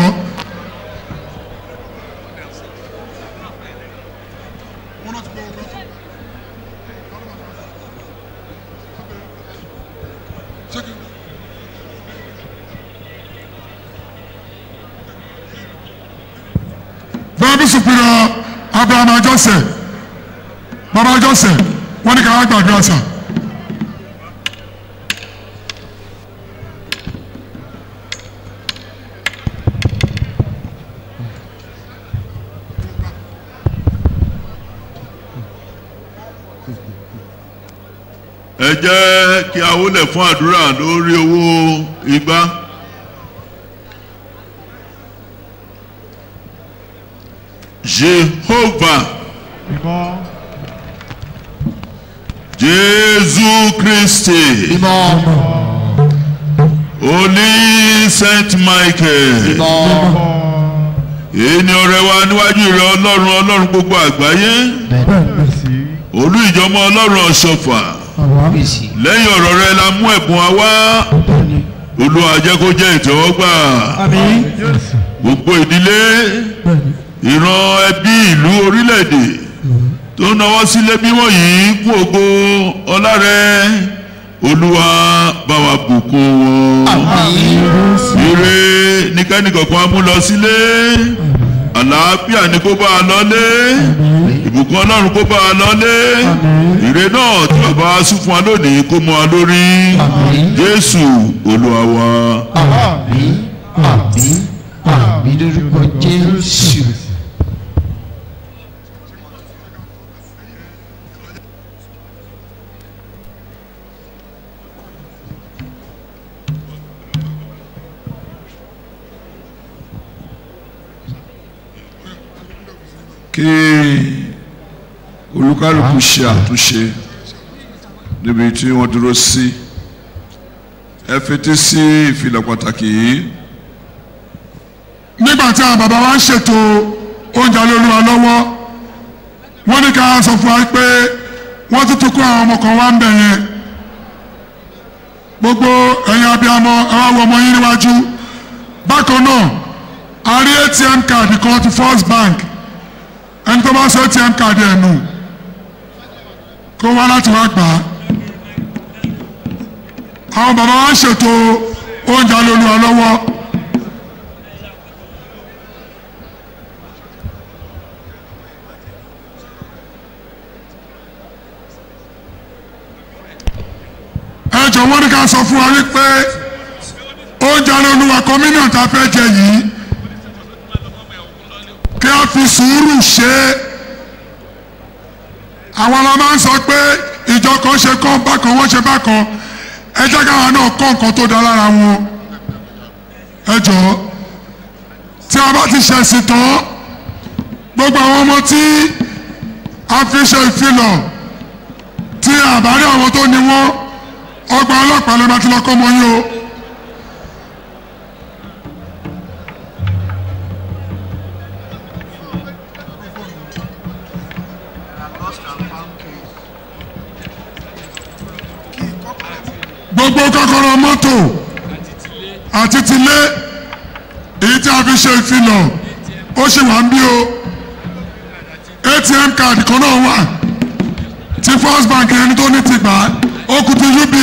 bẹ́ẹ̀ bí superior abraham ajọ́sẹ̀ bàbá ajọ́sẹ̀ wọ́n ní ká wá gbàdúrà sàn. ẹ jẹ́ kí a wólẹ̀ fún àdúrà lórí owó igbá. Jehovah Jésù Kristi Holy Saint Michael èyí ni ọrẹ wa níwájú rẹ ọlọ́run ọlọ́run gbogbo àgbáyé olú ìjọmọ ọlọ́run ọ̀ṣọ́fà lẹ́yìn ọ̀rọ̀ rẹ la mú ẹ̀bùn wa wá olúwa jẹ́ kó jẹ́ ìtẹ́wọ́gbà gbogbo ìdílé ìran ẹbí ìlú orílẹ̀-èdè tó ń náwó sílé bí wọ̀nyí kú ògo ọlá rẹ olúwa bá wa bùkún wọn ire ní kẹ́nìkọ̀kan mú lọ sílé àlàáfíà ni kó bá a lọlé ìbùkún ọlọ́run kó bá a lọlé ire náà tí bàbá wa sún fún wa lónìí kó mọ wa lórí jésù olúwa wa. àmín àmín àmín lórúkọ jésù. kí olúkálùkù ṣe àtúnṣe níbi tí wọ́n dúró sí ẹ fetí sí ìfilọ̀ pàtàkì yìí. nígbà tí àwọn bàbá wa ń ṣètò oúnjẹ olóluwa lọ́wọ́ wọ́n ní ká sọ fún wa pé wọ́n ti tún kó àwọn ọmọ kan wá ń bẹ̀ yẹn gbogbo ẹ̀yin abiyamọ ẹ wá wo ọmọ yín níwájú bákan náà a rí atm card kan ti first bank ẹni tó bá sọ atm card ẹ̀ nù kó wá láti wá gbà á àwọn bàbá wa ń ṣètò oúnjẹ alólùwà lọ́wọ́. ẹ jọ̀wọ́ ní ká sọ fún wa wípé oúnjẹ alólùwà kọ́mínà tá a fẹ́ jẹ yìí kí a fi sùúrù ṣe é àwọn ọlọ́mọ máa ń sọ pé ìjọ kan ṣe kán bákan wọ́n ṣe bákan ẹ jẹ́ káwọn náà kọ́ nǹkan tó dá lára wọn ẹ jọ̀ọ́ tí a bá ti ṣẹ̀sìn tán gbogbo àwọn ọmọ tí a fi ṣe ìfilọ̀ tí àbárí àwọn tó ní wọ́n ọgbà ọlọ́pàá ló bá ti lọ́kọ́ mọ́ yín o. gbogbo kọ́kọ́rọ́ mọ́tò àti tilé èyí tí a fi ṣe ìfilọ̀ ó ṣì wà ń bí o atm card kan náà wà tí first bank ẹni tó ní ti gbà á ó kù ti uba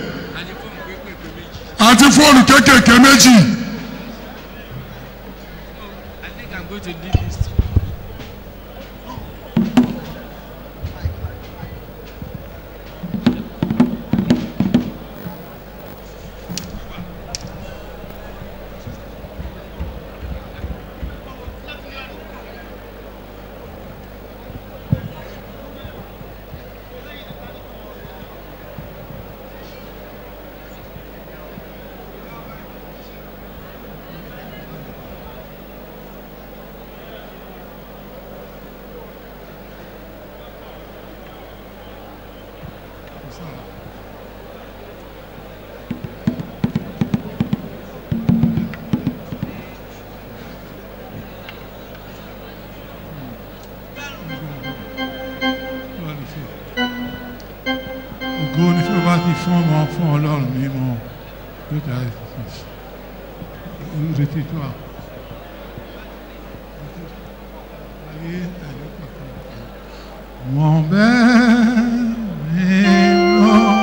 àti fóònù kéékèèké méjì. ògo ni fún bá ti fún ọmọ fún ọlọ́run mímọ́ yóò dá ìrètí tó a. ayé ẹ̀yọ́ kankan. wọ́n bẹ́ẹ̀ ni wọ́n.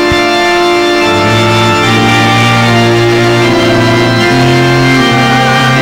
Thank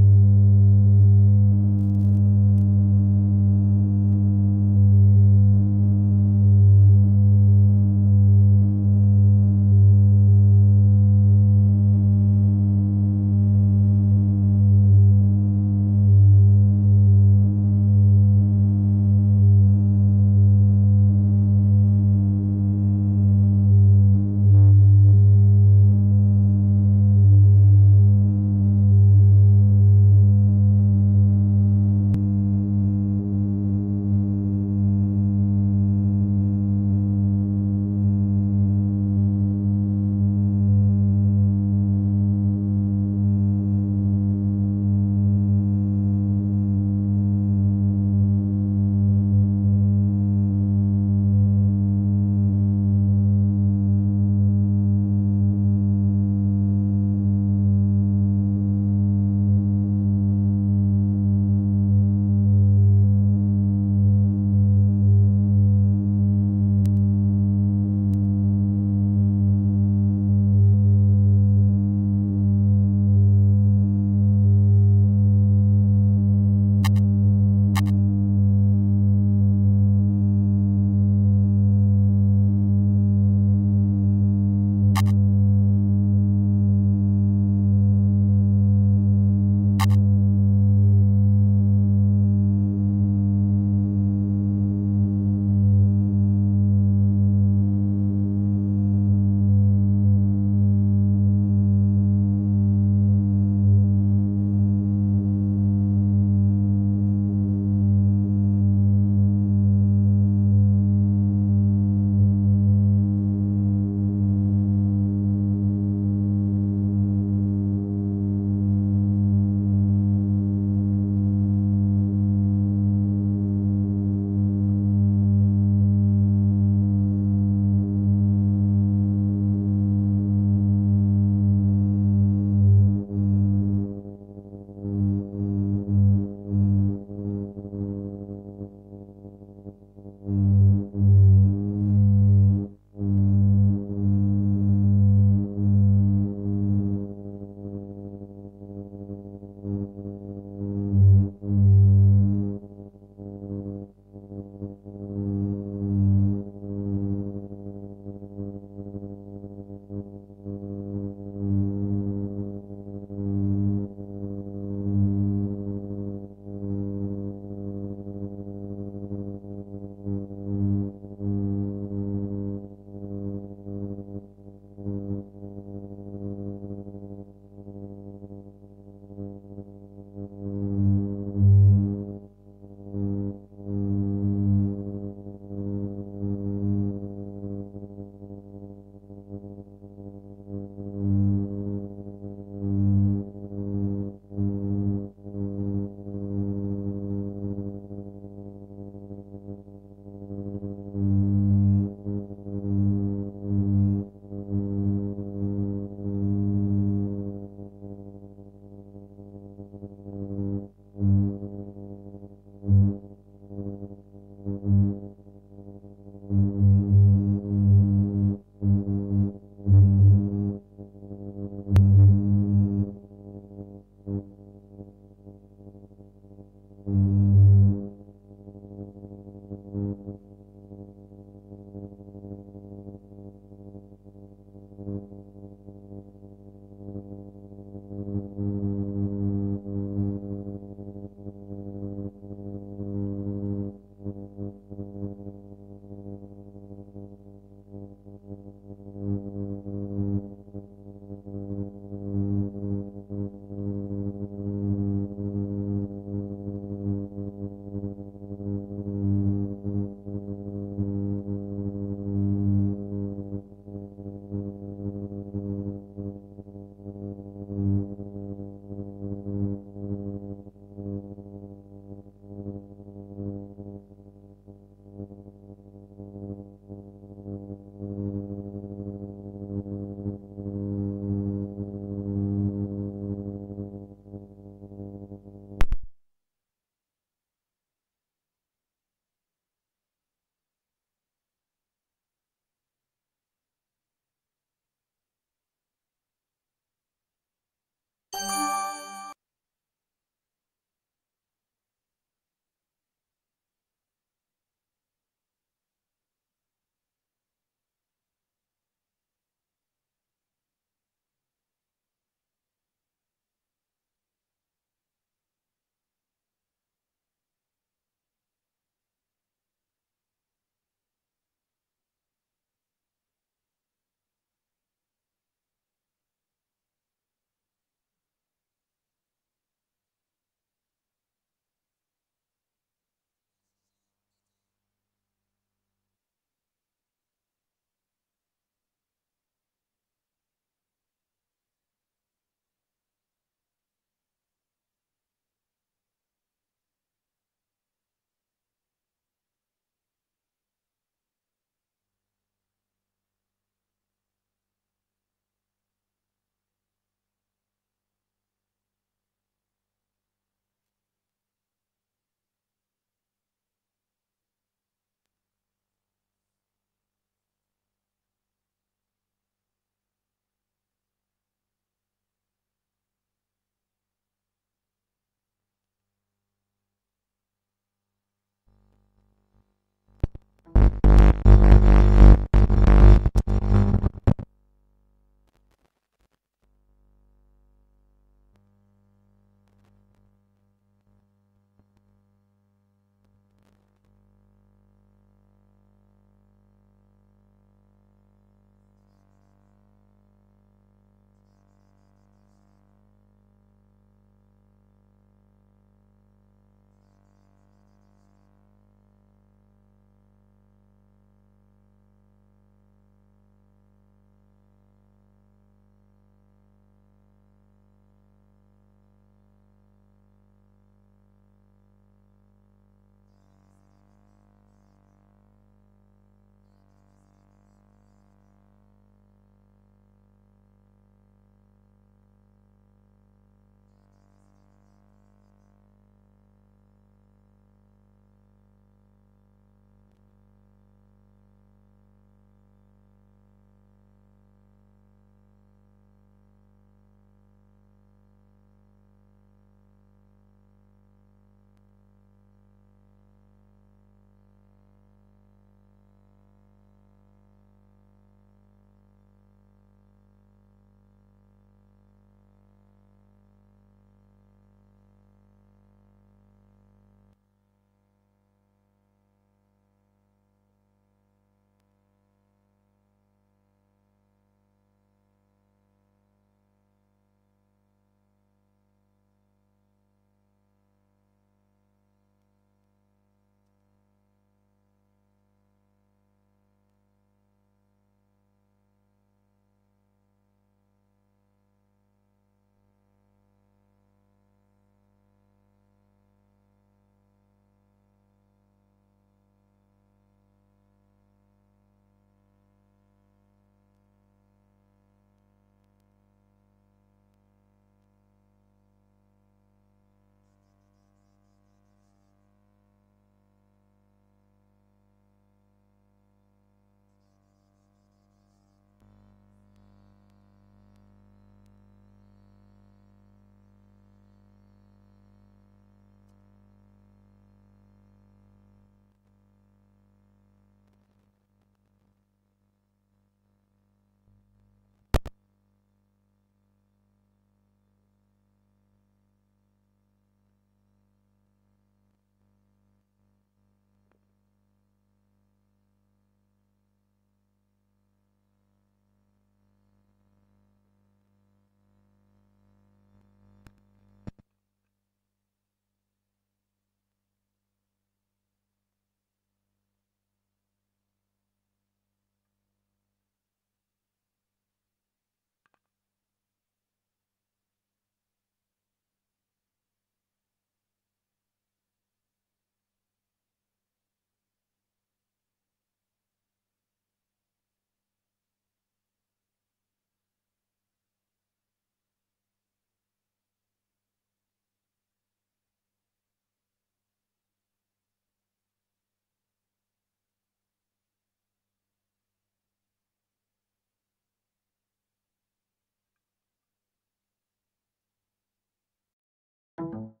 you